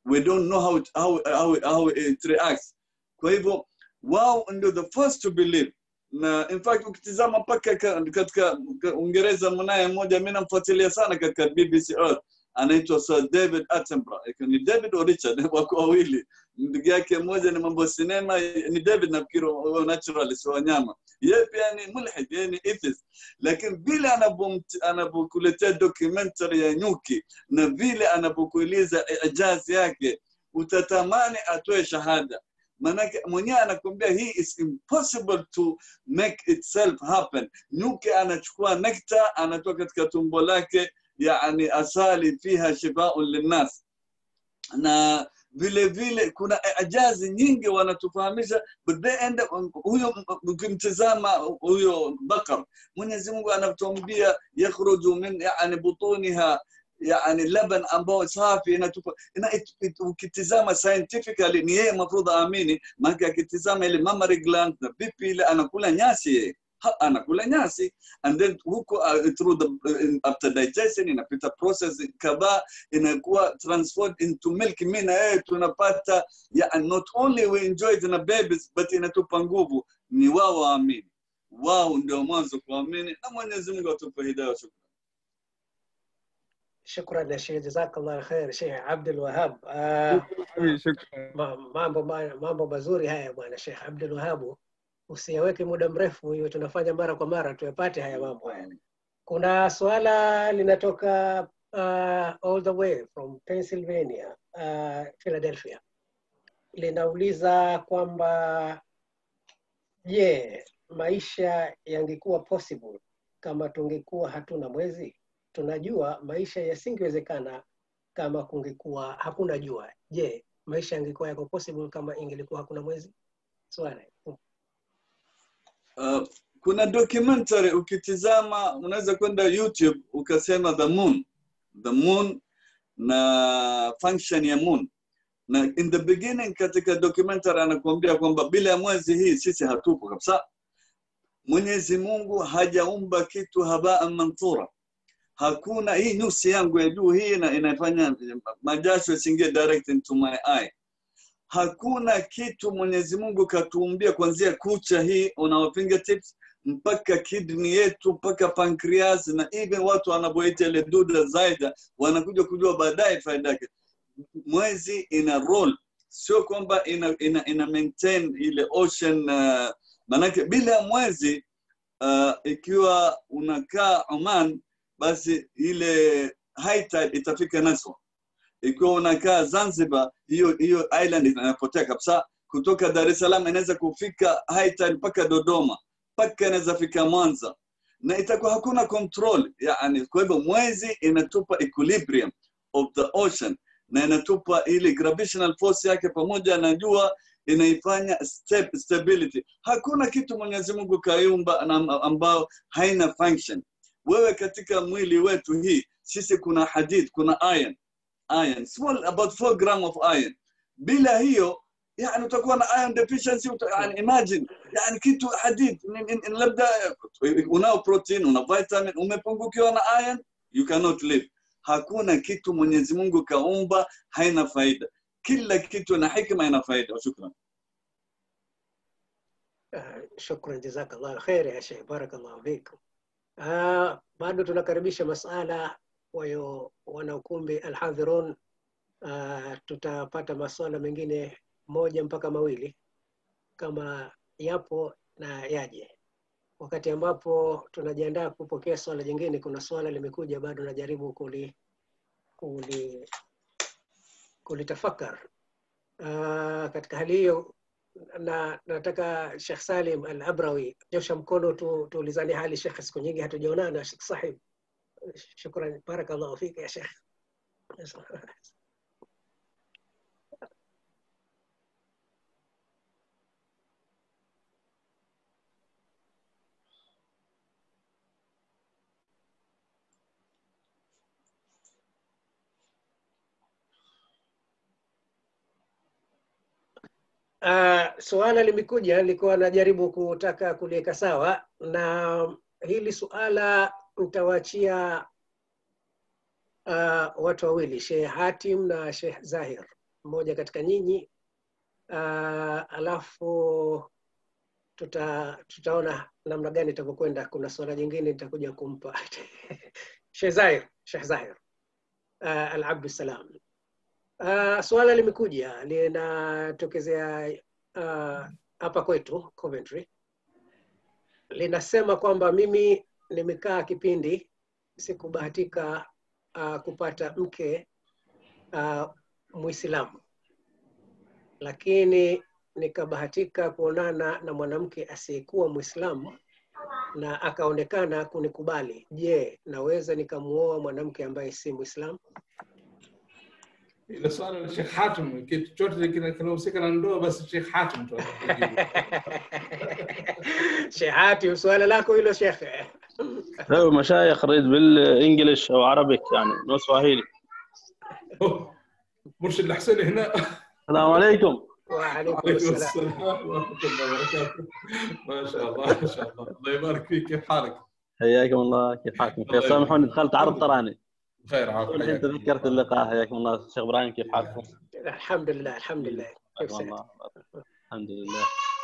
F: we don't know how it, how, how, how it reacts kwa hivyo wao ndio the first to believe na in fact ukitizama mpaka ka- katika ka- uingereza mwanaye mmoja mi namfuatilia sana katika bbc earth anaitwa sir david attenborough Iko ni david o richard wako wawili ndugu yake mmoja ni mambo ya sinema ni david nafikiri wa naturalist wa wanyama yeye pia ni mulhid yeye ni atheist lakini vile anavyomt- anavyokuletea documentary ya nyuki na vile anavyokueleza ijazi yake utatamani atoe shahada manake mwenyewe anakuambia hii is impossible to make itself happen nyuki anachukua nekta anatoa katika tumbo lake yani asali fiha shifaun linnas na vile vile kuna ajazi nyingi wanatufahamisha but they end up, huyo ukimtizama huyo bakar mwenyezi mungu anatuambia yakhruju min yani butuniha yani laban ambao safi inatupa ina, it, it, ukitizama scientifically ni yeye mafrudha aamini maana akitizama ile mammary gland na vipi ile anakula nyasi yeye Ha- anakula nyasi and then huko uh, through the uh, after digestion inapita process kadhaa inakuwa transformed into milk mi na yeye tunapata yeah, not only we enjoy it na babies but inatupa nguvu ni wao waamini wao ndio mwanzo kuamini na mwenyezi mungu atupe hidaya shukran
A: shukran ya shekh jazakallah khair shekh abdul wahab Ah, ma- mambo ma- mambo mazuri haya bwana shekh abdul wahabu usiyaweke muda mrefu hiyo tunafanya mara kwa mara tuyapate haya mambo haya kuna swala linatoka uh, all the way from pennsylvania uh, philadelphia linauliza kwamba je maisha yangekuwa possible kama tungekuwa hatuna mwezi tunajua maisha yasingewezekana kama kungekuwa hakuna jua je maisha yangekuwa yako possible kama ingelikuwa hakuna mwezi swala
F: Uh, kuna documentary ukitizama unaweza kwenda youtube ukasema the moon the moon na function ya moon na in the beginning katika documentary anakuambia kwamba bila ya mwezi hii sisi hatupo kabisa mwenyezi mungu hajaumba kitu habaa manthura hakuna hii nyusi yangu ya juu hii ina- inafanya majasho yasiingie direct into my eye hakuna kitu mwenyezi mungu katuumbia kuanzia kucha hii on our fingertips mpaka kidney yetu mpaka pancreas na even watu wanavyoita ile duda zaida wanakuja kujua baadaye faida yake mwezi ina role sio kwamba ina, ina, ina maintain ile ocean uh, manake bila ya mwezi uh, ikiwa unakaa oman basi ile high tide itafika naso ikiwa unakaa zanzibar hiyo hiyo island inapotea kabisa kutoka dar es salaam inaweza kufika high tide mpaka dodoma mpaka inaweza fika mwanza na itakuwa hakuna control yani kwa hivyo mwezi inatupa equilibrium of the ocean na inatupa ile gravitational force yake pamoja na jua inaifanya step, stability hakuna kitu mwenyezi mungu kaiumba na- ambao haina function wewe katika mwili wetu hii sisi kuna hadid kuna iron iron small about 4 gram of iron bila hiyo yani utakuwa na iron deficiency uta, yani imagine yani kitu hadid ni- ni- ni labda unao protein una vitamin umepungukiwa na iron you cannot live hakuna kitu mwenyezi mungu kaumba haina faida kila kitu na hikma ina faida shukran
A: Ah, shukran jazakallah khair ya shekh barakallahu fikum Ah, bado tunakaribisha masala wayo wanaukumbi alhadhirun Ah, tutapata maswala mengine moja mpaka mawili kama yapo na yaje wakati ambapo tunajiandaa kupokea swala jingine kuna swala limekuja bado najaribu kuli kuli kulitafakar uh, katika hali hiyo na nataka Sheikh Salim Al Abrawi nyosha mkono tu, tuulizane hali Sheikh, siku nyingi hatujaonana Sheikh Sahib. Shukran, barakallahu fika ya Sheikh. Uh, suala limekuja, nilikuwa najaribu kutaka kuliweka sawa, na hili suala nitawaachia uh, watu wawili, Sheikh Hatim na Sheikh Zahir. mmoja katika nyinyi uh, alafu tuta, tutaona namna gani itavyokwenda. Kuna swala jingine nitakuja kumpa Sheikh Zahir, Sheikh Zahir uh, Al Abdussalam. Uh, swala limekuja linatokezea uh, hapa kwetu Coventry, linasema kwamba mimi nimekaa kipindi sikubahatika uh, kupata mke uh, Muislamu, lakini nikabahatika kuonana na mwanamke asiyekuwa Muislamu na akaonekana kunikubali. Je, naweza nikamuoa mwanamke ambaye si Muislamu?
E: Ile swala la Sheikh Hatim, kitu chochote kina- kinahusika na ndoa, basi Sheikh Hatim tu atakujibu.
A: Shehati, swala lako hilo shekhe.
L: لو مشايخ ريد بالانجلش او عربي يعني نو سواهيلي
E: مرشد الحسيني هنا
L: السلام عليكم
A: وعليكم
E: وعليكم
A: السلام
E: السلام ورحمة الله وبركاته ما شاء الله ما شاء الله الله يبارك فيك كيف حالك؟
L: حياكم الله كيف حالكم
E: الله
L: خير سامحوني دخلت عرض تراني
E: بخير عافية
L: الحين تذكرت اللقاء حياكم الله شيخ ابراهيم كيف حالكم؟
A: الحمد لله الحمد لله كيف
L: حياكم
A: سعد؟
L: الله الحمد لله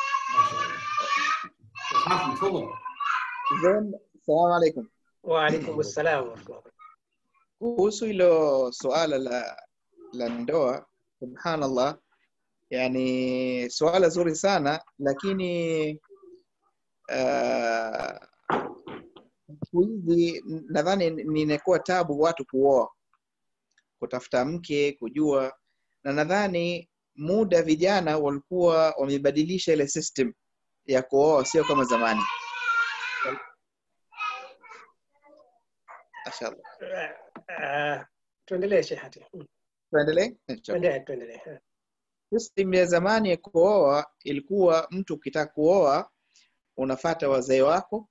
E: حاتم تفضل
D: Then, salamu alaikum.
A: وعليكم السلام ورحمة الله
D: Kuhusu hilo suala la, la ndoa, subhanallah, yani suala zuri sana, lakini uh, siku hizi nadhani ninakuwa tabu watu kuoa, kutafuta mke, kujua, na nadhani muda vijana walikuwa wamebadilisha ile system ya kuoa, sio kama zamani. Mashallah.
A: Uh, tuendelee Shehati.
D: Tuendelee?
A: Tuendelee, tuendelee.
D: System ya zamani ya kuoa ilikuwa mtu ukitaka kuoa unafata wazee wako,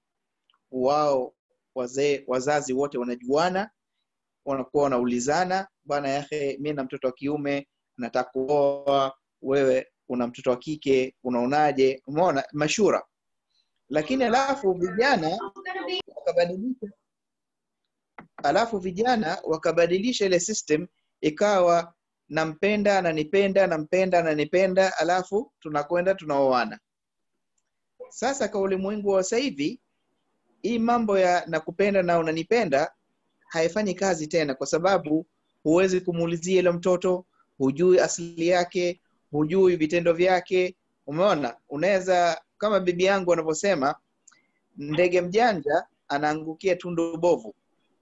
D: wao wazee wazazi wote wanajuana, wanakuwa wanaulizana, bwana yahe, mi na mtoto wa kiume nataka kuoa, wewe una mtoto wa kike, unaonaje? Umeona, mashura. Lakini alafu vijana wakabadilisha alafu vijana wakabadilisha ile system ikawa nampenda ananipenda nampenda ananipenda alafu tunakwenda tunaoana sasa kwa ulimwengu wa sasa hivi hii mambo ya nakupenda na unanipenda haifanyi kazi tena kwa sababu huwezi kumuulizia ile mtoto hujui asili yake hujui vitendo vyake umeona unaweza kama bibi yangu anavyosema ndege mjanja anaangukia tundu bovu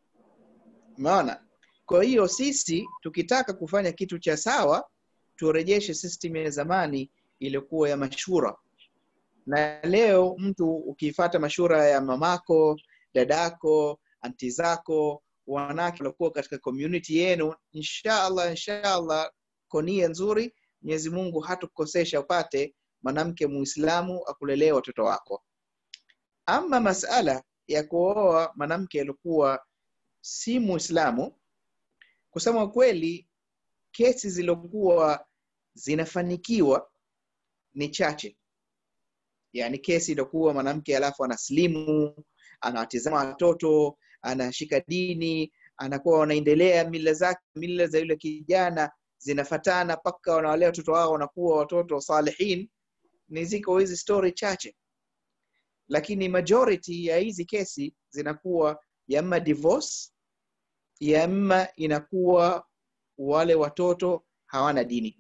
D: umeona kwa hiyo sisi tukitaka kufanya kitu cha sawa turejeshe system ya zamani iliyokuwa ya mashura na leo mtu ukiifata mashura ya mamako dadako anti zako wanawake waliokuwa katika community yenu inshallah inshallah kwa nia nzuri mwenyezi mungu hatukukosesha upate mwanamke muislamu akulelee watoto wako ama masala ya kuoa mwanamke alikuwa si muislamu kusema kweli kesi zilizokuwa zinafanikiwa ni chache yaani kesi iliokuwa mwanamke alafu anaslimu anawatizama watoto anashika dini anakuwa wanaendelea mila zake mila za yule kijana zinafatana mpaka wanawalea watoto wao wanakuwa watoto salihin ni ziko hizi story chache lakini majority ya hizi kesi zinakuwa yama divorce yama inakuwa wale watoto hawana dini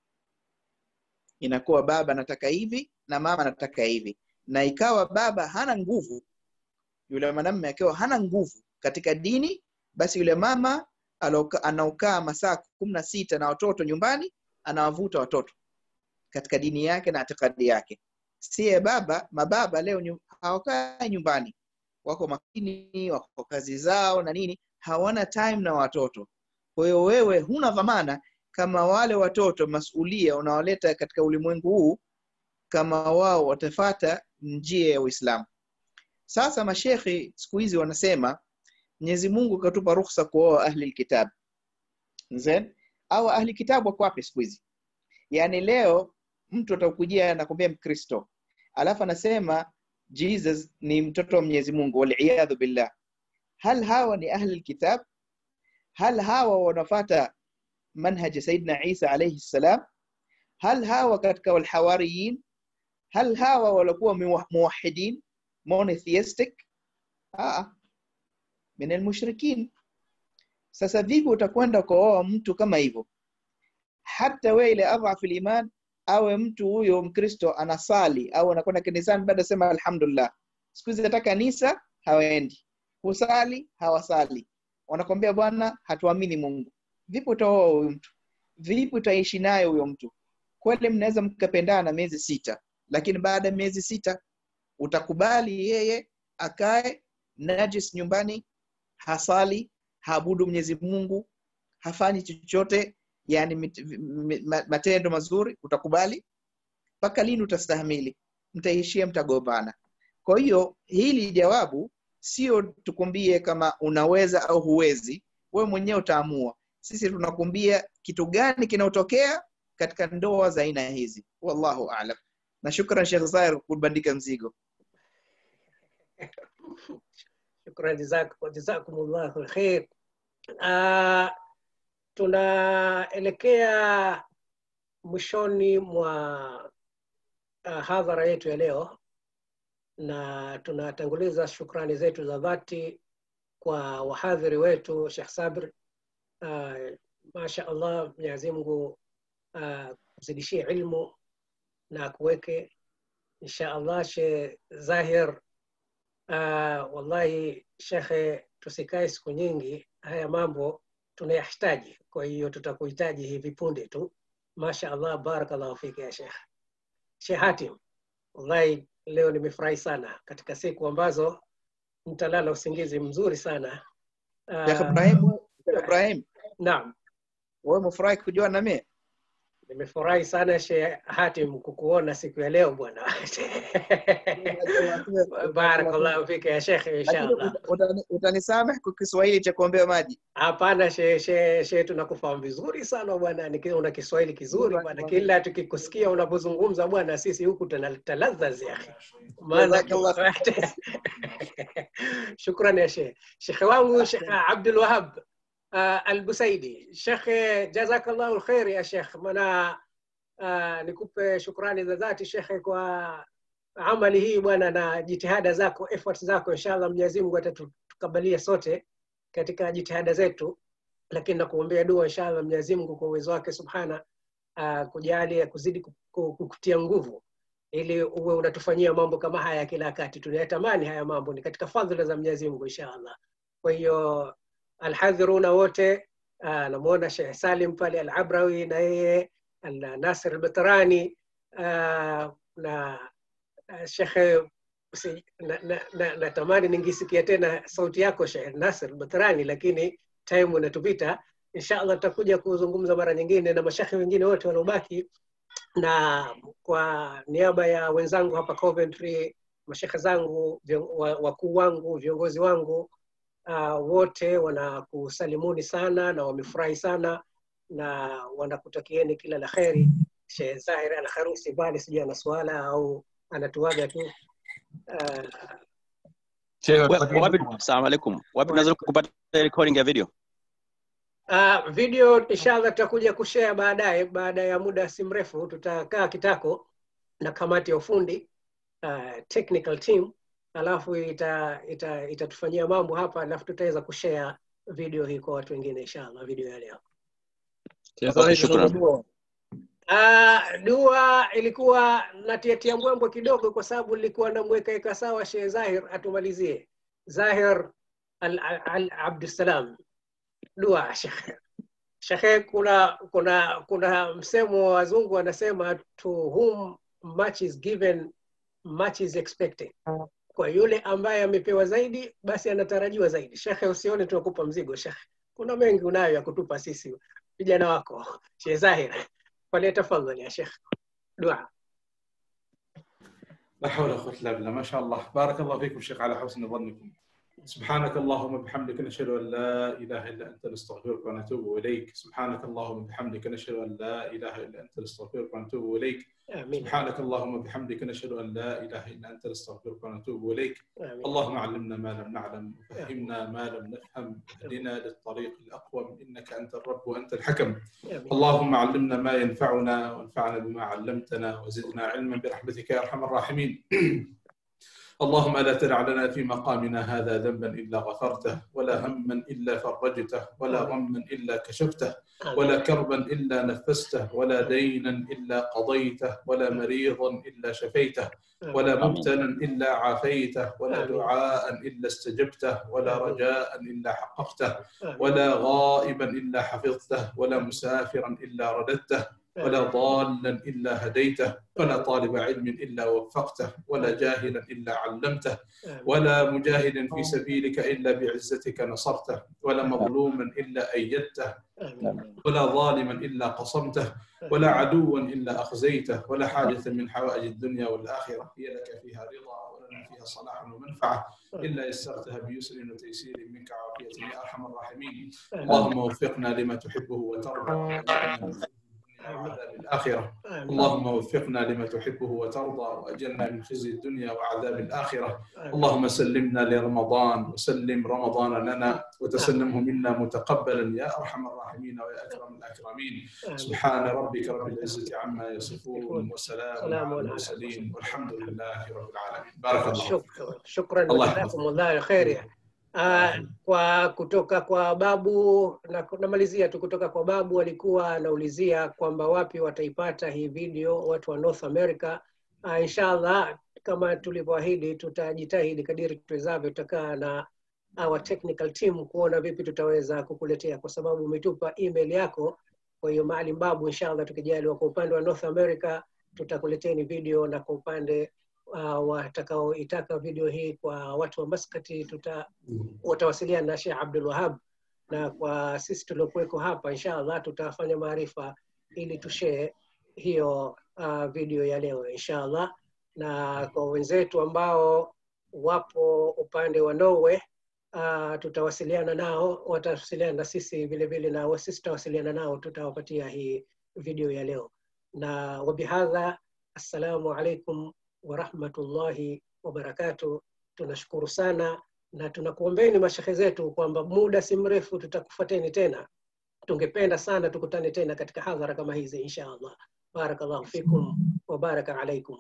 D: inakuwa baba anataka hivi na mama anataka hivi na ikawa baba hana nguvu yule mwanamme akiwa hana nguvu katika dini basi yule mama aloka- anaokaa masaa kumi na sita na watoto nyumbani anawavuta watoto katika dini yake na itikadi yake siye baba mababa leo nyu- hawakai nyumbani wako makini wako kazi zao na nini hawana time na watoto kwa hiyo wewe huna dhamana kama wale watoto masulia unawaleta katika ulimwengu huu kama wao watafata njia ya uislamu sasa mashekhi siku hizi wanasema mwenyezi mungu katupa ruhusa kuoa ahli lkitab Nzen? au ahli kitabu wako wapi siku hizi yaani leo mtu atakujia anakwambia mkristo alafu anasema jesus ni mtoto wa mwenyezi mungu waliyadhu billah hal hawa ni ahli lkitab hal hawa wanafata manhaji Saidina Isa alayhi salam? Hal hawa katika walhawariyin, hal hawa walikuwa muwa- muwahidin monotheistic? Aa, min almushrikin. Sasa vipi utakwenda kuoa mtu kama hivyo? Hata wewe ile adhafu liman awe mtu huyo Mkristo anasali au anakwenda kanisani baada sema alhamdulillah. Siku hizi hata kanisa hawaendi, kusali hawasali, wanakwambia bwana, hatuamini Mungu. Vipi utaoa huyo mtu? Vipi utaishi naye huyo mtu? Kweli mnaweza mkapendana miezi sita, lakini baada ya miezi sita utakubali yeye akae najis nyumbani, hasali, haabudu Mwenyezi Mungu, hafanyi chochote yani mit- mi- ma- matendo mazuri, utakubali? Mpaka lini utastahimili? Mtaishia mtagombana. Kwa hiyo hili jawabu sio tukumbie kama unaweza au huwezi, wewe mwenyewe utaamua. Sisi tunakumbia kitu gani kinaotokea katika ndoa za aina hizi. Wallahu aalam. Na shukran Sheikh Zair kubandika mzigo.
A: Shukran, jazak- jazakumullahu khair. Uh, tunaelekea mwishoni mwa uh, hadhara yetu ya leo na tunatanguliza shukrani zetu za dhati kwa wahadhiri wetu Sheikh Sabr. Uh, masha Allah, Mwenyezi Mungu uh, kuzidishie ilmu na kuweke insha Allah. Sheikh Zahir, uh, wallahi shekhe, tusikae siku nyingi, haya mambo tunayahitaji. Kwa hiyo tutakuhitaji hivi punde tu. Masha Allah, barakallahu fiki ya Sheikh. Sheikh Hatim, wallahi leo nimefurahi sana katika siku ambazo mtalala usingizi mzuri sana.
D: Sheikh
A: Uh,
D: Ibrahim, Sheikh Ibrahim,
A: naam,
D: wewe umefurahi kujua na mimi?
A: nimefurahi sana Sheikh Hatim kukuona siku ya leo bwana. barakallahu fika ya Sheikh,
D: Lakini
A: inshallah.
D: uta- utani- utanisamehe kwa Kiswahili cha kuombea maji.
A: Hapana she, she, she tunakufahamu vizuri sana bwana, Niki- una Kiswahili kizuri bwana, kila tukikusikia unapozungumza bwana, sisi huku tunataladhaz ya akhi. maana
D: Jazakallah
A: shukran ya Sheikh. Shekhe wangu Sheikh Abdul Wahab uh, Al-Busaidi. Shekhe, jazakallahu khair ya Sheikh, maana uh, nikupe shukrani za dhati Shekhe kwa amali hii bwana na jitihada zako effort zako, inshallah Mwenyezi Mungu atatukabalia sote katika jitihada zetu, lakini nakuombea dua inshallah Mwenyezi Mungu kwa uwezo wake subhana uh, kujalia kuzidi ku- ku- kukutia nguvu ili uwe unatufanyia mambo kama haya kila wakati. Tunayatamani haya mambo, ni katika fadhila za Mwenyezi Mungu inshallah. Kwa hiyo alhadhiruna wote, uh, namuona Sheikh Salim pale Al-Abrawi na yeye na Nasir Al-Batrani uh, na uh, Sheikh si- na- na- na- natamani ningisikia tena sauti yako Sheikh Nasir Batrani, lakini time inatupita. Inshallah tutakuja kuzungumza mara nyingine na mashekhe wengine wote waliobaki, na kwa niaba ya wenzangu hapa Coventry, mashekhe zangu, vion- wa- wakuu wangu, viongozi wangu uh, wote wanakusalimuni sana na wamefurahi sana na wanakutakieni kila la kheri. Sheikh Zahir Al Kharusi bali sijui ana swala au anatuaga tu uh,
M: Wa- wapi assalamu alaikum wapi tunaweza kupata recording ya video
A: Uh, video inshallah tutakuja kushare baadaye, baada ya muda si mrefu tutakaa kitako na kamati ya ufundi uh, technical team, alafu ita, ita, itatufanyia mambo hapa, alafu tutaweza kushare video hii kwa watu wengine inshallah, video ya leo.
M: Okay, shukran.
A: Uh, dua ilikuwa natiatia mbwembwe kidogo kwa sababu nilikuwa namwekaeka sawa Sheikh Zahir atumalizie. Zahir al, al, al Abdussalam, dua Sheikh. Sheikh, kuna kuna kuna msemo wa wazungu wanasema to whom much is given much is expected. Kwa yule ambaye amepewa zaidi basi anatarajiwa zaidi. Shekhe, usione tunakupa mzigo shekhe, kuna mengi unayo ya kutupa sisi vijana wako. Sheikh Zahir, فليتفضل يا شيخ دعاء
E: لا حول ولا قوة إلا بالله ما شاء الله بارك الله فيكم شيخ على حسن ظنكم سبحانك اللهم وبحمدك نشهد ان لا اله الا انت نستغفرك ونتوب اليك سبحانك اللهم وبحمدك نشهد ان لا اله الا انت نستغفرك ونتوب اليك
A: آمين
E: سبحانك اللهم وبحمدك نشهد ان لا اله الا انت نستغفرك ونتوب اليك
A: آمين
E: اللهم علمنا ما لم نعلم وفهمنا ما لم نفهم اهدنا للطريق الاقوم انك انت الرب وانت الحكم
A: آمين
E: اللهم علمنا ما ينفعنا وانفعنا بما علمتنا وزدنا علما برحمتك يا ارحم الراحمين اللهم لا تدع لنا في مقامنا هذا ذنبا الا غفرته ولا هما الا فرجته ولا غما الا كشفته ولا كربا الا نفسته ولا دينا الا قضيته ولا مريضا الا شفيته ولا مبتلا الا عافيته ولا دعاء الا استجبته ولا رجاء الا حققته ولا غائبا الا حفظته ولا مسافرا الا رددته ولا ضالا الا هديته ولا طالب علم الا وفقته ولا جاهلا الا علمته ولا مجاهدا في سبيلك الا بعزتك نصرته ولا مظلوما الا ايدته ولا ظالما الا قصمته ولا عدوا الا اخزيته ولا حاجه من حوائج الدنيا والاخره هي لك فيها رضا ولنا فيها صلاح ومنفعه الا يسرتها بيسر وتيسير منك وعافيه يا ارحم الراحمين اللهم وفقنا لما تحبه وترضى وعذاب الآخرة اللهم وفقنا لما تحبه وترضى وأجلنا من خزي الدنيا وعذاب الآخرة اللهم سلمنا لرمضان وسلم رمضان لنا وتسلمه منا متقبلا يا أرحم الراحمين ويا أكرم الأكرمين سبحان ربك رب العزة عما يصفون وسلام على المرسلين والحمد لله رب العالمين بارك الله
A: Shukran, shukran
E: Allah
A: jazakumullahu kheri. Uh, kwa kutoka kwa babu na namalizia tu kutoka kwa babu alikuwa anaulizia kwamba wapi wataipata hii video watu wa North America. Uh, inshallah kama tulivyoahidi tutajitahidi kadiri tuwezavyo, tutakaa na our technical team kuona vipi tutaweza kukuletea, kwa sababu umetupa email yako. Kwa hiyo Maalim Babu, inshallah tukijaliwa, kwa upande wa North America tutakuleteni video na kwa upande uh, watakaoitaka video hii kwa watu wa Maskati tuta watawasiliana na Sheikh Abdul Wahab, na kwa sisi tuliokuweko hapa inshallah tutafanya maarifa ili tushare hiyo uh, video ya leo inshallah, na kwa wenzetu ambao wapo upande wa Norway uh, tutawasiliana nao, watawasiliana na sisi vile vile, na sisi tutawasiliana nao, tutawapatia hii video ya leo. Na wabihadha, assalamu alaikum warahmatullahi wabarakatuh. Tunashukuru sana na tunakuombeni mashehe zetu kwamba muda si mrefu tutakufuateni tena. Tungependa sana tukutane tena katika hadhara kama hizi insha Allah. Barakallahu fikum wa baraka alaikum.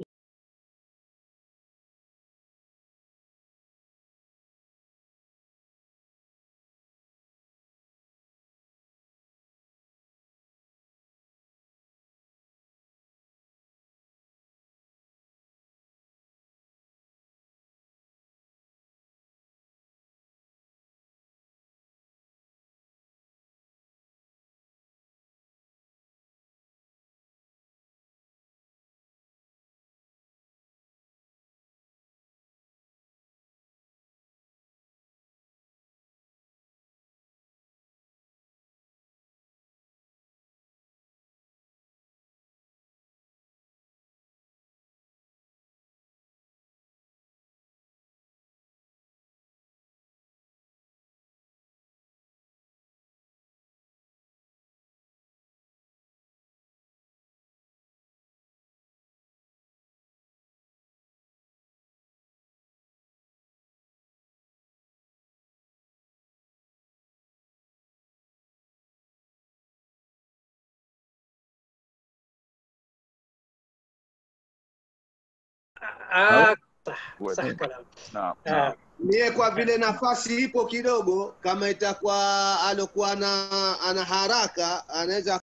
A: Ah, sah, sah kalam.
G: Naam.
A: Ah,
H: Mie kwa vile nafasi ipo kidogo, kama itakuwa alokuwa ana, ana haraka anaweza